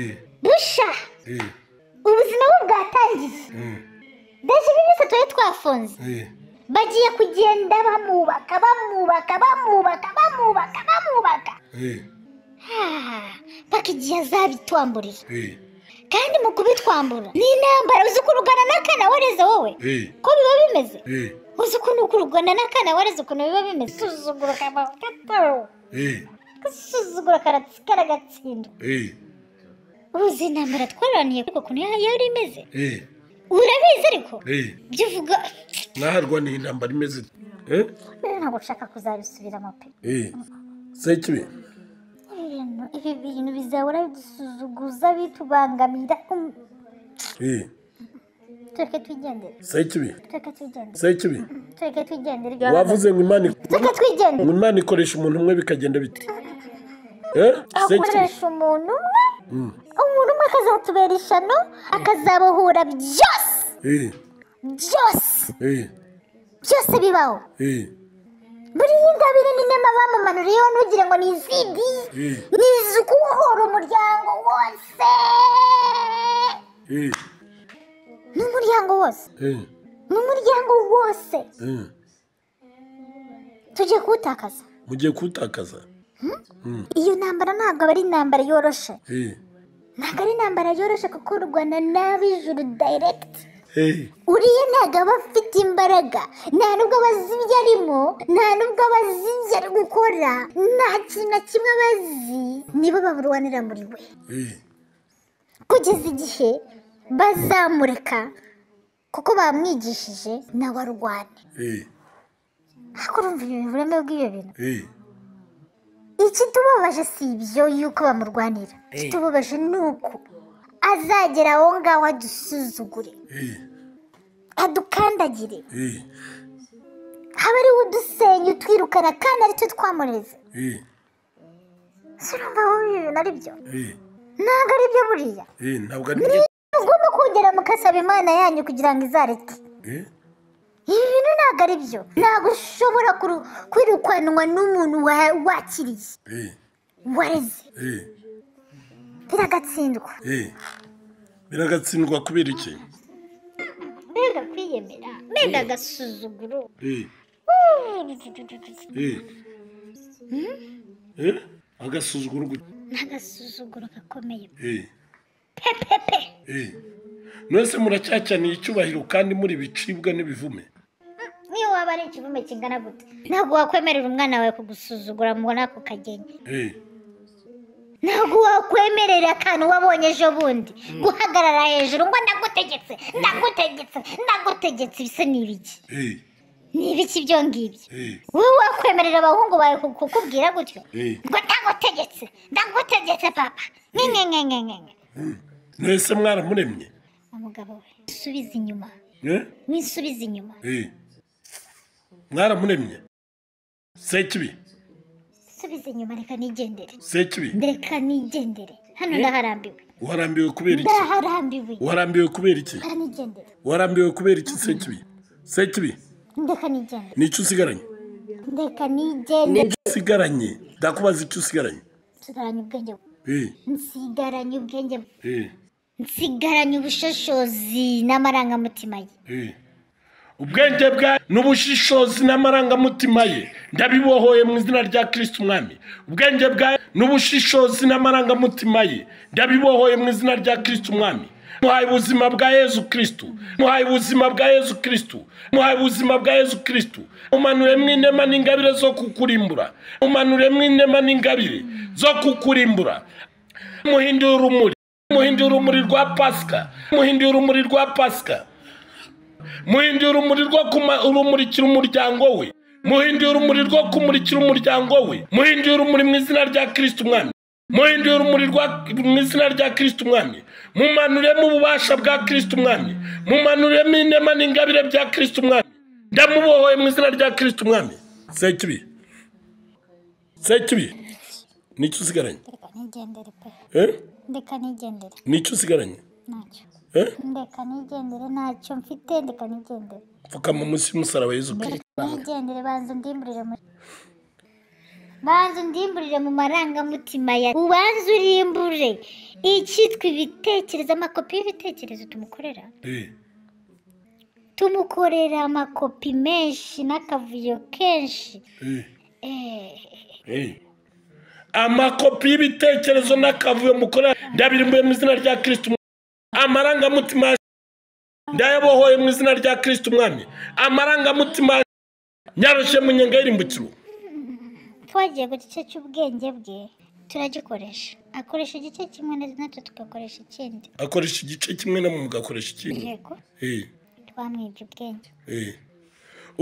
busha ubuzima we bwatangiye mbese ibi byose twari twafunze bagiye kugenda bamwubaka bamwubaka bamwubaka bamwubaka bamwubaka Ah, paka igihe azabitwamburira kandi mu kubitwambura ni intambara uzi ukuntu ugana n'akana wareze wowe ko biba bimeze uzi ukuntu ukurugana n'akana wareze ukuntu biba bimeze gusuzugura kabaho gasuzugura karatsi- karagatsindwa uzi intambara twaraniye kuko ukuntu ya- yari imeze urabizi ariko ibyo uvuga naharwaniye intambara imeze Eh? rero ntabwo ushaka kuzabisubiramo pe Eh. zekibi ibintu ibi bintu bizahora bidusuzugura bitubangamira um, Eh. tureke twigendere zekibi tureke twigendere zekibi tureke twigendere wavuze ngo imana tureke ngo twigendere imana ikoresha umuntu umwe bikagenda bite Eh? zekibi akoresha umuntu umwe umuntu umwe akazatubera ishano akazabohura byose Eh. byose Eh. byose bibaho Eh. buriya ingabire ni nema bamumanuriyeho ntugire ngo ni izindi Eh. ni izukubohora umuryango wose Eh. ni umuryango wose Eh. ni umuryango wose Eh. tugiye kuwutakaza mugiye kuwutakaza iyo ntambara ntabwo aba ari intambara yoroshe Eh. ntabwo ari intambara yoroshe kuko u rwanda n'ab'ijuru dayiregiti Eh. uriya ntabwo aba afite imbaraga nta nubwo abazi ibyo arimo nta nubwo abazi ibyo ari gukora nta kintu na kimwe abazi nibo baburwanira muri we Eh. kugeza igihe bazamureka kuko bamwigishije nawe arwane Eh. ariko urumva ibintu bureme bw'ibyo bintu Eh. ikitubabaje si ibyo yuko bamurwanira ikitubabaje ni uko azagera aho ngaho adusuzugure Eh. adukandagire Eh. haba ariwe udusenya utwirukana kandi ari cyo twamureze Eh. si urumva wowe ibi bintu ari byo Eh. ntabwo ari byo buriya Eh. ntabwo ari byo mugomba kongera mukasaba imana yanyu kugira ngo izareke Eh. ibi bintu ntabwo ari byo ntabwo ushobora kuru- kwirukanwa n'umuntu wa- wakiriye Eh. wareze Eh. biragatsindwa Eh. biragatsindwa kubera iki mbega kwiyemera mbega agasuzuguro Eh. Eh. Eh. agasuzuguro gute n'agasuzuguro gakomeye Eh. pepepe Eh. mwese muracyacaniye icyubahiro kandi muri bicibwa n'ibivume niyo waba ari ikivume kingana gute ntabwo wakwemerera umwana wawe kugusuzugura ngo nako kageni Eh. ntabwo wakwemerera akantu wabonye ejo bundi guhagarara hejuru ngo ndagutegetse ndagutegetse ndagutegetse ibisa ni ibiki Eh. ni ibiki ibyo ngibyo Eh. wowe wakwemerera abahungu bawe ku- kukubwira gutyo Eh. ngo ndagutegetse ndagutegetse papa nkenkenkenkenkenke mwese mwaramuremye umugabo we subiza inyuma Eh. wisubiza inyuma Eh. mwaramuremye sekibi subiza inyuma reka nigendere sekibi reka nigendere hano ndaharambiwe warambiwe kubera iki ndaharambiwe warambiwe kubera iki aranigendera warambiwe kubera iki sekibi sekibi ndeka nigende n'icyo usigaranye ndeka nigende n'ibyo usigaranye ndakubaza icyo usigaranye nsigaranye ubwenge Eh, nsigaranye ubwenge eh, nsigaranye ubushishozi n'amarangamutima ye eh. ubwenge bwe n'ubushishozi n'amarangamutima ye ndabibohoye mu izina rya kirisiti umwami ubwenge bwe n'ubushishozi n'amarangamutima ye ndabibohoye mu izina rya kirisiti umwami muhaye ubuzima bwa yezu kirisitu muhaye ubuzima bwa yezu kirisitu muhaye ubuzima bwa yezu kirisitu umanuremo inema n'ingabire zo kukurimbura umanuremo inema n'ingabire zo kukurimbura muhinduye urumuri muhinduye urumuri rwa pasika muhinduye urumuri rwa pasika muhinduye urumuri rwo kuma- rumurikira umuryango we muhinduye urumuri rwo kumurikira umuryango we muhinduye urumuri mu izina rya kirisiti umwami muhinduye urumuri rwa- mu izina rya kirisiti umwami mumanuremo ububasha bwa kirisiti umwami mumanuremo inema n'ingabire bya kirisiti umwami ndamubohoye mu izina rya kirisiti umwami sekibi sekibi nicyo usigaranye ndeka nigendere pe eh? ndeka nigendere nicyo usigaranye ntacyo Eh? ndeka nigendere ntacyo mfite ndeka nigendere pfukama munsi y'umusaraba Yezu Ndeka Kristo nigendere banza undimburire mu banza undimburire mu marangamutima ya ubanza urimburire icyitwa ibitekerezo amakopi y'ibitekerezo tumukorera Eh, tumukorera amakopi menshi n'akavuyo kenshi eh, Eh, eh. amakopi y'ibitekerezo n'akavuyo mukora ndabirimbuye mu izina rya kirisiti umwami amarangamutima ya ndayabohoye mu izina rya kirisiti umwami amarangamutima ya nyarushye mu nyenga y'irimbukiro twagiye ku gice cy'ubwenge bwe turagikoresha akoresha igice kimwe natwe tugakoresha ikindi akoresha igice kimwe na mwe mugakoresha ikindi yego Eh, twamwibye ubwenge eh.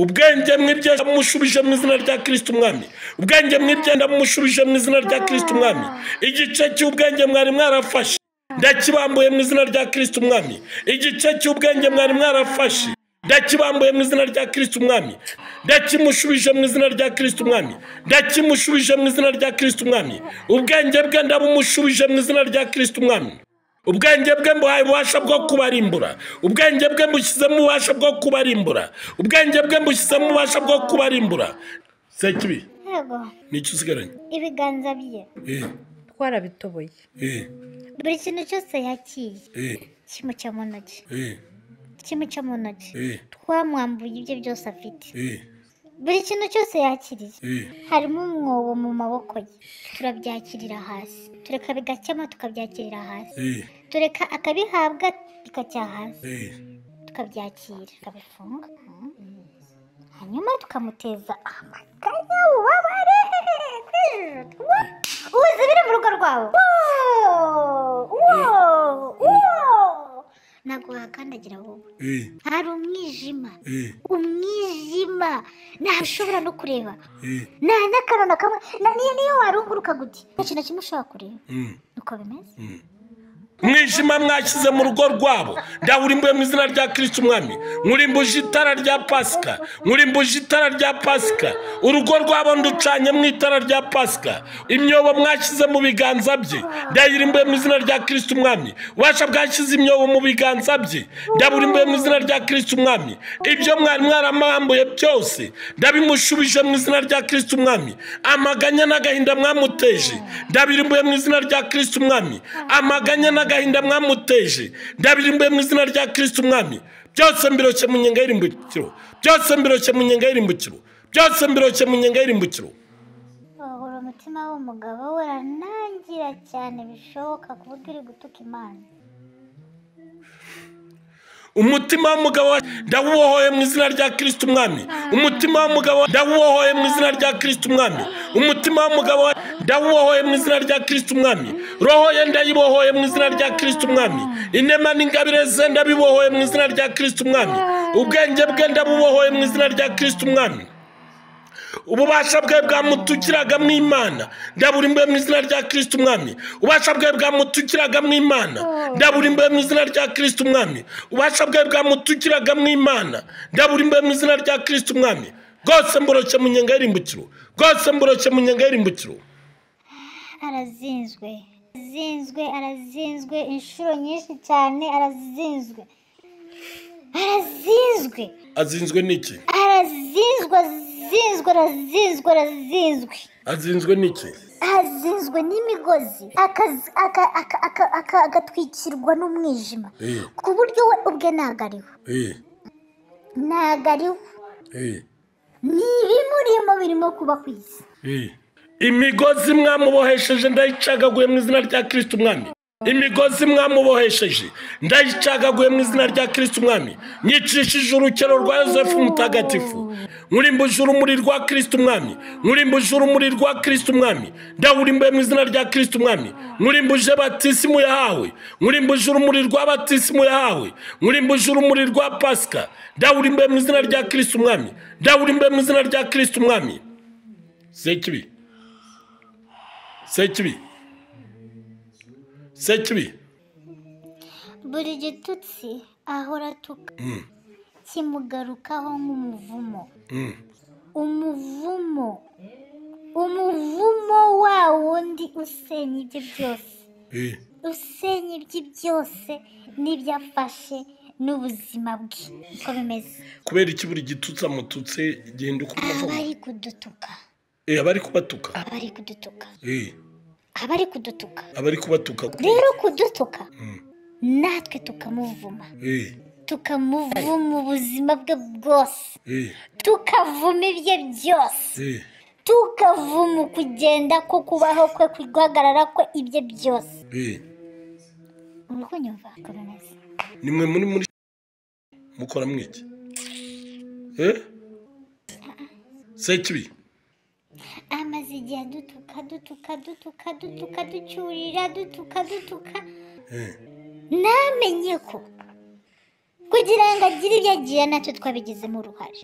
ubwenge mwibye ndamushubije mu izina rya kirisiti umwami ubwenge mwibye ndamushubije mu izina rya kirisiti umwami igice cy'ubwenge mwari mwarafashe ndakibambuye mu izina rya kirisiti umwami igice cy'ubwenge mwari mwarafashe ndakibambuye mu izina rya kirisiti umwami ndakimushubije mu izina rya kirisiti umwami ndakimushubije mu izina rya kirisiti umwami ubwenge bwe ndabumushubije mu izina rya kirisiti umwami ubwenge bwe mbuhaye ububasha bwo kubarimbura ubwenge bwe mbushyizemo ububasha bwo kubarimbura ubwenge bwe mbushyizemo ububasha bwo kubarimbura sekibi yego nicyo usigaranye ibiganza bye eh, twarabitoboye eh, buri kintu cyose yakiriye eh, kimuca mu ntoki eh, kimuca mu ntoki eh, twamwambuye ibyo byose afite eh, buri kintu cyose yakiriye eh. harimo umwobo mu maboko ye turabyakirira hasi tureka bigakema tukabyakirira hasi Eh, tureka akabihabwa bikajya hasi eh, tukabyakira tukabifunga Mm. hanyuma tukamuteza amaganya ubabare uzi biri mu rugo rwabo Wo! Wo! Wo! ntabwo wahakandagira wowe eh, hari umwijima eh, umwijima ntaho ushobora no kureba eh, nta n'akantu na kamwe na niyo niyo warunguruka gute nta kintu na kimwe ushobora kureba mm. niko bimeze umwijima mwashyize mu rugo rwabo ndawurimbuye mu izina rya kirisiti umwami nkurimbuje itara rya pasika nkurimbuje itara rya pasika urugo rwabo nducanye mu itara rya pasika imyobo mwashyize mu biganza bye ndayirimbuye mu izina rya kirisiti umwami ubasha bwashyize imyobo mu biganza bye ndaburimbuye mu izina rya kirisiti umwami ibyo mwari mwaramambuye byose ndabimushubije mu izina rya kirisiti umwami amaganya n'agahinda mwamuteje ndabirimbuye mu izina rya kirisiti umwami amaganya n'agahinda mwamuteje ndabirimbuye mu izina rya kirisiti umwami byose mbiroshye mu nyenga y'irimbukiro byose mbiroshye mu nyenga y'irimbukiro byose mbiroshye mu nyenga y'irimbukiro wabura umutima w'umugabo we uranangira cyane bishoboka kuburyo uri gutuka imana umutima w'umugabo wa- ndawubohoye mu izina rya kirisiti umwami umutima w'umugabo wa- ndawubohoye mu izina rya kirisiti umwami umutima w'umugabo wa- ndawubohoye mu izina rya kirisiti umwami roho ye ndayibohoye mu izina rya kirisiti umwami inema n'ingabire ze ndabibohoye mu izina rya kirisiti umwami ubwenge bwe ndabubohoye mu izina rya kirisiti umwami ububasha bwe bwamutukiraga mu imana ndaburimbuye mu izina rya kirisiti umwami ububasha bwe bwamutukiraga mu imana ndaburimbuye mu izina rya kirisiti umwami ububasha bwe bwamutukiraga mu imana ndaburimbuye mu izina rya kirisiti umwami bwose mboroke mu nyenga y'irimbukiro bwose mboroke mu nyenga y'irimbukiro arazinzwe arazinzwe arazinzwe inshuro nyinshi cyane arazinzwe arazinzwe azinzwe n'iki arazinzwe azinzwe azinzwe arazinzwe arazinzwe azinzwe n'iki azinzwe n'imigozi akazi- aka- aka- aka- aka- agatwikirwa n'umwijima Eh. ku buryo we ubwe ntago ariho Eh, ntago ariho eh, ni ibimurimo birimo kuba ku isi eh. imigozi mwamubohesheje ndayicagaguye mu izina rya kirisiti umwami imigozi mwamubohesheje ndayicagaguye mu izina rya kirisiti umwami nyicishije urukero rwa yosefu mutagatifu nkurimbuje urumuri rwa kirisiti umwami nkurimbuje urumuri rwa kirisiti umwami ndawurimbuye mu izina rya kirisiti umwami nkurimbuje batisimu yahawe nkurimbuje urumuri rwa batisimu yahawe nkurimbuje urumuri rwa pasika ndawurimbuye mu izina rya kirisiti umwami ndawurimbuye mu izina rya kirisiti umwami sekibi sekibi sekibi buri gitutsi ahora atuka kimugarukaho nk'umuvumo umuvumo umuvumo wa wundi usenya ibye byose Eh, usenya ibye byose n'ibyafashe n'ubuzima bwe uko bimeze kubera iki buri gitutsi amututse gihinduka umuvumo abari kudutuka Eh, abari kubatuka abari kudutuka Eh, abari kudutuka abari kubatuka rero kudutuka natwe tukamuvuma Eh, tukamuvuma ubuzima bwe bwose eh, tukavuma ibye byose eh, tukavuma ukugenda ko kubaho kwe guhagarara kwe ibye byose eh. uri kunyumva uko bimeze nimwe muri muri mukora mwiki Eh? sekibi amaze igihe dutuka dutuka dutuka dutuka ducyurira dutuka dutuka Eh, namenye ko kugira ngo agire ibyo agira natwe twabigizemo uruhare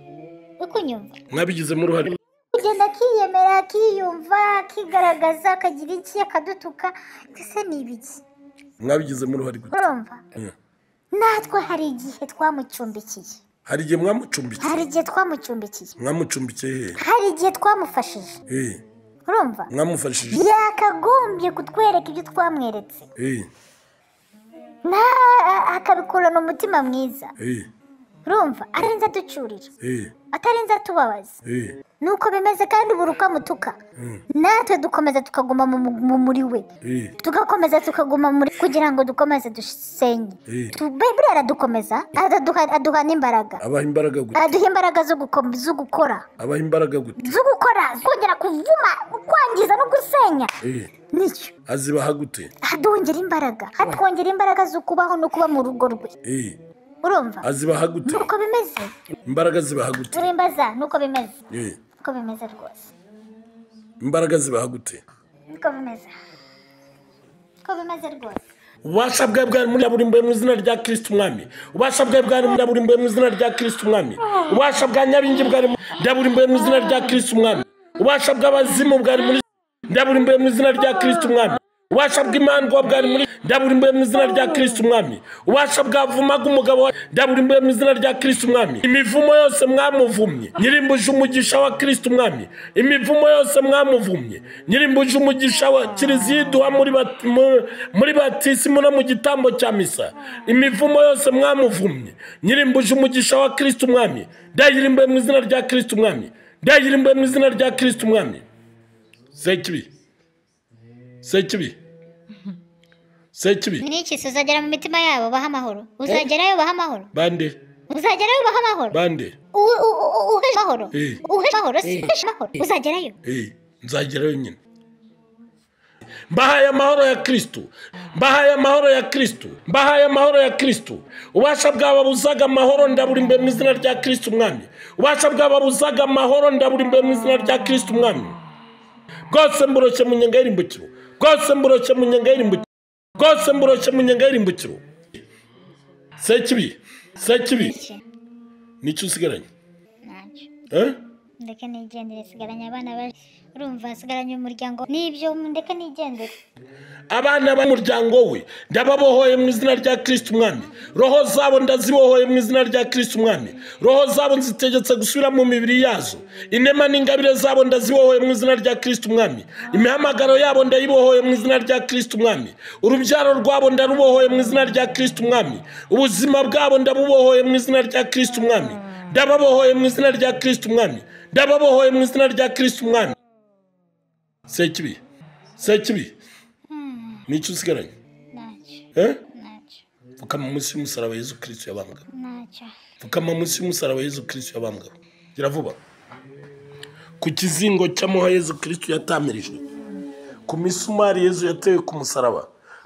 uri kunyumva mwabigizemo uruhare kugenda akiyemera akiyumva akigaragaza akagira iki akadutuka ese ni ibiki mwabigizemo uruhare gute urumva Eh. natwe hari igihe twamucumbikiye hari igihe mwamucumbikiye hari igihe twamucumbikiye mwamucumbikiye hehe hari igihe twamufashije Eh, urumva mwamufashije yakagombye kutwereka ibyo twamweretse Eh, na akabikurana umutima mwiza eh, urumva atarinze aducurira eh, atarinze atubabaza eh, nuko bimeze kandi ubura ukamutuka Mm. natwe dukomeza tukaguma mu- mu- mu- muri we eh, tugakomeza tukaguma muri kugira ngo dukomeze dusenye Mm. Tu- buriya aradukomeza araduha aduha n'imbaraga abaha imbaraga gute aduha imbaraga zo guko- zo gukora abaha imbaraga gute zo gukora kongera kuvuma kwangiza no gusenya eh, nicyo azibaha gute adongera imbaraga atwongera imbaraga zo kubaho no kuba mu rugo rwe eh, urumva azibaha gute nuko bimeze imbaraga zibaha gute turimbaza nuko bimeze Eh, nuko bimeze rwose imbaraga zibaha gute nuko bimeze nuko bimeze rwose ububasha bwe bwari muri burimbuye mu izina rya kirisiti umwami ububasha bwe bwari muri burimbuye mu izina rya kirisiti umwami ububasha bwa nyabingi bwari muri burimbuye mu izina rya kirisiti umwami ububasha bw'abazimu bwari muri ndaburimbuye mu izina rya kirisiti umwami ububasha bw'imandwa bwari muri ndaburimbuye mu izina rya kirisiti umwami ububasha bwavumaga umugabo wa- ndaburimbuye mu izina rya kirisiti umwami imivumo yose mwamuvumye nyirimbuje umugisha wa kirisiti umwami imivumo yose mwamuvumye nyirimbuje umugisha wa kiliziya iduha muri bat- mu- muri batisimu no mu gitambo cya misa imivumo yose mwamuvumye nyirimbuje umugisha wa kirisiti umwami ndayirimbuye mu izina rya kirisiti umwami ndayirimbuye mu izina rya kirisiti umwami sekibi sekibi sekibi ni iki se uzagera mu mitima yabo baha amahoro uzagerayo baha amahoro bande uzagerayo baha amahoro bande U- u- u- u- uhesha amahoro Eh. uhesha amahoro si uhesha amahoro uzagerayo Eh, nzagerayo nyine mbahaye amahoro ya kristu mbahaye amahoro ya kristu mbahaye amahoro ya kristu ubasha bwaba buzaga amahoro ndaburi imbere mu izina rya kristu umwami ubasha bwaba buzaga amahoro ndaburi imbere mu izina rya kristu umwami bwose mburoshye mu nyenga y'irimbukiro bwose mburoshye mu nyenga y'irimbukiro bwose mburoshye mu nyenga y'irimbukiro sekibi sekibi Iki? nicyo usigaranye Ntacyo. eh? ndeke nigendere sigaranye abana baje urumva sigaranye umuryango n'ibyo ndeke nigendere abana b'umuryango we ndababohoye mu izina rya kirisiti umwami roho zabo ndazibohoye mu izina rya kirisiti umwami roho zabo nzitegetse gusubira mu mibiri yazo inema n'ingabire zabo ndazibohoye mu izina rya kirisiti umwami imihamagaro yabo ndayibohoye mu izina rya kirisiti umwami urubyaro rwabo ndarubohoye mu izina rya kirisiti umwami ubuzima bwabo ndabubohoye mu izina rya kirisiti umwami ndababohoye mu izina rya kirisiti umwami ndababohoye mu izina rya kirisiti umwami sekibi sekibi nicyo usigaranye ntacyo eh? ntacyo pfukama munsi y'umusaraba yezu kirisiti yabambwaho ntacyo pfukama munsi y'umusaraba yezu kirisiti yabambwaho gira vuba ku kizingo cy'amuha yezu kirisiti yatamirijwe ku misumari yezu yatewe ku musaraba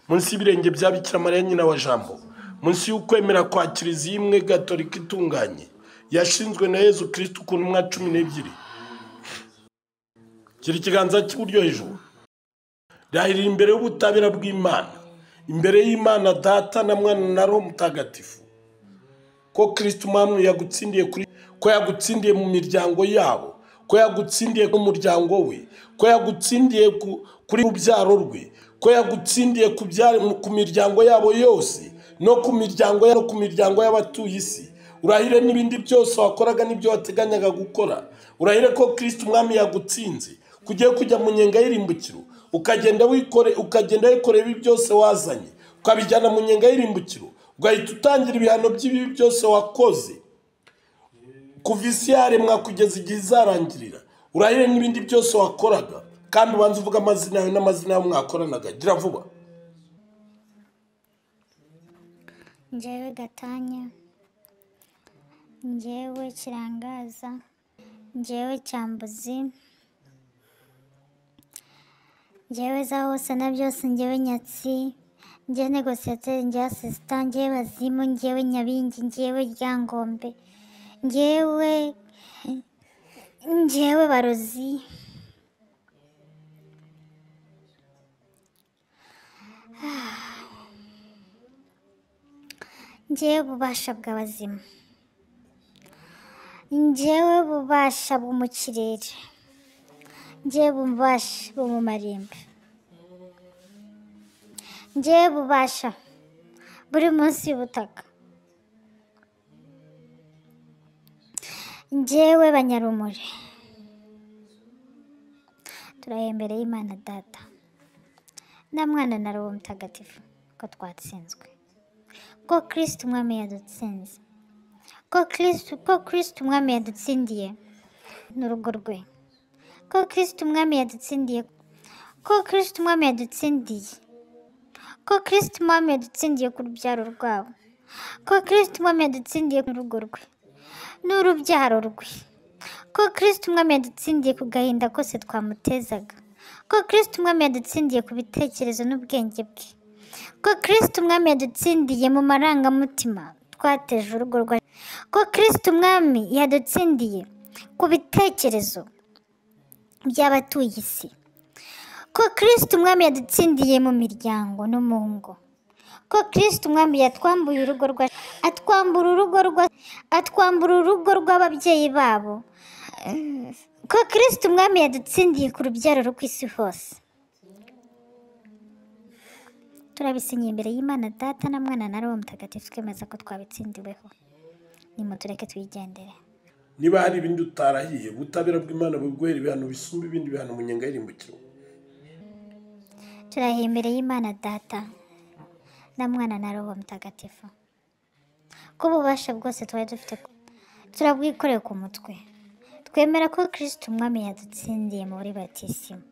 munsi y'ibirenge bya bikira mariya nyina wa jambo munsi y'ukwemera kwa kiliziya imwe gatolika itunganye yashinzwe na yezu kirisiti ku ntumwa cumi n'ebyiri gira ikiganza cy'iburyo hejuru rahirira imbere y'ubutabera bw'imana imbere y'imana data na mwana na roho mutagatifu ko kirisiti umwami yagutsindiye kuri ko yagutsindiye mu miryango yabo ko yagutsindiye ku muryango we ko yagutsindiye ku- kuri rubyaro rwe ko yagutsindiye ku byari ku miryango yabo yose no ku miryango ya- no ku miryango y'abatuye isi urahire n'ibindi byose wakoraga n'ibyo wateganyaga gukora urahire ko kirisiti umwami yagutsinze kugiye kujya mu nyenga y'irimbukiro ukagenda wikore ukagenda wikorera ibi byose wazanye ukabijyana mu nyenga y'irimbukiro ugahita utangira ibihano by'ibibi byose wakoze kuva isi yaremwa kugeza igihe izarangirira urahire n'ibindi byose wakoraga kandi ubanza uvuga amazina yawe n'amazina yawe mwakoranaga gira vuba njyewe gatanya njyewe kirangaza njyewe cyambuzi njyewe za hose na byose njyewe nyatsi njyewe negosiyateri njyewe asisita njyewe bazimu njyewe nyabingi njyewe ryangombe njyewe njyewe barozi njyewe ububasha bw'abazima njyewe ububasha bwo mu kirere njyewe ububasha bwo mu marimbi njyewe ububasha buri munsi y'ubutaka njyewe banyarumuri turaye imbere y'imana data na mwana na robo mutagatifu ko twatsinzwe ko kirisiti umwami yadutsinze ko kirisiti ko kirisiti umwami yadutsindiye n'urugo rwe ko kirisiti umwami yadutsindiye ko kirisiti umwami yadutsindiye ko kirisiti umwami yadutsindiye ku rubyaro rwabo ko kirisiti umwami yadutsindiye n'urugo rwe n'urubyaro rwe ko kirisiti umwami yadutsindiye ku gahinda kose twamutezaga ko kirisiti umwami yadutsindiye ku bitekerezo n'ubwenge bwe ko kirisiti umwami yadutsindiye mu marangamutima twateje urugo rwa ko kirisiti umwami yadutsindiye ku bitekerezo by'abatuye isi ko kirisiti umwami yadutsindiye mu miryango no mu ngo ko kirisiti umwami yatwambuye urugo rwa atwambura urugo rwa atwambura urugo rw'ababyeyi babo ko kirisiti umwami yadutsindiye ku rubyaro rwo ku isi hose turabisinyiye imbere y'imana data na mwana na roho mutagatifu twemeza ko twabitsindiweho nimutureke twigendere niba hari ibindi utarahiye ubutabera bw'imana buguhera ibihano bisumba ibindi bihano mu nyenga y'irimbukiro turahiye imbere y'imana data na mwana na roho mutagatifu ko ububasha bwose twari dufite ku- turabwikoreye ku mutwe twemera ko kirisiti umwami yadutsindiye muri batisimu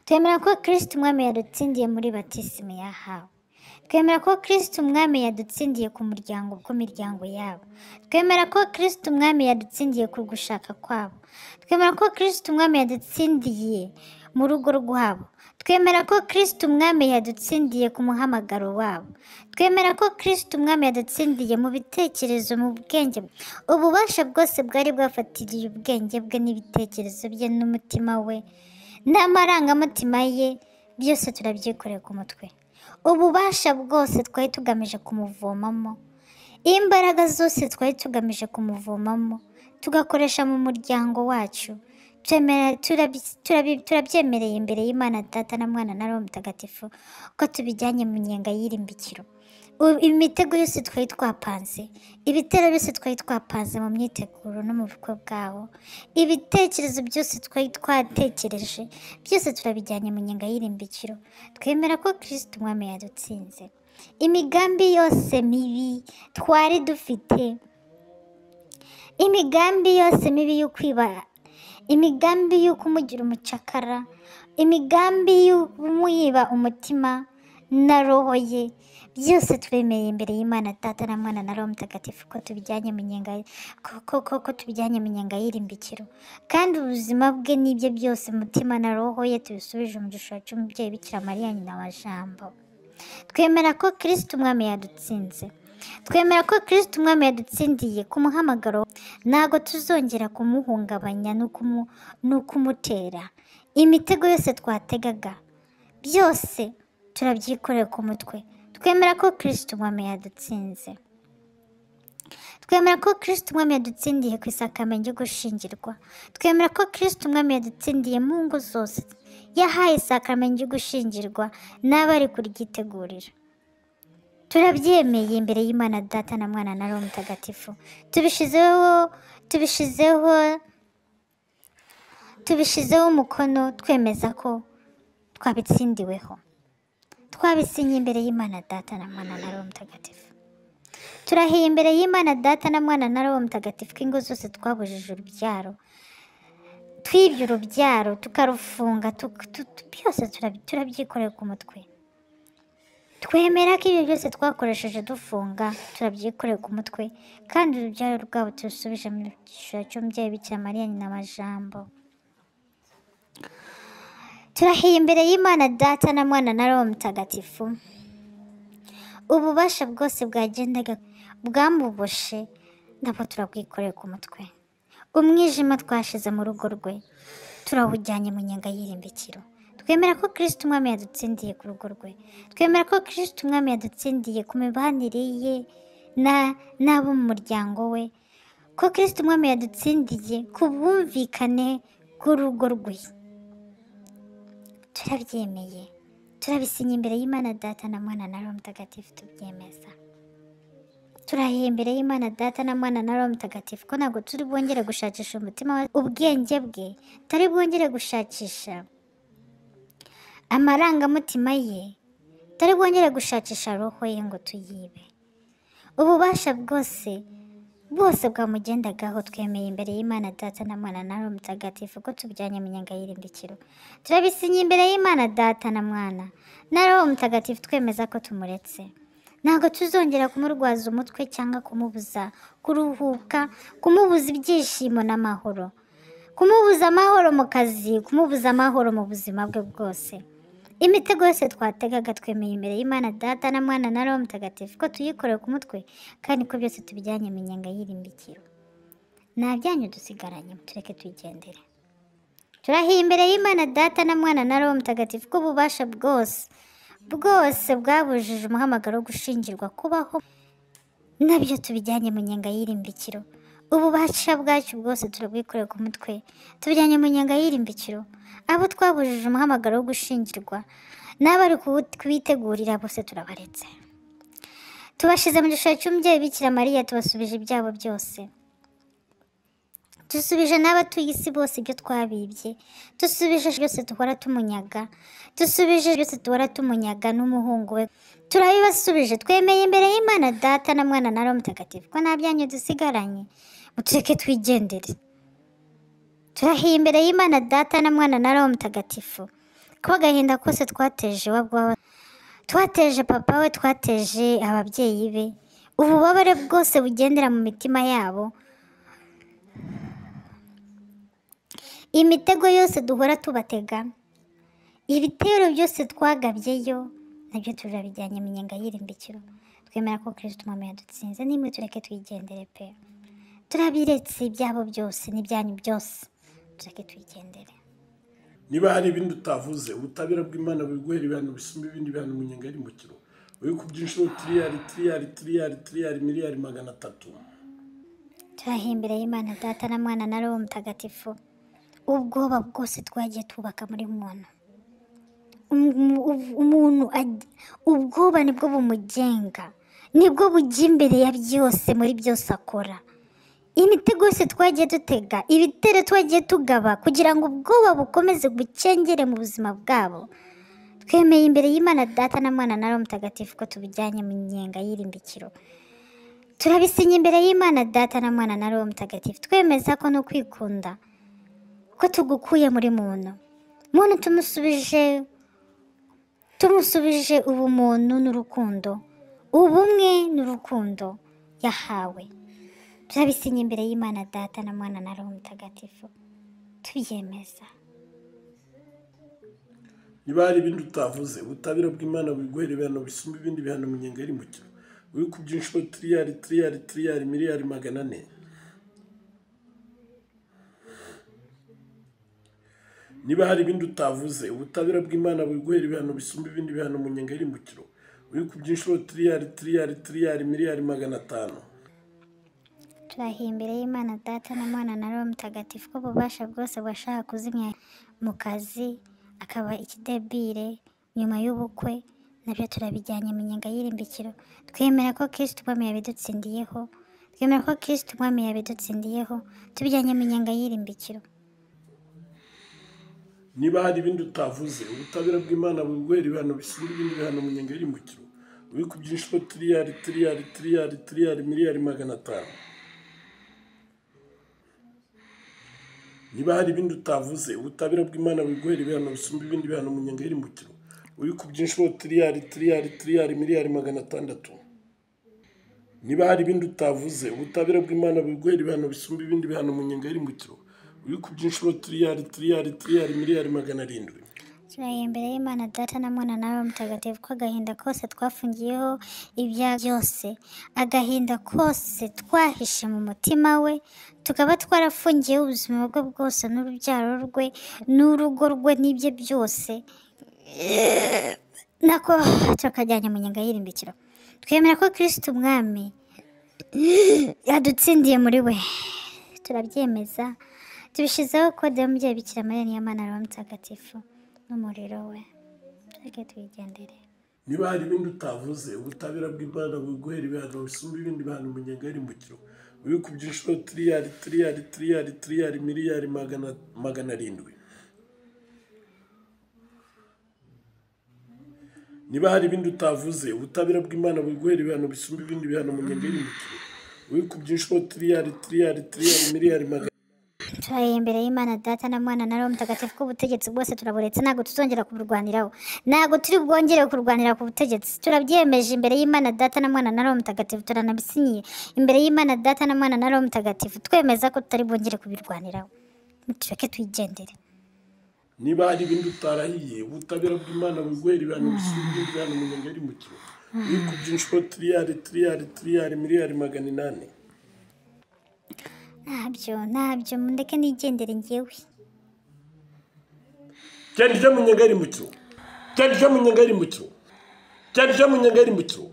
twemera ko kirisiti umwami yadutsindiye muri batisimu yahawe twemera ko kirisiti umwami yadutsindiye ku muryango bw'imiryango yabo twemera ko kirisiti umwami yadutsindiye ku gushaka kwabo twemera ko kirisiti umwami yadutsindiye mu rugo rwabo twemera ko kirisiti umwami yadutsindiye ku muhamagaro wabo twemera ko kirisiti umwami yadutsindiye mu bitekerezo mu bwenge bwe. ububasha bwose bwari bwafatiriye ubwenge bwe n'ibitekerezo bye n'umutima we n'amarangamutima ye byose turabyikoreye ku mutwe ububasha bwose twari tugamije kumuvomamo imbaraga zose twari tugamije kumuvomamo tugakoresha mu muryango wacu Twemera- turabi- turabi- turabyemereye imbere y'imana data na mwana na roho mutagatifu ko tubijyanye mu nyenga y'irimbikiro U- imitego yose twari twapanze ibitero byose twari twapanze mu myiteguro no mu bukwe bwawo ibitekerezo byose twari twatekereje byose turabijyanye mu nyenga y'irimbikiro twemera ko kirisiti umwami yadutsinze imigambi yose mibi twari dufite imigambi yose mibi y'ukwibara imigambi y'uko umugira umucakara imigambi y'umuyiba umutima na roho ye byose twemeye imbere y'imana data na mwana na roho mutagatifu ko tubijyanye mu nyenga ko- ko- ko- ko tubijyanye mu nyenga y'irimbikiro kandi ubuzima bwe n'ibye byose umutima na roho ye tubisubije mu gishoro cy'umubyeyi bikira mariya nyina wa jambo twemera ko kirisiti umwami yadutsinze twemera ko kirisiti umwami yadutsindiye ku muhamagaro ntabwo tuzongera kumuhungabanya no kumu- no kumutera imitego yose twategaga byose turabyikorera ku mutwe twemera ko kirisiti umwami yadutsinze twemera ko kirisiti umwami yadutsindiye ku isakamenya ryo gushingirwa twemera ko kirisiti umwami yadutsindiye mu ngo zose yahaye isakamenya ryo gushingirwa n'abari kuryitegurira turabyemeye imbere y'imana data na mwana na roho mutagatifu tubishizeho tubishizeho tubishizeho umukono twemeza ko twabitsindiweho twabisinye imbere y'imana data na mwana na roho mutagatifu turahiye imbere y'imana data na mwana na roho mutagatifu ko ingo zose twabujije urubyaro twibye urubyaro tukarufunga tuk- tu- tu- byose turabi- turabyikorera ku mutwe twemera ko ibyo byose twakoresheje dufunga turabyikorera ku mutwe kandi urubyaro rwabo turusubije mu gishoro cy'umubyeyi bikira mariya nyina wa jambo turahiye imbere y'imana data na mwana na roho mutagatifu ububasha bwose bwagendaga bwamuboshe nabwo turabwikorera ku mutwe umwijima twashize mu rugo rwe turawujyanye mu nyenga y'irimbikiro twemera ko kirisiti umwami yadutsindiye ku rugo rwe twemera ko kirisiti umwami yadutsindiye ku mibanire ye na- n'abo mu muryango we ko kirisiti umwami yadutsindiye ku bwumvikane bw'urugo rwe turabyemeye turabisinya imbere y'imana data na mwana na roho mutagatifu tubyemeza turahiye imbere y'imana data na mwana na roho mutagatifu ko ntabwo turi bwongere gushakisha umutima wa- ubwenge bwe turi bwongere gushakisha amarangamutima ye turi bwongere gushakisha roho ye ngo tuyibe ububasha bwose bwose bwamugendagaho twemeye imbere y'imana data na mwana na roho mutagatifu ko tubijyanye mu nyenga y'irimbikiro turabisinya imbere y'imana data na mwana na roho mutagatifu twemeza ko tumuretse ntabwo tuzongera kumurwaza umutwe cyangwa kumubuza kuruhuka kumubuza ibyishimo n'amahoro kumubuza amahoro mu kazi kumubuza amahoro mu buzima bwe bwose imitego yose twategaga twemeye imbere y'imana data na mwana na roho mutagatifu ko tuyikorera ku mutwe kandi ko byose tubijyanye mu nyenga y'irimbikiro nta byanyu dusigaranye tureke tuyigendere turahiye imbere y'imana data na mwana na roho mutagatifu ko ububasha bwose bwose bwabujije umuhamagaro wo gushingirwa kubaho nabyo tubijyanye mu nyenga y'irimbikiro ububasha bwacu bwose turabwikorera ku mutwe tubijyanye mu nyenga y'irimbikiro abo twabujije umuhamagaro wo gushingirwa n'abari kuwu- kubitegurira bose turabaretse tubashize mu gishushanyo cy'umubyeyi bikira mariya tubasubije ibyabo byose dusubije n'abatuye isi bose ibyo twabibye dusubije byose duhora tumunyaga dusubije byose duhora tumunyaga n'umuhungu we turabibasubije twemeye imbere y'imana data na mwana na roho mutagatifu ko nta byanyu dusigaranye mutureke twigendere turahiye imbere y'imana data na mwana na roho mutagatifu ko agahinda kose twateje iwabo waba twateje papa we twateje ababyeyi be ububabare bwose bugendera mu mitima yabo imitego yose duhora tubatega ibitero byose twagabyeyo nabyo turabijyanye mu nyenga y'irimbikiro twemera ko kirisiti umwami yadutsinze n'imwe tureke tuyigendere pe turabiretse ibyabo byose n'ibyanyu byose tureke tuyigendere niba hari ibindi utavuze ubutabera bw'imana biguhera ibihano bisumba ibindi bihano mu nyenga y'umukiro uri ku by'inshuro tiriyari tiriyari tiriyari tiriyari miliyari magana atatu turahiye imbere y'imana data na mwana na roho mutagatifu ubwoba bwose twagiye twubaka muri muntu Umu- ubu- umuntu ag- ubwoba nibwo bumugenga nibwo bujya imbere ya byose muri byose akora imitego yose twagiye dutega ibitero twagiye tugaba kugira ngo ubwoba bukomeze bukengere mu buzima bwabo twemeye imbere y'imana data na mwana na roho mutagatifu ko tubijyanye mu nyenga y'irimbikiro turabisinya imbere y'imana data na mwana na roho mutagatifu twemeza ko no kwikunda ko tugukuye muri muntu muntu tumusubije tumusubije ubumuntu n'urukundo ubumwe n'urukundo yahawe turabisinya imbere y'imana data na mwana na roho mutagatifu tubyemeza niba hari ibindi utavuze ubutabera bw'imana buguhera ibihano bisumba ibindi bihano mu nyenga y'iri mukino uri ku byinshuro tiriyari tiriyari tiriyari miliyari magana ane niba hari ibindi utavuze ubutabera bw'imana buguhera ibihano bisumba ibindi bihano mu nyenga y'iri mukino uri ku byinshuro tiriyari tiriyari tiriyari miliyari magana atanu turahiye imbere y'imana data na mwana na roho mutagatifu ko ububasha bwose bwashaka kuzimya mu kazi akaba ikidebire nyuma y'ubukwe nabyo turabijyanye mu nyenga y'irimbikiro twemera ko kirisitu umwami yabidutsindiyeho twemera ko kirisitu umwami yabidutsindiyeho tubijyanye mu nyenga y'irimbikiro niba hari ibindi utavuze ubutabera bw'imana buguhera ibihano bisumba ibindi bihano mu nyenga y'iri mukino uri ku byinshuro tiriyari tiriyari tiriyari tiriyari miliyari magana atanu niba hari ibindi utavuze ubutabera bw'imana buguhera ibihano bisumba ibindi bihano mu nyenga y'iri mukino uri ku byinshuro tiriyari tiriyari tiriyari miliyari magana atandatu niba hari ibindi utavuze ubutabera bw'imana buguhera ibihano bisumba ibindi bihano mu nyenga y'iri mukino uri ku byinshuro tiriyari tiriyari tiriyari miliyari magana arindwi turahiye imbere y'imana data na mwana na roho mutagatifu ko agahinda kose twafungiyeho ibyaha byose agahinda kose twahishe mu mutima we tukaba twarafungiyeho ubuzima bwe bwose n'urubyaro rwe n'urugo rwe n'ibye byose nako tukajyanye mu nyenga y'irimbikiro twemera ko kirisiti umwami yadutsindiye muri we turabyemeza tubishyizeho kode y'umubyeyi bikira mariya niyo mana roho mutagatifu n'umuriro we tujye tuyigendere niba hari ibindi utavuze ubutabera bw'imana buguhera ibihano bisumba ibindi bihano mu nyenga y'irimbukiro uri ku byinshuro tiriyari tiriyari tiriyari tiriyari miliyari magana magana arindwi niba hari ibindi utavuze ubutabera bw'imana buguhera ibihano bisumba ibindi bihano mu nyenga y'irimbukiro uri ku byinshuro tiriyari tiriyari tiriyari miliyari magana turahiye imbere y'imana data na mwana na roho mutagatifu k'ubutegetsi bwose turaburetse ntabwo tuzongera kuburwaniraho ntabwo turi bwongere kurwanira ku butegetsi turabyemeje imbere y'imana data na mwana na roho mutagatifu turanabisinyiye imbere y'imana data na mwana na roho mutagatifu twemeza ko tutari bwongere kubirwaniraho tureke twigendere niba hari ibindi utarahiye ubutabera bw'imana buguhera ibihano bisumba ibindi bihano mu nyenga y'irimbukiro uri ku byinshuro tiriyari tiriyari tiriyari miliyari magana inani ntabyo ntabyo mundeke nigendere ngewe genda ujya mu nyenga y'irimbukiro genda ujya mu nyenga y'irimbukiro genda ujya mu nyenga y'irimbukiro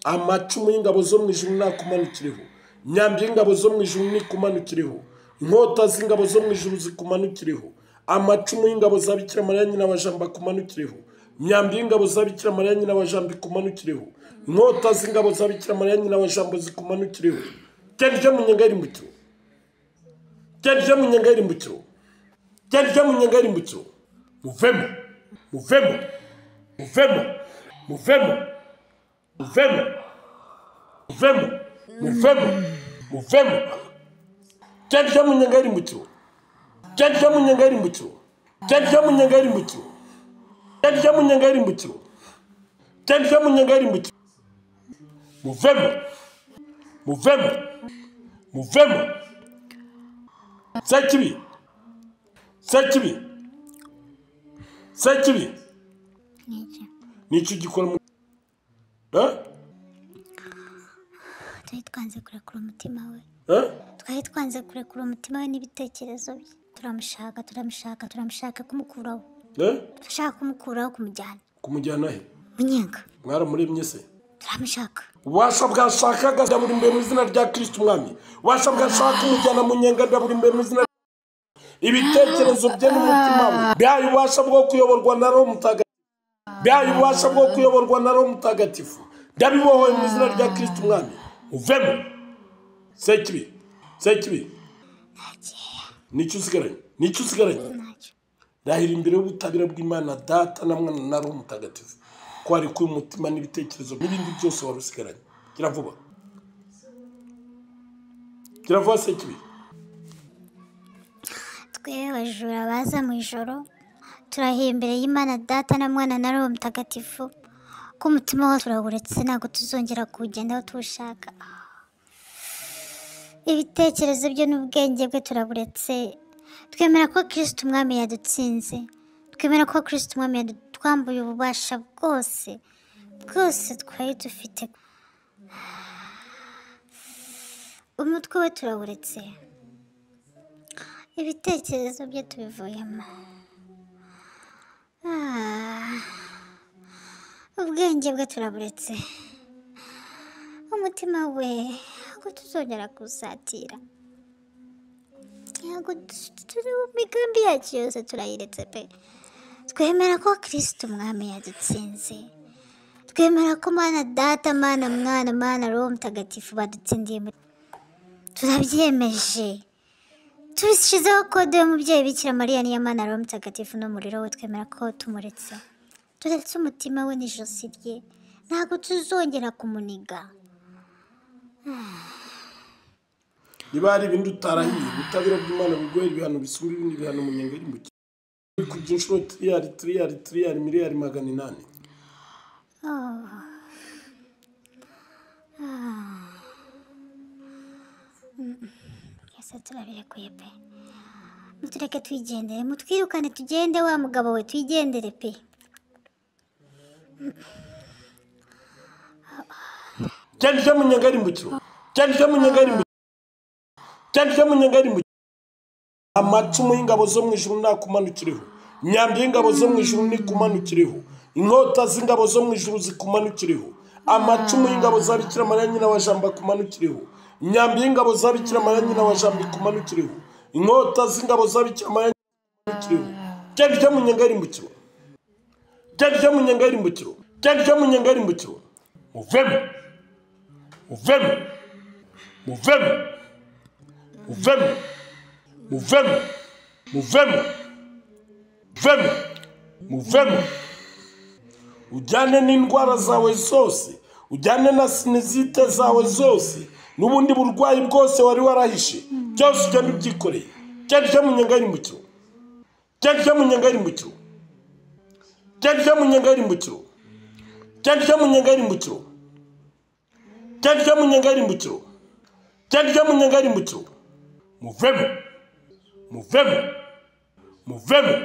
amacumu y'ingabo zo mu ijuru nakumanukireho imyambi y'ingabo zo mu ijuru nikumanukireho inkota z'ingabo zo mu ijuru zikumanukireho amacumu y'ingabo za bikira mariya nyina wa jambo akumanukireho imyambi y'ingabo za bikira mariya nyina wa jambo ikumanukireho inkota z'ingabo za bikira mariya nyina wa jambo zikumanukireho genda ujya mu nyenga y'irimbukiro genda ujya mu nyenga y'irimbukiro genda ujya mu nyenga y'irimbukiro muvemo muvemo muvemo muvemo muvemo muvemo muvemo muvemo genda ujya mu nyenga y'irimbukiro genda ujya mu nyenga y'irimbukiro genda ujya mu nyenga y'irimbukiro genda ujya mu nyenga y'irimbukiro genda ujya mu nyenga y'irimbukiro muvemo muvemo muvemo sekibi sekibi sekibi n'iki nicyo gikora mu Eh? twari twanze kurekura umutima we Eh? twari twanze kurekura umutima we n'ibitekerezo bye turamushaka turamushaka turamushaka kumukuraho Eh? turashaka kumukuraho kumujyana kumujyana he munyenga mwaramuremye se turamushaka ububasha bwashakaga ndaburi imbere mu izina rya kirisiti umwami ububasha bwashaka kumujyana mu nyenga ndaburi imbere mu izina ibitekerezo bye n'umutima we bihaye ububasha bwo kuyoborwa na roho mutagatifu bihaye ububasha bwo kuyoborwa na roho mutagatifu ndabibohoye mu izina rya kirisiti umwami uvemo sekibi sekibi nicyo usigaranye nicyo usigaranye ntacyo ndahira imbere y'ubutabera bw'imana data na mwana na roho mutagatifu ko hari kuba umutima n'ibitekerezo n'ibindi byose wari usigaranye gira vuba kiravuga se kibi twe abajura baza mu ijoro turahiye imbere y'imana data na mwana na roho mutagatifu ko umutima wacu uraguretse ntabwo tuzongera kuwugendaho tuwushaka ibitekerezo byo n'ubwenge bwe turaguretse twemera ko kirisiti umwami yadutsinze twemera ko kirisiti umwami yadutwambuye ububasha bwose bwose twari dufite umutwe we turawuretse ibitekerezo bye tubivuyemo Ah, ubwenge bwe turaburetse umutima we ntabwo tuzongera kusatira ntabwo tu- turi mu migambi yacu yose turayiretse pe twemera ko kirisiti umwami yadutsinze twemera ko mana data mana mwana mana roho mutagatifu badutsindiye mu- turabyemeje tubishyizeho kode y'umubyeyi bikira mariya niyo mana roho mutagatifu n'umuriro we twemera ko tumuretse turetse umutima we n'ijosi rye ntabwo tuzongera kumuniga niba hari ibindi utarahiye ubutabera bw'imana bugoye ibihano bisumba ibindi bihano mu nyenga y'umukino uri kujya inshuro tiriyari tiriyari tiriyari miliyari magana inani twese turabirekuye pe mutureke twigendere mutwirukane tugende wa mugabo we twigendere pe cyane cyo mu nyenga y'umukino cyane cyo mu nyenga y'umukino cyane cyo mu nyenga y'umukino amacumu y'ingabo zo mu ijuru ntakumanukireho imyambi y'ingabo zo mu ijuru ntikumanukireho inkota z'ingabo zo mu ijuru zikumanukireho amacumu y'ingabo za bikira mariya nyina wa jambo akumanukireho imyambi y'ingabo za bikira mariya nyina wa jambo ikumanukireho inkota z'ingabo za bikira mariya kiriho cyari cyo mu nyenga y'irimbukiro cyari cyo mu nyenga y'irimbukiro cyari cyo mu nyenga y'irimbukiro muvemo muvemo muvemo muvemo muvemo muvemo muvemo muvemo ujyane n'indwara zawe zose ujyane na sinizite zawe zose n'ubundi burwayi bwose wari warahishe byose ujyane ubyikoreye cyari cyo mu nyenga y'irimbukiro cyanditse mu nyenga y'irimbukiro cyanditse mu nyenga y'irimbukiro cyanditse mu nyenga y'irimbukiro cyanditse mu nyenga y'irimbukiro cyanditse mu nyenga y'irimbukiro muvemo muvemo muvemo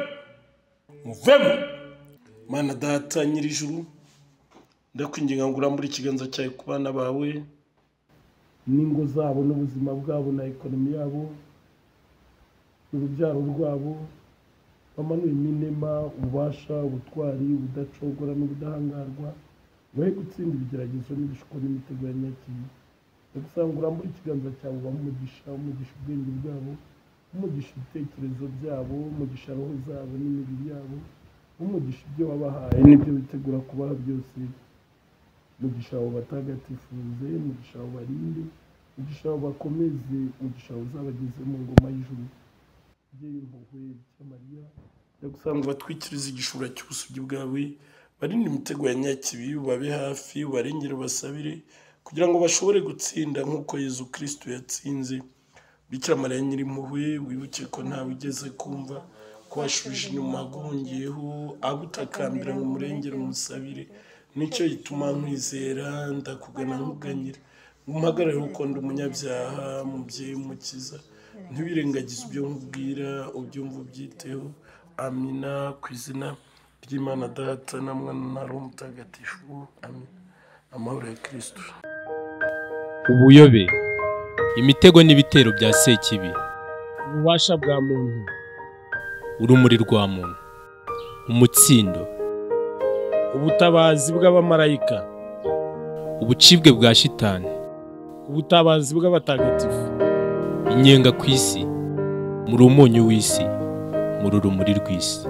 muvemo mana data nyir'ijuru ndakwinginga ngo urambure ikiganza cyawe ku bana bawe n'ingo zabo n'ubuzima bwabo na ekonomi yabo urubyaro rwabo bamanure n'inema ububasha ubutwari ubudacogora n'ubudahangarwa bahe gutsinda ibigeragezo n'ibishuko n'imitego ya nyakibi ndagusanga urambure ikiganza cyawe ubahe umugisha umugisha ubwenge bwabo umugisha ibitekerezo byabo umugisha roho zabo n'imibiri yabo umugisha ibyo wabahaye n'ibyo bitegura kubaha byose umugisha wawe batagatifuze umugisha wawe barinde umugisha wawe bakomeze umugisha wawe uzabageze mu ngoma y'ijuru umubyeyi impuhwe bikira mariya ndagusanga ubatwikirize igishura cy'ubusugi bwawe barinde imitego ya nyakibi ubabe hafi ubarengere ubasabire kugira ngo bashobore gutsinda nk'uko yezu kirisito yatsinze bikira mariya nyirimpuhwe wibuke ko ntawe ugeze kumva ko washubije inyuma agongeyeho agutakambira ngo umurengere umusabire nicyo gituma nkwizera ndakugana nkuganyira umuhagarare kuko ndi umunyabyaha umubyeyi w'umukiza ntiwirengagize ibyo nkubwira ubyumva ubyiteho amina ku izina ry'imana data na mwana na roho mutagatifu amina amahoro ya kirisito ubuyobe imitego n'ibitero bya sekibi ububasha bwa muntu urumuri rwa muntu umutsindo ubutabazi bw'abamarayika ubucibwe bwa shitani ubutabazi bw'abatagatifu inyenga ku isi muri umunyu w'isi muri urumuri rw'isi